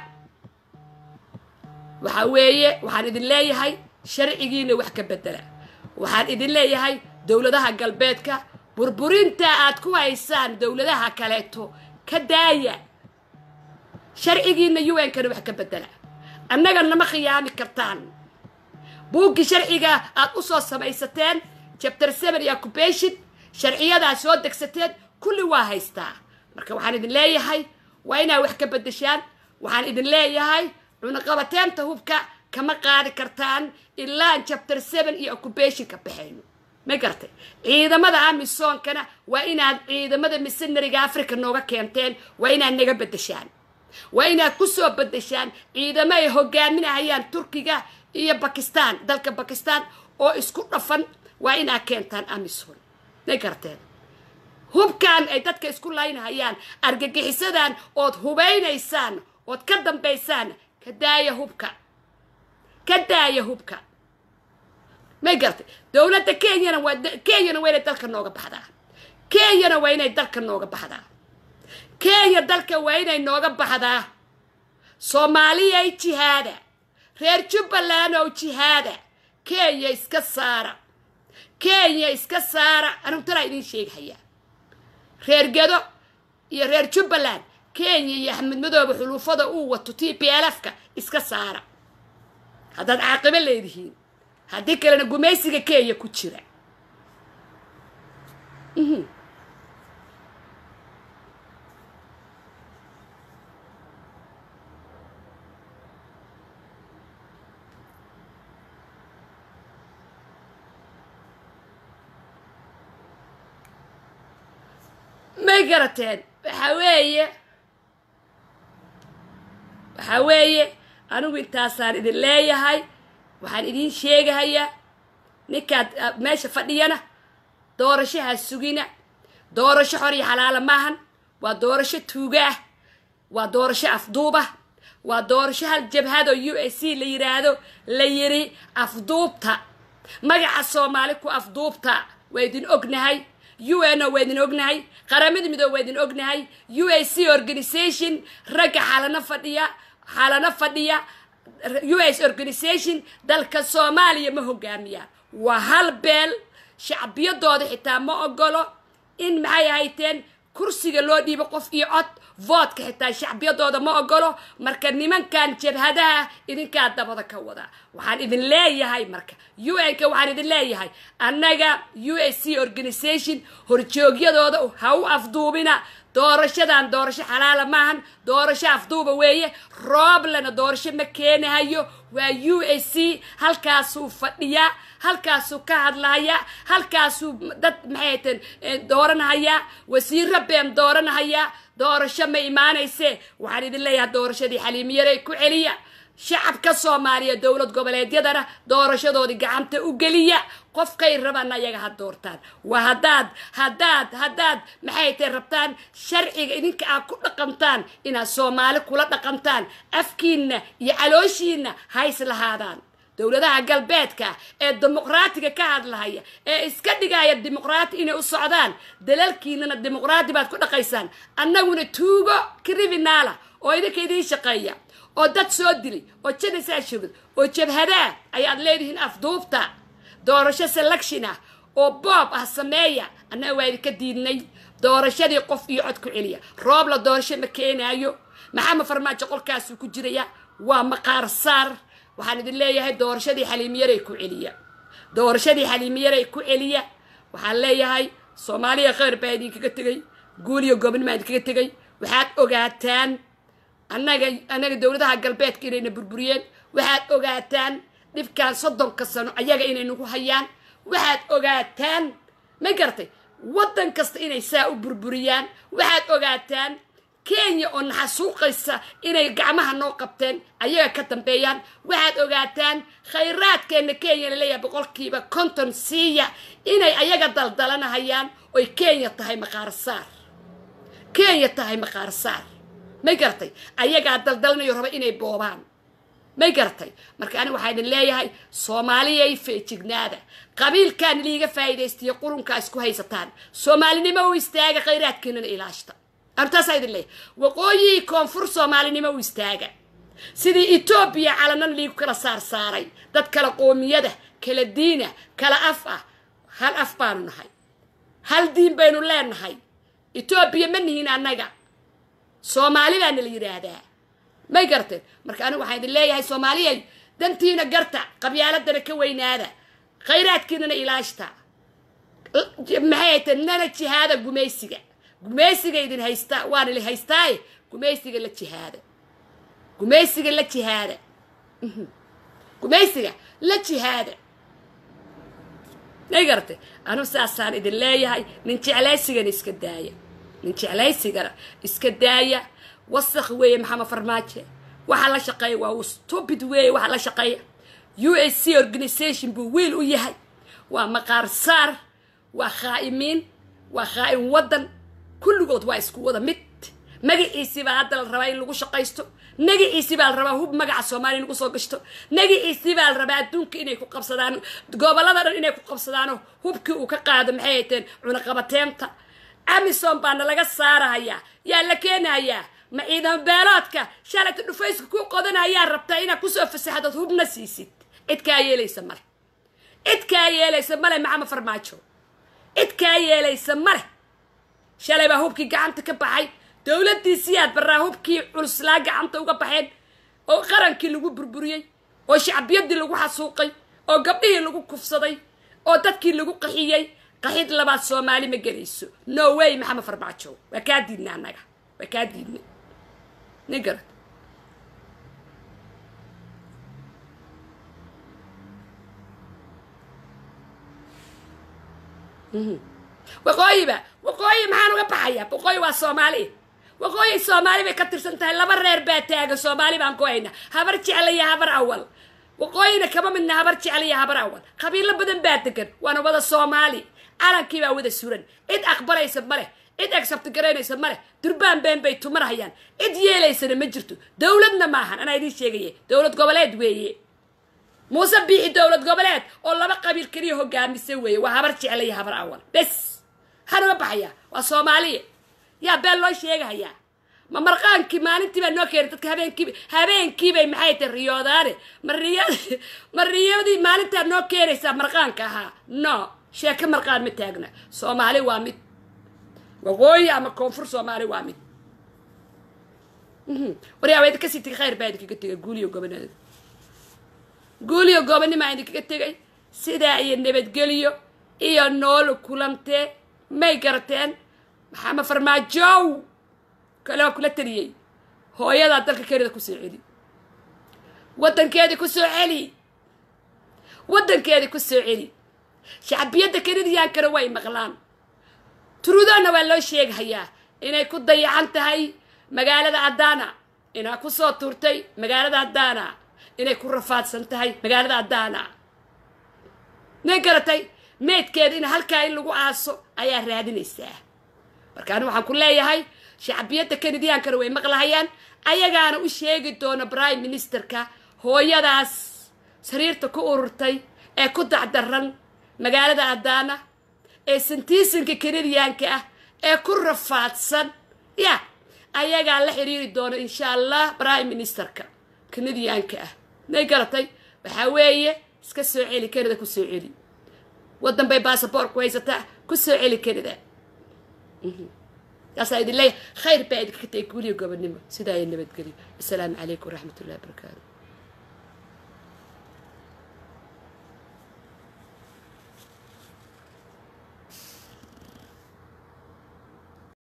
waxa weeye waxaan idin leeyahay sharcigiina wax ka bedela waxaan idin leeyahay dowladaha galbeedka burburinta aad ku haysaan dowladaha kaleeto ka daaya sharcigiina un-kana wax ka bedela annaga nama khiyaami kartaan buuggii sharciga aad u soo samaysateen chapter seven iyo occupation sharciyadaa soo degsateen kulli waa haystaa marka waxaan idin leeyahay waa inaad wax ka bedeshaan waxaan idin leeyahay cunaqabateenta hubka kama qaadi kartaan ilaan chapter seven iyo occupation ka baxayno ma gartay ciidamada amisoonkana waa inaad ciidamada missionariga africa nooga keenteen waa inaad naga bedeshaan waa inaad ku soo bedeshaan ciidamo ay hogaaminahayaan turkiga iyo bakistan dalka bakistan oo isku dhafan waa inaad keentaan amison may garteen hubkan ay dadka isku laynahayaan argagixisadan ood hubaynaysaan ood ka dambaysaan ka daaya hubka ka daaya hubka may gartay dowladda kenyana waa kenyana waa inay dalka nooga baxdaa kenyana waa inay dalka nooga baxdaa kenya dalka waa inay nooga baxdaa soomaaliyay jihaada reer jubbaland oo jihaada kenya iska saara kenya iska saara anigu talaa idiin sheegahayaa reer gedo iyo reer jubbaland kenya iyo axmed madoobe xuluufada uu wato t p l f ka iska saara haddaad caaqibo leedihiin haddii kalena gumaysiga kenya ku jira may garateen waxa weeye waxa weeye anigu intaasaan idin leeyahay waxaan idiin sheegahayaa ninkaad meesha fadhiyana doorashaha sugina doorasho xor iyo xalaala maahan waa doorasho tuuga ah waa doorasho afduubah waa doorasho hal jabhado u s c la yidhaahdo la yiri afduubta magaca soomaali ku afduubta waa idin ognahay u n o waa idin ognahay qaramada midoobe waa idin ognahay u a c organisation ragga xalano fadhiya xalano fadhiya u s organisation dalka soomaaliya ma hogaamiyaan waa hal beel shacbiyadooda xitaa ma ogolo in maxay ahayteen kursiga loo dhiibo qof iyo cod voodka xitaa shacbiyadooda ma ogolo marka nimankan jabhadaha idinkaa dabada ka wada waxaan idin leeyahay marka u n-ka waxaan idin leeyahay annaga u s c organisation horjoogyadooda ha u afduubina doorashadan doorasho xalaala maahan doorasho afduuba weeye rooblana doorasho ma keenahayo waa u s c halkaasuu fadhiyaa halkaasuu ka hadlahayaa halkaasuu dad maxay hateen dooranahayaa wasiiro been dooranahayaa doorasho ma imaanayse waxaan idin leeyahay doorashadii xaliimiyarey ku celiya shacabka soomaaliya dowlad goboleedyadana doorashadoodii gacanta u geliya qofkay rabaan ayaga ha doortaan waa haddaad haddaad haddaad maxay tay rabtaan sharciga idinka aad ku dhaqantaan inaad soomaali kula dhaqantaan afkiinna iyo calooshiinna hays lahaadaan dowladaha galbeedka ee dimuqraatiga ka hadlahaya ee iska dhigaya dimuqraati inay u socdaan dalalkiinana dimuqraati baad ku dhaqaysaan annaguna tuugo criminaala oo idinka idiin shaqeeya oo dad soo dilay oo janasaa shogad oo jabhadaa ayaad leedihiin afduubta doorasho selection ah oo boob ah sameeya annaga waa idinka diidnay doorashadii qof iyo cod ku celiya roob la doorasho ma keenaayo maxamed farmaajo qolkaasuu ku jiraya waa maqaar saar waxaan idin leeyahay doorashadii xaliimiyaray ku celiya doorashadii xaliimiyaray ku celiya waxaan leeyahay soomaaliya kheyr baa idinkaga tegay guul iyo gobnimaa idinkaga tegay waxaad ogaataan annaga annaga dowladaha galbeedka inayna burburiyeen waxaad ogaataan dhibkan soddonka sano ayaga inay nagu hayaan waxaad ogaataan ma garatay waddan kasta inay saa u burburiyaan waxaad ogaataan kenya oo naxasuuqaysa inay gacmaha noo qabteen ayaga ka dambeeyaan waxaad ogaataan khayraadkeenna kenya laleeyahay boqolkiiba konton siiya inay ayaga daldalanahayaan oy kenya tahay maqaarsaar kenya tahay maqaarsaar may garatay ayagaa daldalanayo raba inay boobaan may garatay marka aniga waxaa idin leeyahay soomaaliyay feejignaada qabiilkan liiga faa'iidaystiyo qurunkaa isku haysataan soomaalinimo u istaaga khayraadkeenana ilaashta artaasaa idin leeyahay waqooyihii koonfur soomaalinimo u istaaga sidii etoobiya calanan liigu kala saar saaray dad kala qoomiyada kala diina kala af ah hal af baanu nahay hal diin baynu leenahay etoobiya ma nihin annaga soomaali baana la yidhaahdaa may garteen marka anigu waxaan idin leeyahay soomaaliyay dantiina garta qabyaaladana ka weynaada khayraadkiinana ilaashta maxay haytee nana jihaada gumaysiga gumaysiga idin haysta waana li haystaaye gumaysiga la jihaada gumaysiga la jihaada gumaysiga la jihaada may garate anu saasaan idin leeyahay nin jeclaysigana iska daaya nin jeclaysigana iska daaya wasakh weeye maxamed farmaajo waxaa la shaqeeya waa stupid weeye waxaa la shaqeeya u s c organisation buu wiil u yahay waa maqaar saar waa khaa'imiin waa khaa'im waddan kulligood waa isku wada mid magaciisii baa hadda la rabaa in lagu shaqaysto magaciisii baa la rabaa hub magaca soomaaliya in lagu soo gashto magaciisii baa la rabaa adduunka inay ku qabsadaan gobollada dhan inay ku qabsadaano hubkii uu ka qaado maxay hayteen cunaqabateenta amison baana laga saarahayaa yaa la keenayaa ma ciidan beeloodka shalayta dhufayska ku qodanayaa rabtaa inaad kusoo fasaxdood hubna siisid cid kaa yeelaysa male cid kaa yeelaysa male maxamed farmaajo cid kaa yeelaysa male shalay baa hubkii gacanta ka baxay dowladdiisiyaad barraa hubkii culuslaa gacanta uga baxeen oo qarankii lagu burburiyey oo shacbiyaddii lagu xasuuqay oo gabdhihii lagu kufsaday oo dadkii lagu qaxiyey qaxid labaad soomaali ma gelayso no way maxamed farmaajo waa kaa diidna annaga waa kaa diidna nin garad waqooyiba waqooyi maxaan uga baxayaa waqooyi waa soomaali waqooyi soomaali bay ka tirsan tahay laba reer baa taagan soomaali baan ku hayna habar jecla iyo habar awal waqooyina kama midna habar jecla iyo habar awal qabiilo badan baa degan waana wada soomaali calankii baa wada suran cid aqbalaysa ma leh cid accept garaynaysa ma leh durbaan been bay tumanahayaan cid yeelaysana ma jirto dowladna maahan anaa idiin sheegaya dowlad goboleed weeye muuse biixi dowlad goboleed oo laba qabiil keliya hogaamisa weeye waa habar jecla iyo habar awal bes waxaan uga baxayaa waa soomaaliya yaa been loo sheegahayaa ma marqaankii maalintii baa noo keenay dadka habeenkiiba habeenkiibay maxay tahay riyoodaane ma riya ma riyadii maalintaa noo keenaysaa marqaanka ahaa no sheeko marqaan ma taagna soomaali waa mid waqooyi ama koonfur soomaali waa mid waryaa waa idinka sii tegay khayr baa idinkaga tegay guuliyo gobonada guuliyo gobonimaa idinkaga tegay sidaa iyo nabadgelyo iyo noolo kulantee may garateen maxamed farmaajow kale waa kula taliyey hooyadaa dalka kenida kusoo celi waddankeedii kusoo celi waddankeedii kusoo celi shacbiyadda kenidiyaankana way maqlaan turudoonna waa loo sheegahayaa inay ku dayacan tahay magaalada adana inaa kusoo tuurtay magaalada adana inay ku rafaadsan tahay magaalada adana may garatay meydkeeda in halkaa in lagu aaso ayaa raadinaysaa marka ani waxaan ku leeyahay shacbiyadda kenidiyaankana way maqlahayaan ayagaana u sheegi doona prime ministerka hooyadaas sariirta ku ururtay ee ku dacdaran magaalada adana ee santiisanka kenediyaanka ah ee ku rafaadsan ya ayagaa la xiriiri doona insha allah prime ministerka kenediyaanka ah may garatay waxaa weeye iska soo celi kenida ku soo celi waddan bay baasaboorku haysataa ku soo celi karida kaasaa idin leeyahay khayr baa idinka tagay guliga gobonimo sidaa ay nabadgeliyo assalaamu calaykum waraxmat ullahi wabarakaatu